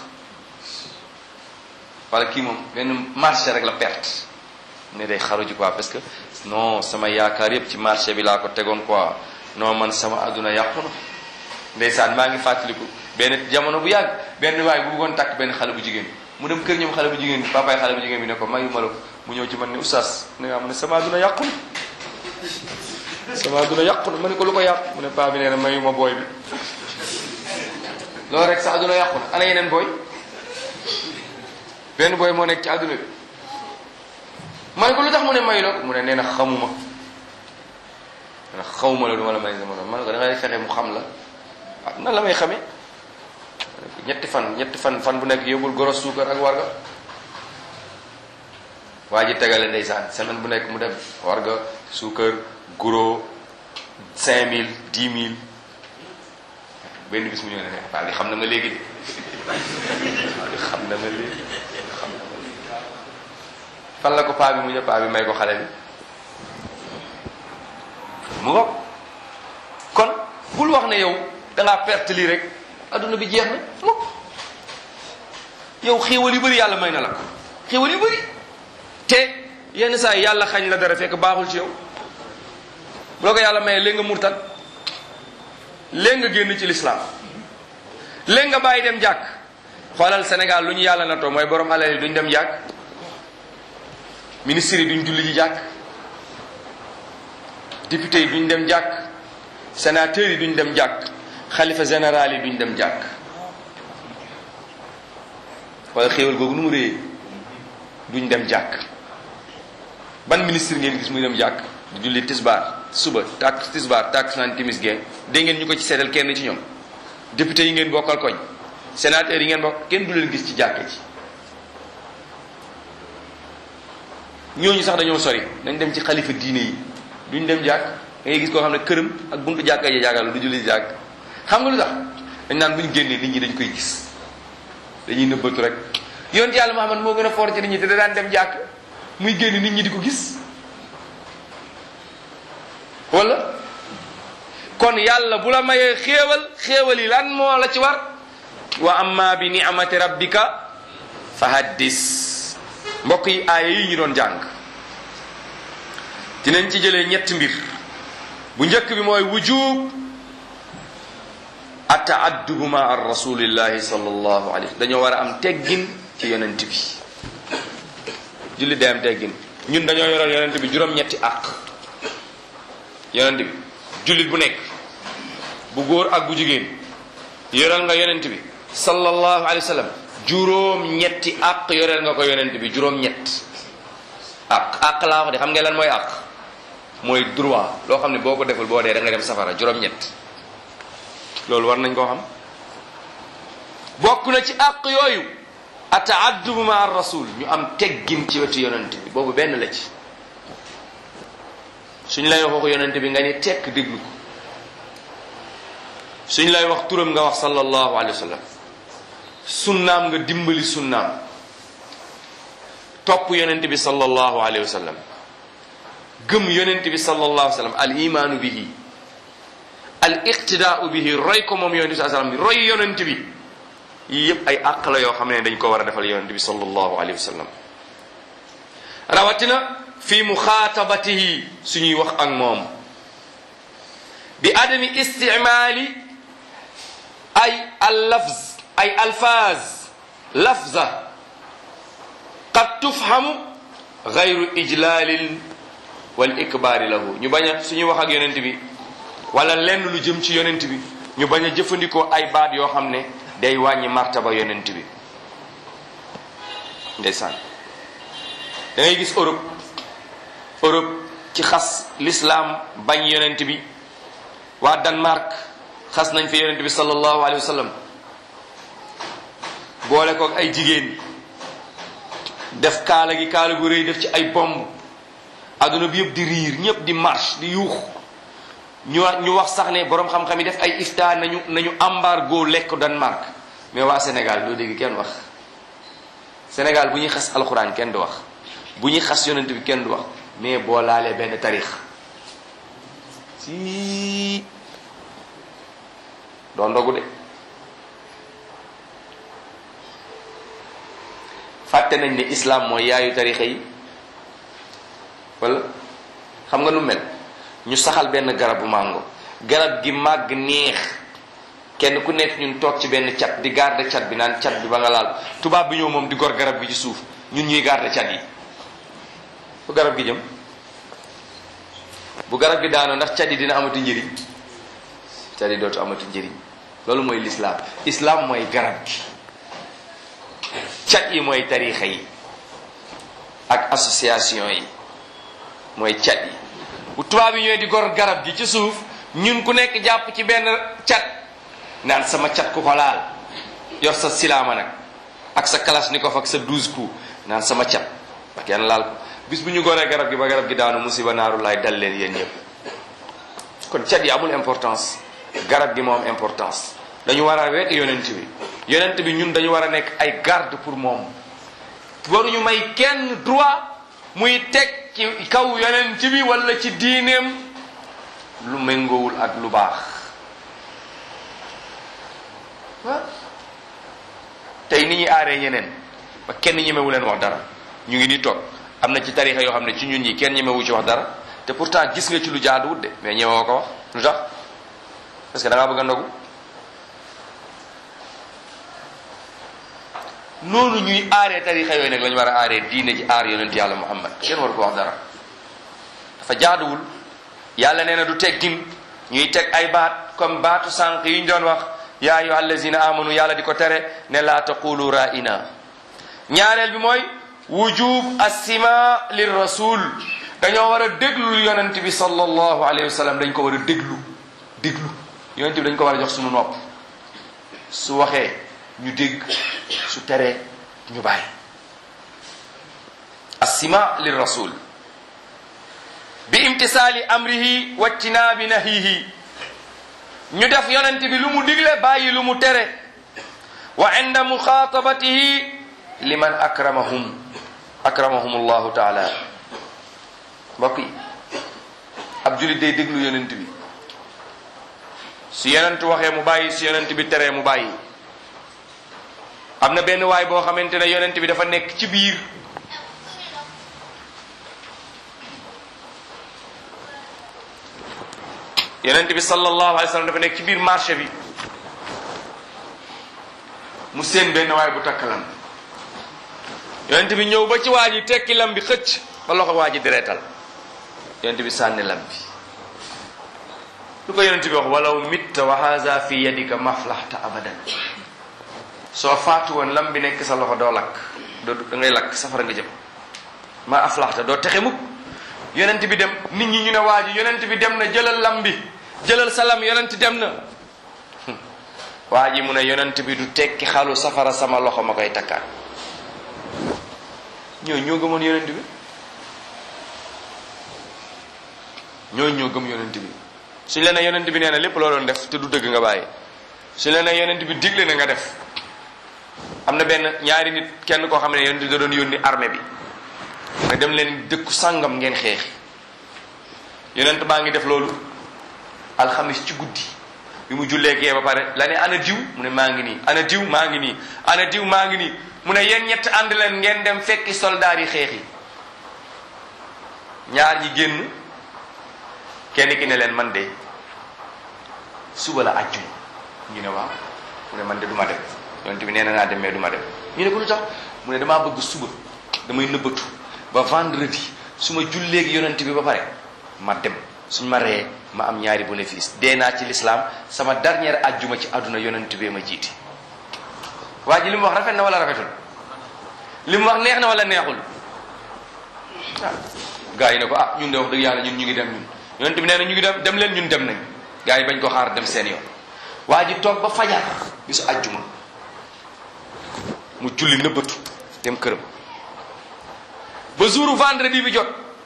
wala kii moom benn marché rek la perte ne day xaru ji quoi parce que non sama yaakaar yëpp ci marché bi laa ko tegoon quoi non man sama àdduna yàqu na ndeysaan maa ngi fàttaliku benn jamono bu yàgg benn waay bu bëggoon takk benn xale bu jigéen mu dem kër ñoom xale bu jigéen bi papaay xale bu jigéen bi ne ko mayu ma la ko mu ñëw ci man ne oustaz ne nga xam ne sama àdduna yàqu na sama àdduna yàqu na ma ne ko lu ko yàq mu ne paa bi nee na mayu ma booy bi loolu rek sa àdduna yàqu na ana yeneen booy benn booy moo nekk ci àdduna bi ma ne ko lu tax mu ne mayu la ko mu ne nee na xamuma nee na xawma la du ma la may sama ma ne ko da ngay fexe mu xam la ah nan la may xamee ñetti fan ñetti fan fan bu nekk yóbbul goros suukar ak warga waa ji tegale ndeysaan semaine bu nekk mu dem warga suukar guro cinq mille dix mille benn bis mu ñëw ne paa bi xam na ma léegi de xam na ma léegi xam na ma léegi fan la ko paa bi mu ñëw paa bi may ko xale bi mu ngoog kon bul wax ne yow dangaa perte lii rek adduna bi jeex na mukk yow xéewal yu bëri yàlla may na la ko xéewal yu bëri te yenn saa yi yàlla xañ la dara fekk baaxul ci yow bu la ko yàlla mayee léegi nga murtat léegi nga génn ci lislaam léegi nga bàyyi dem jàkk xoolal Sénégal lu ñu yàlla na too mooy borom alal yi duñ dem jàkk ministre yi duñ julli ji jàkk député yi duñ dem jàkk sénateur yi duñ dem jàkk xalifa général yi duñ dem jàkk wala xéewal googu nu mu réyee duñ dem jàkk ban ministre ngeen gis muy dem jàkk di julli tisbaar suba tak tisbaar tak naan timis geen dégg ngeen ñu ko ci seetal kenn ci ñoom député yi ngeen bokkal koñ sénateur yi ngeen bokk kenn du leen gis ci jàkk ji ñooñu sax dañoo sori dañ dem ci xalifa diine yi duñ dem jàkk da ngay gis koo xam ne këram ak buntu jàkka yi jàkkaarloo du julli jàkk xam nga lu tax dañ naan bu ñu génnee nit ñi dañ koy gis dañuy nëbbatu rek yonent yàlla Muhammad moo gën a foor ci nit ñi te da daan dem jàkk muy génn nit ñi di ko gis wala kon yàlla bu la mayee xéewal xéewal yi lan moo la ci war wa amma bi ni'amati rabbika fa haddis mbokk yi aaya yi ñu doon jàng dinañ ci jëlee ñetti mbir bu njëkk bi mooy wujub ataaddubu ma ar rasulillahi sallallahu alayhi dañoo war a am teggin ci yonent bi julli day am teggin ñun dañoo yoral yonent bi juróom-ñetti àq yonent bi jullit bu nekk bu góor ak bu jigéen yoral nga yonent bi sallallahu alayhi wa sallam juróom-ñetti àq yoreel nga ko yonent bi juróom-ñett àq àq laa wax de xam nga lan mooy àq mooy droit loo xam ne boo ko deful boo dee da nga dem safara juróom-ñett loolu war nañ koo xam bokk na ci àq yooyu ataaddubu ma ar rasul ñu am teggin ci wetu yonent bi boobu benn la ci suñ lay wax waxu yonent bi nga ni tekk déglu ko suñ lay wax turam nga wax sallallahu alayhi wa sallam sunnaam nga dimbali sunnaam topp yonent bi sallallahu alayhi wa sallam gëm yonent bi sallallahu alayhi wa sallam al imaanu bihi al iqtidaau bihi roy ko moom yonent bi sallam roy yonent bi yii yëpp ay àq la yoo xam ne dañ ko war a defal yonente bi sallallahu alayhi wa sallam rawatina fi muxaatabatihi suñuy wax ak moom bi adami istimaali ay al lafz ay alfaaz lafza qad tufhamu gayru ijlalin wal ikbaari lahu ñu bañ a suñuy wax ak yonent bi wala lenn lu jëm ci yonent bi ñu bañ a jëfandikoo ay baat yoo xam ne day wàññi martaba yonent bi ndeysaan da ngay gis Europe Europe ci xas l'islam bañ yonent bi waa Danemark xas nañ fi yonent bi sallallahu alayhi wa sallam boole ko ay jigéen def kaala gi kaala gu rëy def ci ay bomb adduna bi yëpp di riir ñëpp di marche di yuux ñu ñu wax sax ne boroom xam-xam yi def ay ifta nañu nañu embargo lekk Danemark mais waa Sénégal doo dégg kenn wax Sénégal bu ñuy xas alxuraan kenn du wax bu ñuy xas yonent bi kenn du wax mais boo laalee benn tarix si doo ndogu de fàtte nañ ne islam mooy yaayu tarixa yi wala xam nga nu mel ñu saxal benn garabu màngo garab gi màgg neex kenn ku nekk ñun toog ci benn cat di garder cat bi naan cat bi ba nga laal tubaab bi ñëw moom di gor garab gi ci suuf ñun ñuy garder cat yi fu garab gi jëm bu garab gi daanoo ndax cat yi dina amati njëriñ cat yi dootu amati njëriñ loolu mooy l'islam islam mooy garab gi cat yi mooy tarixa yi ak association yi mooy cat yi bu tubaab yi ñooy di gor garab gi ci suuf ñun ku nekk jàpp ci benn cat naan sama cat ku ko laal yor sa silaama nag ak sa kalashnikov ak sa douze coups naan sama cat ba kenn laal ko bis bu ñu goree garab gi ba garab gi daanu musiba naaru laay dal leen yéen ñëpp kon cat yi amul importance garab gi moo am importance dañu war a wekk yonent bi yonent bi ñun dañu war a nekk ay garde pour moom waruñu may kenn droit muy teg ci kaw yonent bi wala ci diineem lu méngoowul ak lu baax ah tey ni ñuy aaree ñeneen ba kenn ñemewu leen wax dara ñu ngi nii toog am na ci tarixa yoo xam ne ci ñun ñi kenn ñemewu ci wax dara te pourtant gis nga ci lu jaaduwut de mais ñemewoo ko wax lu tax parce que da ngaa bëgg a ndogu noonu ñuy aaree tarixa yooyu nag la ñu war a aaree diine ji aar yonent yàlla muhammad kenn war ko wax dara dafa jaaduwul yàlla nee na du teggin ñuy teg ay baat comme baatu sànq yi ñu doon wax yaa ayyuha allazina amanu yàlla di ko tere ne laa taqulu ra'ina ñaareel bi mooy wujub assima lir rasul dañoo war a déglu yonent bi sallallahu alayhi wa sallam dañ ko war a déglu déglu yonent bi dañ ko war a jox suñu nopp su waxee ñu dégg su teree ñu bàyyi assima lir rasul bi imtisaali amrihi wajtinaabi nahihi ñu def yonent bi lu mu digle bàyyi lu mu tere wa inda muxaatabatihi liman akramahum akramahum allahu taala mbokk yi ab julit day déglu yonent bi su yonent waxee mu bàyyi su yonent bi teree mu bàyyi am na benn waay boo xamante ne yonent bi dafa nekk ci biir yonent bi sallallahu alayhi wa sallam dafa nekk ci biir marché bi mu seen benn waay bu takk lam yonent bi ñëw ba ci waa ji tekki lam bi xëcc ba loxo waa ji direetal yonent bi sànni lam bi lu ko yonent bi wax walaw mitta wa haza fi yadika maflahta abadan soo faatu woon lam bi nekk sa loxo doo lakk doo da ngay lakk safara nga jëm ma aflaxta doo texe mukk yonent bi dem nit ñi ñu ne waa ji yonent bi dem na jëlal lam bi jëlal sa lam yonent dem na waa ji mu ne yonent bi du tekki xalu safara sama loxo ma koy takkaat ñoo ñoo gëmoon yonent bi ñoo ñoo gëm yonent bi suñ la ne yonent bi nee na lépp loo doon def te du dëgg nga bàyyi suñ la ne yonent bi digle na nga def am na benn ñaari nit kenn koo xam ne yonent bi da doon yónni armée bi nga dem leen dëkku sàngam ngeen xeexi yonent baa ngi def loolu alxamis ci guddi bi mu jullee gee ba pare la ne ana diw mu ne maa ngi nii ana diw maa ngi nii ana diw maa ngi nii mu ne yéen ñett ànd leen ngeen dem fekki soldaar yi xeex yi ñaar ñi génn kenn ki ne leen man de suba la ajjuma ñu ne waaw mu ne man de du ma dem yonent bi nee na naa dem mais du ma dem ñu ne ko lu tax mu ne damaa bëgg suba damay nëbbatu ba vendredi su ma julleegi yonent bi ba pare ma dem suñ ma reyee ma am ñaari bénéfice dee naa ci l'islam sama dernière ajjuma ci àdduna yonent bee ma jiiti waa ji li mu wax rafet na wala rafetul li mu wax neex na wala neexul ah gaa yi ne ko ah ñun de wax dëgg yàlla ñun ñu ngi dem ñun yonent bi nee na ñu ngi dem dem leen ñun dem nañ gaa yi bañ ko xaar dem seen yoon waa ji toog ba fajar bisu ajjuma mu julli nëbbatu dem këram ba jouru vendredi bi jot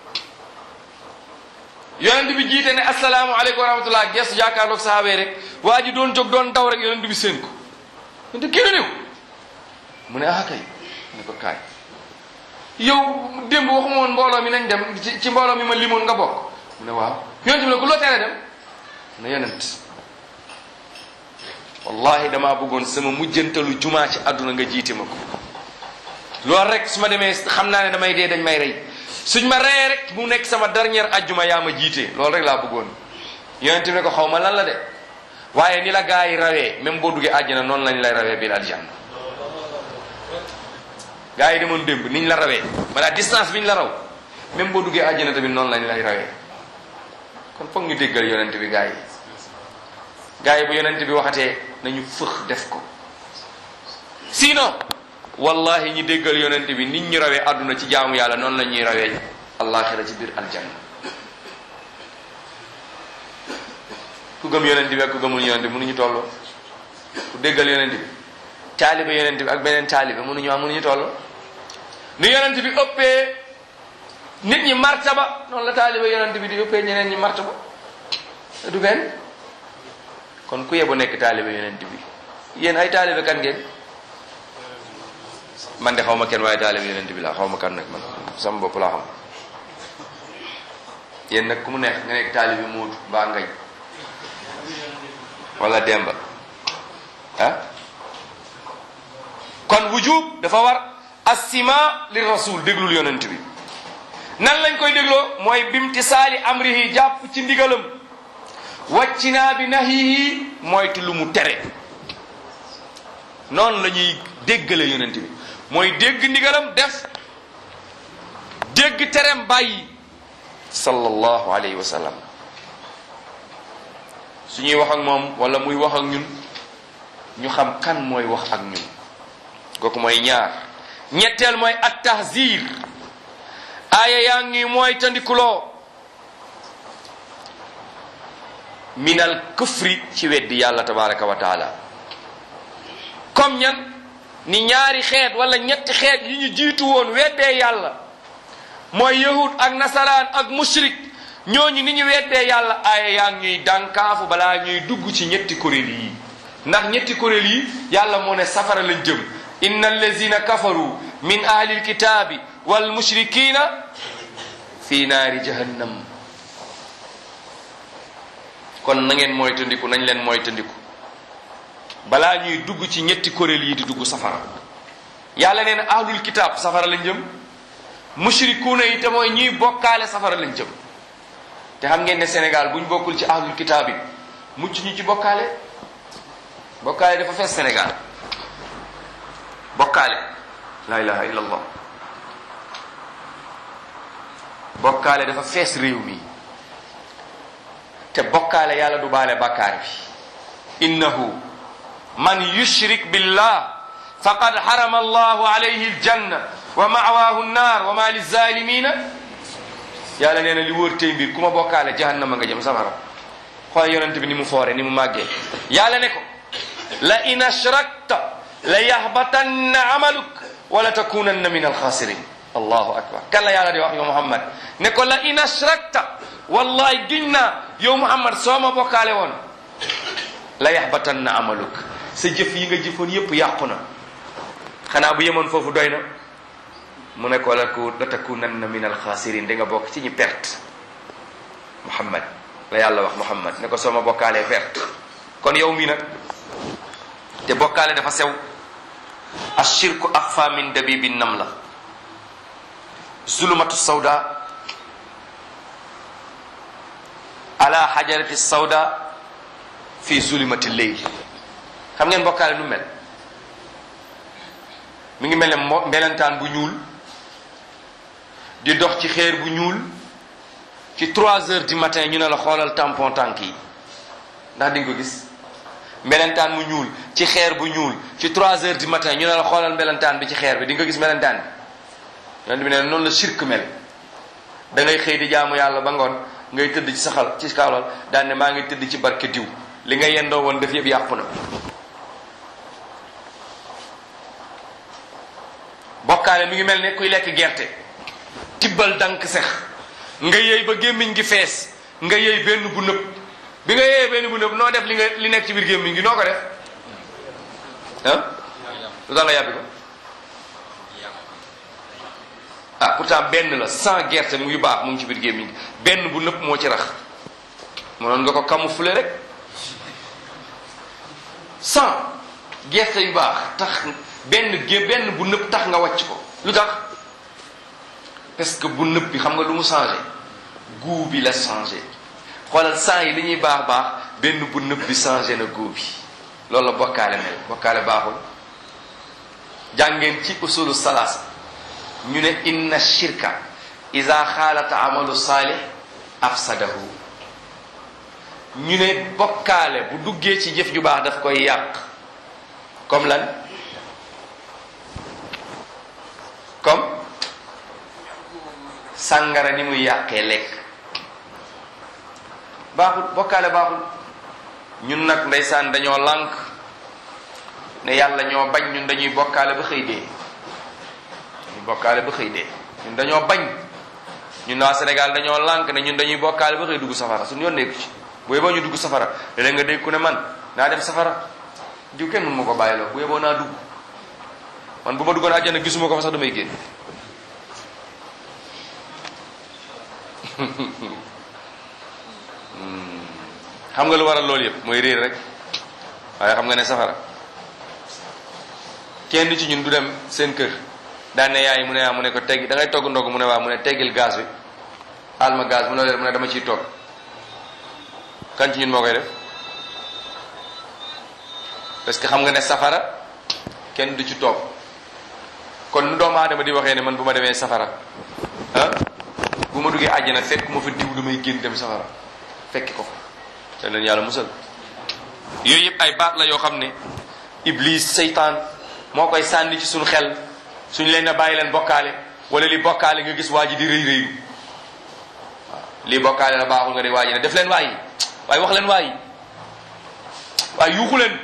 yonent bi jiite ne asalaamaaleykum wa rahmatullah gestu jàkkaarloog sahaaba rek waa ji doon jóg doon daw rek yonent bi seen ko yonent kii la néew mu ne ah kay mu ne ko kaay yow démb waxuma woon mbooloo mi nañ dem ci ci mbooloo mi ma limoon nga bokk mu ne waaw yonent bi ne ko loo tere dem mu ne yonent wallahi damaa bëggoon sama mujjantalu jumaa ci àdduna nga jiite ma ko loolu rek su ma demee xam naa ne damay dee dañ may rey suñ ma reyee rek mu nekk sama dernière ajjuma yaa ma jiite loolu rek laa bëggoon yonent bi ne ko xaw ma lan la de waaye ni la gaa yi rawee même boo duggee àjjana noonu lañ lay rawee biir aljanna gaa yi demoon démb niñ la rawee maanaam distance biñ la raw même boo duggee àjjana tamit noonu lañ lay rawee kon foog ñu déggal yonent bi gaa yi gaa yi bu yonent bi waxatee nañu fëx def ko sinon wallahi ñi déggal yonent bi nit ñu rawee àdduna ci jaamu yàlla noonu la ñuy rawee allaaxira ci biir aljanna ku gëm yonent bi ak ku gëmul yonent bi mënuñu tolloo ku déggal yonent bi taalibe yonent bi ak beneen taalibe mënuñu am mënuñu tolloo ni yonent bi ëppee nit ñi martaba noonu la taalibe yonent bi di ëppee ñeneen ñi martaba du benn kon ku yebu nekk taalibe yonent bi yéen ay taalibe kan ngeen man de xaw ma kenn waaye taalibe yonent bi laa xaw ma kan nag man sama bopp laa xam yéen nag ku mu neex nga nekk taalibe Moodu mbaa Ngañ wala Demba ah kon wujub dafa war assima li rasul déglul yonent bi nan lañ koy dégloo mooy bimtisaali amrihi jàpp ci ndigalam wàccinaa bi nahihi moytu lu mu tere noonu la ñuy déggale yonent bi mooy dégg ndigalam def dégg terem bàyyi sallallahu alayhi wa sallam su ñuy wax ak moom wala muy wax ak ñun ñu xam kan mooy wax ak ñun kooku mooy ñaar ñetteel mooy at tahzir aaya yaa ngi mooy tandikuloo minal kufri ci weddi yàlla tabaraka wa taala comme ñan ni ñaari xeet wala ñetti xeet yi ñu jiitu woon weddee yàlla mooy yahud ak nasaraan ak mushrik ñooñu ni ñu weddee yàlla aaya yaa ngi ñuy dànkaafu balaa ñuy dugg ci ñetti kuréel yi ndax ñetti kuréel yi yàlla moo ne safara lañ jëm inna allazina kafaru min ahli alkitabi wal mushrikina fi naari jahannam kon na ngeen mooy tëndiku nañ leen mooy tëndiku balaa ñuy dugg ci ñetti kuréel yi di dugg safara yàlla nee na ahlul kitaab safara lañ jëm mushrikuuna yi te mooy ñuy bokkaale safara lañ jëm te xam ngeen ne Sénégal buñ bokkul ci ahlul kitaab yi mucc ñu ci bokkaale bokkaale dafa fees Sénégal bokkaale la ilaha illa allah bokkaale dafa fees réew mi te bokkaale yàlla du baale bàkkaar bi innahu man yushrik billah faqad harama allahu alayhi aljanna wa ma'waahu nnaar wa ma lizalimina yàlla nee na li wóor tey mbir ku ma bokkaale jahannama nga jëm safara xool yonent bi ni mu foore ni mu màggee yàlla ne ko la in ashrakta la yahbatanna amaluk wala takunanna min alxaasirin allahu akbar kan la yàlla di wax yow muhammad ne ko la in ashrakta wallahi giñ naa yow muhammad soo ma bokkaale woon la yahbatanna amaluk sa jëf yi nga jëfoon yépp yàqu na xanaa bu yemoon foofu doy na mu ne ko la ku la takunanna min alxaasirin di nga bokk ci ñi perte muhammad la yàlla wax muhammad ne ko soo ma bokkaalee perte kon yow mii nag te bokkaale dafa sew ashirku axfa min dabibi nam la zulumatu sawda ala xajarati sawda fi zulumati leyl xam ngeen bokkaale nu mel mi ngi mel ne mo mbelentaan bu ñuul di dox ci xeer bu ñuul ci trois heures du matin ñu ne la xoolal tampon tànk yi ndax di nga ko gis mbelentaan mu ñuul ci xeer bu ñuul ci trois heures du matin ñu ne la xoolal mbelentaan bi ci xeer bi di nga gis mbelentaan bi yonent bi ne noonu la shirk mel da ngay xëy di jaamu yàlla ba ngoon ngay tëdd ci saxal ci kawlal daan ne maa ngi tëdd ci barke diw li nga yendoo woon def yëpp yàqu na bokkaale mi ngi mel ne kuy lekk gerte tibbal dank sex nga yëy ba gémmiñ gi fees nga yëy benn bu nëb bi nga yëyee benn bu nëb noo def li nga li nekk ci biir gémmiñ gi noo ko def ah lu tax nga yàbbi ko ah pourtant benn la sans gerte mu ngi baax mu ngi ci biir gémmiñ gi benn bu nëb moo ci rax mënoon nga ko camoufler rek sans gerte yu baax tax benn gé benn bu nëb tax nga wàcc ko lu tax parce que bu nëb bi xam nga lu mu changé goût bi la changé xoolal sang yi li ñuy baax baax benn bu nëb bi changé na goût bi loolu la bokkaale mel bokkaale baaxul jàngeen ci usulu salaasa ñu ne inna shirka ida xaalata amalu saalih afsadahu ñu ne bokkaale bu duggee ci jëf ju baax daf koy yàq comme lan comme sàngara ni muy yàqee lekk baaxul bokkaale baaxul ñun nag ndeysaan dañoo lànk ne yàlla ñoo bañ ñun dañuy bokkaale ba xëy dee dañuy bokkaale ba xëy dee ñun dañoo bañ ñun waa Sénégal dañoo lànk ne ñun dañuy bokkaale ba xëy dugg safara suñu yoon nekku ci bu yeboo ñu dugg safara léeg nga dégg ku ne man naa dem safara diw kenn mun ma ko bàyyiloo bu yeboo naa dugg man bu ma duggoon àjjana gisuma ko fa sax damay génn xam nga lu waral loolu yëpp mooy réer rek waaye xam nga ne safara kenn ci ñun du dem seen kër daan ne yaay mu ne mu ne ko teggi da ngay togg ndog mu ne waa mu ne teggil gaz bi aal ma gaz mu ne mu ne dama ciy togg kan ci ñun moo koy def parce que xam nga ne safara kenn du ci toog kon nu doomu aadama di waxee ne man bu ma demee safara ah bu ma duggee àjjana fekk ma fa diw damay génn dem safara fekki ko fa te leen yàlla musal yooyu yëpp ay baat la yoo xam ne iblis seytaan moo koy sànni ci suñu xel suñu leen a bàyyi leen bokkaale wala li bokkaale nga gis waa ji di rëy rëyu waaw lii bokkaale la baaxul nga di waa ji ne def leen waayi waaye wax leen waayi waaye yuuxu leen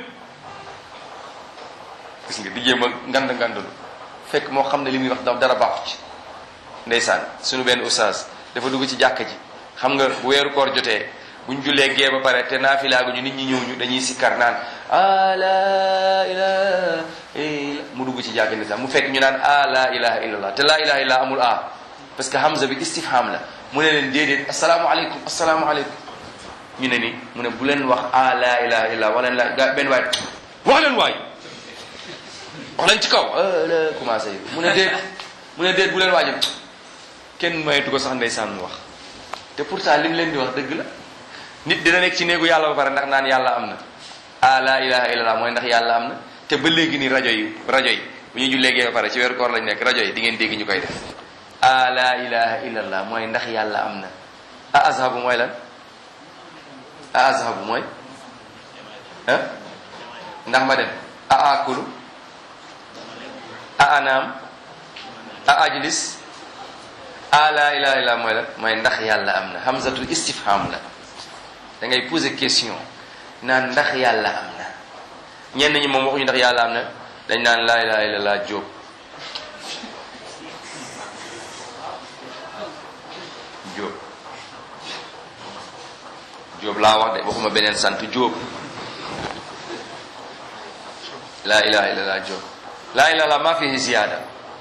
gis nga di jéem a ngand ngandalu fekk moo xam ne li muy wax dara baaxu ci ndeysaan suñu benn oustaz dafa dugg ci jàkka ji xam nga bu weeru koor jotee buñ jullee gee ba pare te naafilaagu ñu nit ñi ñëw ñu dañuy sikkar naan a la ilaha illa mu dugg ci jàkka ndeysaan mu fekk ñu naan a la ilaha illallah te la ilaha illallah amul a parce que hamza bi istifham la mu ne leen déedéet asalaamualeykum asalaamualeykum ñu ne ni mu ne bu leen wax a la ilaha illallah wax leen la ga benn waay wax leen waay wax leen ci kaw la commencé mu ne déet mu ne déet bu leen waajal kenn maytu ko sax ndeysaan mu wax te pourtant li mu leen di wax dëgg la nit dina nekk ci néegu yàlla ba pare ndax naan yàlla am na ah la ilaha illallah mooy ndax yàlla am na te ba léegi ni rajo yi rajo yi bu ñu julleegee ba pare ci weeru koor lañ nekk rajo yi di ngeen dégg ñu koy def ah la ilaha illallah mooy ndax yàlla am na ah azhabu mooy lan ah azhabu mooy ah ndax ma dem ah akulu ah anaam ah ajlis ah la ilaha illallah mooy lan mooy ndax yàlla am na hamzatul istifham la da ngay poser question naan ndax yàlla am na ñenn ñi moom waxuñu ndax yàlla am na dañ naan laa ilaha illallah jóob jóob jóob laa wax de waxuma beneen sant jóob laa ilaha illallah jóob laa ilaha illallah maa fihi ziyaada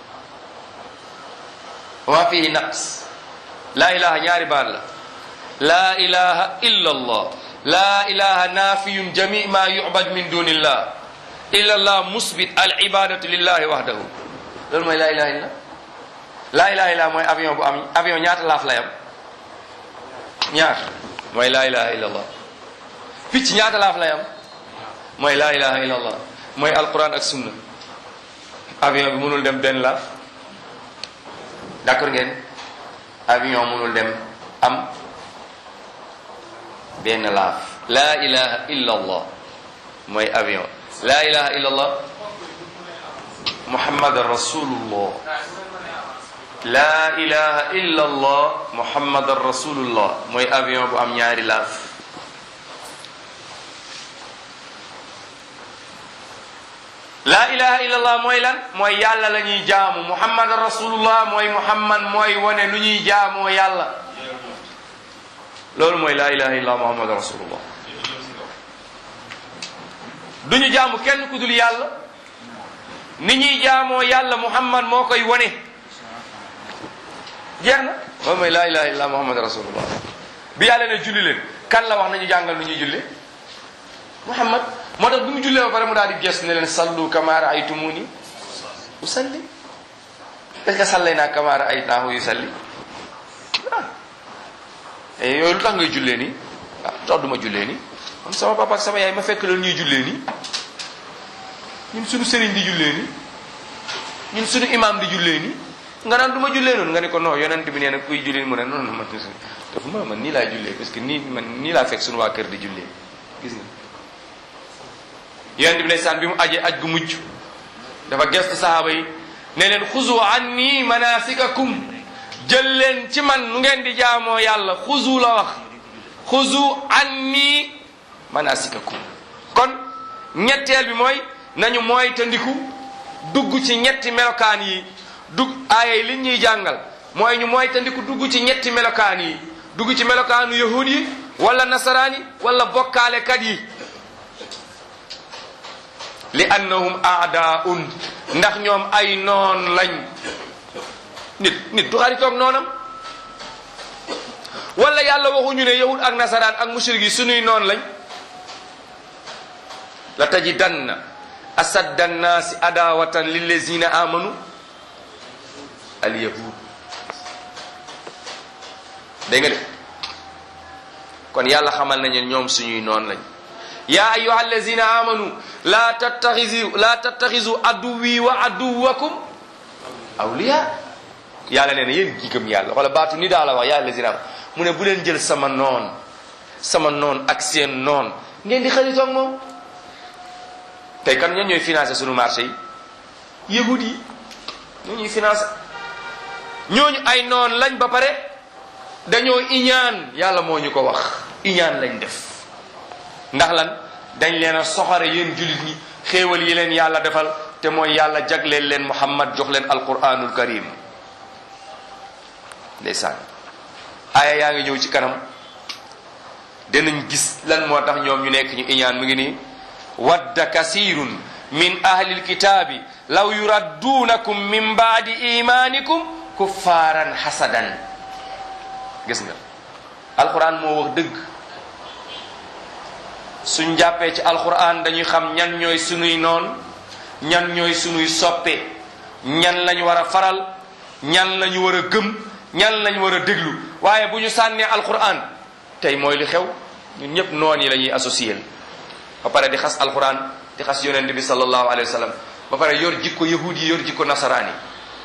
maa fihi naqs laa ilaha ñaari baat la laa ilaha illa allah laa ilaha nafiyun jami ma yubad min dunillah illa allah musbit al ibadatu lillahi wahdahu loolu mooy laa ilaha illa laa ilaha illa mooy avion bu am avion ñaata laaf lay am ñaar mooy laa ilaha illa allah picc ñaata laaf lay am mooy laa ilaha illa allah mooy alquran ak sunna avion bi mënul dem benn laaf d'accord ngeen avion mënul dem am benn laaf laa ilaha illa allah mooy avion laa ilaha illa allah muhammadan rasulullah laa ilaha illa allah muhammadan rasulullah mooy avion bu am ñaari laaf laa ilaha illallah mooy lan mooy yàlla la ñuy jaamu muhammadan rasulullah mooy muhammad mooy wane lu ñuy jaamoo yàlla loolu mooy laa ilaha illallah muhammadan rasulullah du ñu jaamu kenn ku dul yàlla ni ñuy jaamoo yàlla muhammad moo koy wane jeex na loolu mooy laa ilaha illallah muhammadan rasulullah bi yàlla ne julli leen kan la wax nañu jàngal nu ñuy julle muhammad moo tax bi mu jullee ba pare mu daal di gees ne leen sallu kama raaytumuni usalli est ce que sallay naa kama raaytaahu yusalli ah yooyu lu tax ngay jullee nii ah tax duma jullee nii man sama papa ak sama yaay ma fekk leen ñuy jullee nii ñun suñu sëriñ di jullee nii ñun suñu imam di jullee nii nga naan du ma jullee noonu nga ne ko non yonent bi nee na kuy jullee mu ne non non man dafa ma man nii laa jullee parce que nii man nii laa fekk suñu waa kër di jullee gis nga yonent bi ndeysaan bi mu ajee aj gu mujj dafa gestu sahaaba yi ne leen xuzu anni manasikakum jël leen ci man nu ngeen di jaamoo yàlla xuzu la wax xuzu anni manasikakum kon ñetteel bi mooy nañu mooy te ndiku dugg ci ñetti melokaan yi dugg aaya yi li ñuy jàngal mooy ñu mooy te ndiku dugg ci ñetti melokaan yi dugg ci melokaanu yahud yi wala nasaraan yi wala bokkaalekat yi li annahum aadaun ndax ñoom ay noon lañ nit nit du xaritoog noonam wala yàlla waxuñu ne yahud ak nasaraan ak mushrik yi sunuy noon lañ la tajidanna asadda annaasi adawatan lillazina amanu alyahud dégg nga de kon yàlla xamal nañu ñoom suñuy noon lañ ya ayuha allazina amanu la tattaxizu la tattaxizu aduwi wa aduwakum awliya yàlla nee na yéen ñi gëm yàlla wala baatu ni daa la wax ya allazina amanu mu ne bu leen jël sama noon sama noon ak seen noon ngeen di xaritoog moom tey kan ñan ñooy financé sunu marché yi yahud yi ñoo ñuy financé ñooñu ay noon lañ ba pare dañoo iñaan yàlla moo ñu ko wax iñaan lañ def ndax lan dañ leen a soxare yéen jullit ñi xéewal yi leen yàlla defal te mooy yàlla jagleel leen muhammad jox leen alquranul karim ndeysaan aaya yaa ngi ñëw ci kanam danañ gis lan moo tax ñoom ñu nekk ñu iñaan mu ngi nii wadda kasirun min ahli lkitaabi law yuradduunakum min baadi imanikum kuffaaran hasadan gis nga alquran moo wax dëgg suñ jàppee ci alquran dañuy xam ñan ñooy sunuy noon ñan ñooy sunuy soppe ñan lañ war a faral ñan lañu war a gëm ñan lañ war a déglu waaye bu ñu sànnee alquran tey mooy li xew ñun ñëpp noon yi la ñuy associé ba pare di xas alquran di xas yonent bi sallallahu alayhi wa sallam ba pare yor jikko yahud yi yor jikko nasaraan yi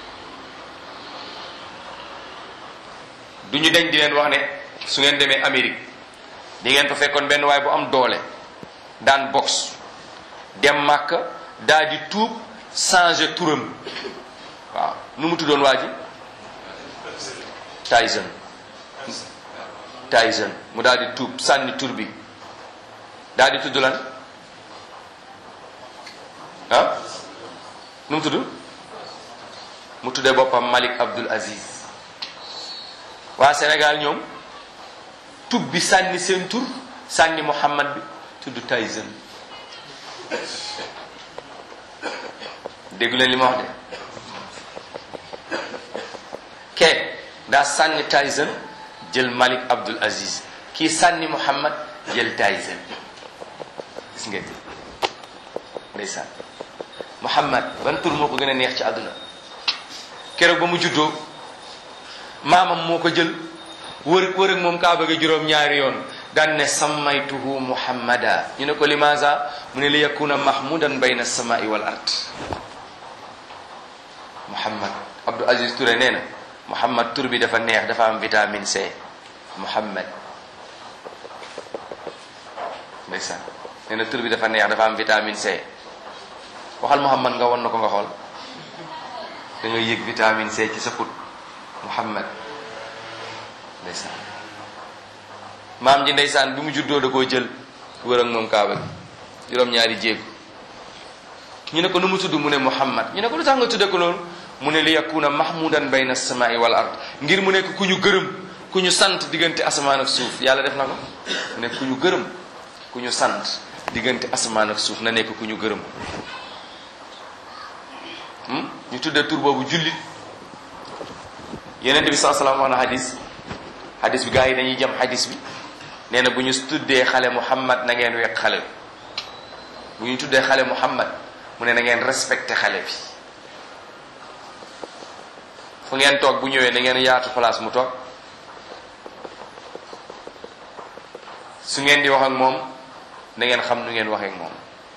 du ñu deñ di leen wax ne su ngeen demee Amérique di ngeen fa fekkoon benn waay bu am doole daan box dem màkk daal di tuub changer turam waaw nu mu tuddoon waa ji Tyson Tyson mu daal di tuub sànni tur bi daal di tudd lan ah nu mu tudd mu tuddee boppam Malik Abdul Aziz waa Sénégal ñoom tub bi sànni seen tur sànni Muhammad bi tudd Tyson déggu leen li ma wax de ke daa sànni Tyson jël Malik Abdul Aziz kii sànni Muhammad jël Tyson gis ngeen ndeysaan Muhammad ban tur moo ko gën a neex ci àdduna keroog ba mu juddoo maamam moo ko jël wër wër ak moom kaa bëgg juróom ñaari yoon daan ne sammaytuhu muhammada ñu ne ko limaza mu ne li yakuna mahmudan bayna samai wal ard muhammad Abdou Aziz Touré nee na muhammad tur bi dafa neex dafa am vitamine C muhammad ndeysaan nee na tur bi dafa neex dafa am vitamine C waxal muhammad nga won na ko nga xool da nga yëg vitamine C ci sa put muhammad ndeysaan maam ji ndeysaan bi mu juddoo da koo jël wër ak moom kaaba gi juróom-ñaari jéego ñu ne ko nu mu tudd mu ne muhammad ñu ne ko lu tax nga tudde ko loolu mu ne li yakuna mahmudan bayna samai wal ard ngir mu nekk ku ñu gërëm ku ñu sant diggante asamaan ak suuf yàlla def na ko mu nekk ku ñu gërëm ku ñu sant diggante asamaan ak suuf na nekk ku ñu gërëm ñu tudde tur boobu jullit yeneen bi saa salaam wax na hadis hadis bi gars yi dañuy jam hadis bi nee na bu ñu tuddee xale muhammad na ngeen wekk xale bi bu ñu tuddee xale muhammad mu ne na ngeen respecté xale bi fu ngeen toog bu ñëwee na ngeen yaatu place mu toog su ngeen di wax ak moom na ngeen xam nu ngeen waxee ak moom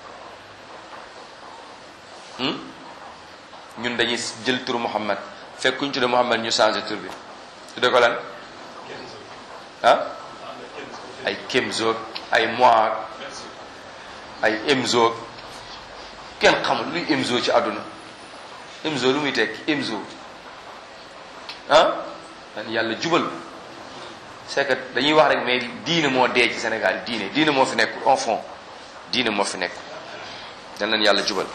ñun dañuy jël tur muhammad fekk ku ñu tuddee muhammad ñu changé tur bi tudde ko lan ah ay Kemzoog ay Moag ay Emzoog kenn xamul luy Emzo ci àdduna Emzo lu muy tekki Emzo ah man yàlla jubal c'est que dañuy wax rek mais diine moo dee ci Sénégal diine diine moo fi nekk en fond diine moo fi nekk dañ leen yàlla jubal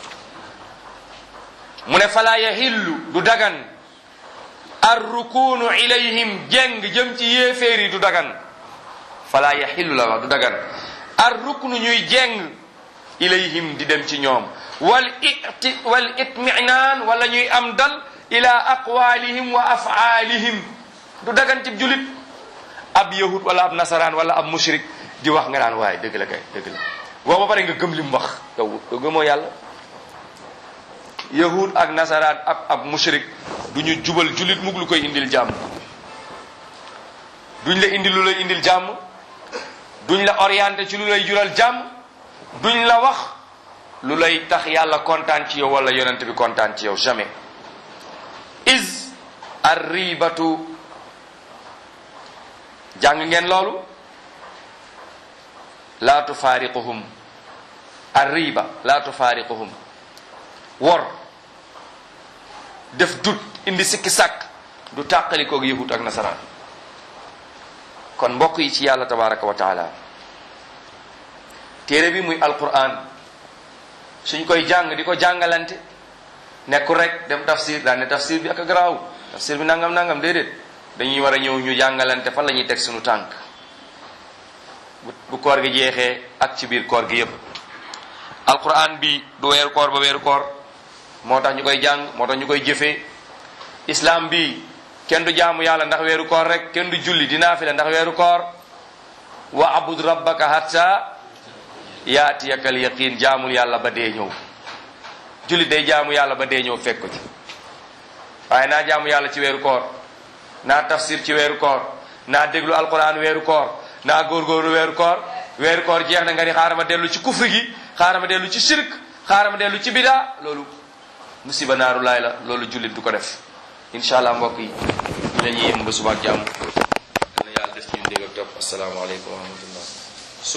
mu ne falaa yaxillu du dagan ar rukunu ilayhim jeng jëm ci yéeféer yi du dagan falaa yaxillu la wax du dagan ar ruknu ñuy jeng ilayhim di dem ci ñoom wal iti wal itminaan wala ñuy am dal ila aqwalihim wa afaalihim du dagan ci julit ab yahud wala ab nasaraan wala ab mushrik di wax nga naan waaye dëgg la kay dëgg la boo ba pare nga gëm li mu wax yow yow gëmoo yàlla yahud ak nasaraan ab ab mushrik du ñu jubal julit mug lu koy indil jàmm duñ la indil lu lay indil jàmm duñ la orienté ci lu lay jural jàmm duñ la wax lu lay tax yàlla kontaan ci yow wala yonent bi kontaan ci yow jamais is arribatu jàng ngeen loolu laa tufaariquhum arriba laa tufaariquhum wor def dut indi sikki sàkk du tàqalikoog yahut ak nasaraan kon mbokk yi ci yàlla tabaraka wa taala téere bi muy alquran suñ koy jàng di ko jàngalante nekkul rek dem tafsir daan ne tafsir bi ak garaaw tafsir bi nangam nangam déedéet dañuy war a ñëw ñu jàngalante fan la ñuy teg suñu tànk bu koor gi jeexee ak ci biir koor gi yépp alquran bi du weeru koor ba weeru koor moo tax ñu koy jàng moo tax ñu koy jëfee islam bi kenn du jaamu yàlla ndax weeru koor rek kenn du julli di naafila ndax weeru koor wa abud rabbaka hatta yaatiyaka al yaqin jaamul yàlla ba dee ñëw julli day jaamu yàlla ba dee ñëw fekk ko ci waaye naa jaamu yàlla ci weeru koor naa tafsir ci weeru koor naa déglu alquran weeru koor naa góorgóorlu weeru koor weeru koor jeex na nga ni xaaral ma dellu ci kufri gi xaaral ma dellu ci shirk xaaral ma dellu ci bidaa loolu musiba naaru laay la loolu jullit du ko def incha allah mbokk yi ñu la ñuy yëm ba suba ak jàmm yal na yàlla def ci ñu dégg ak topp asalaamaaleykum wa rahmatullah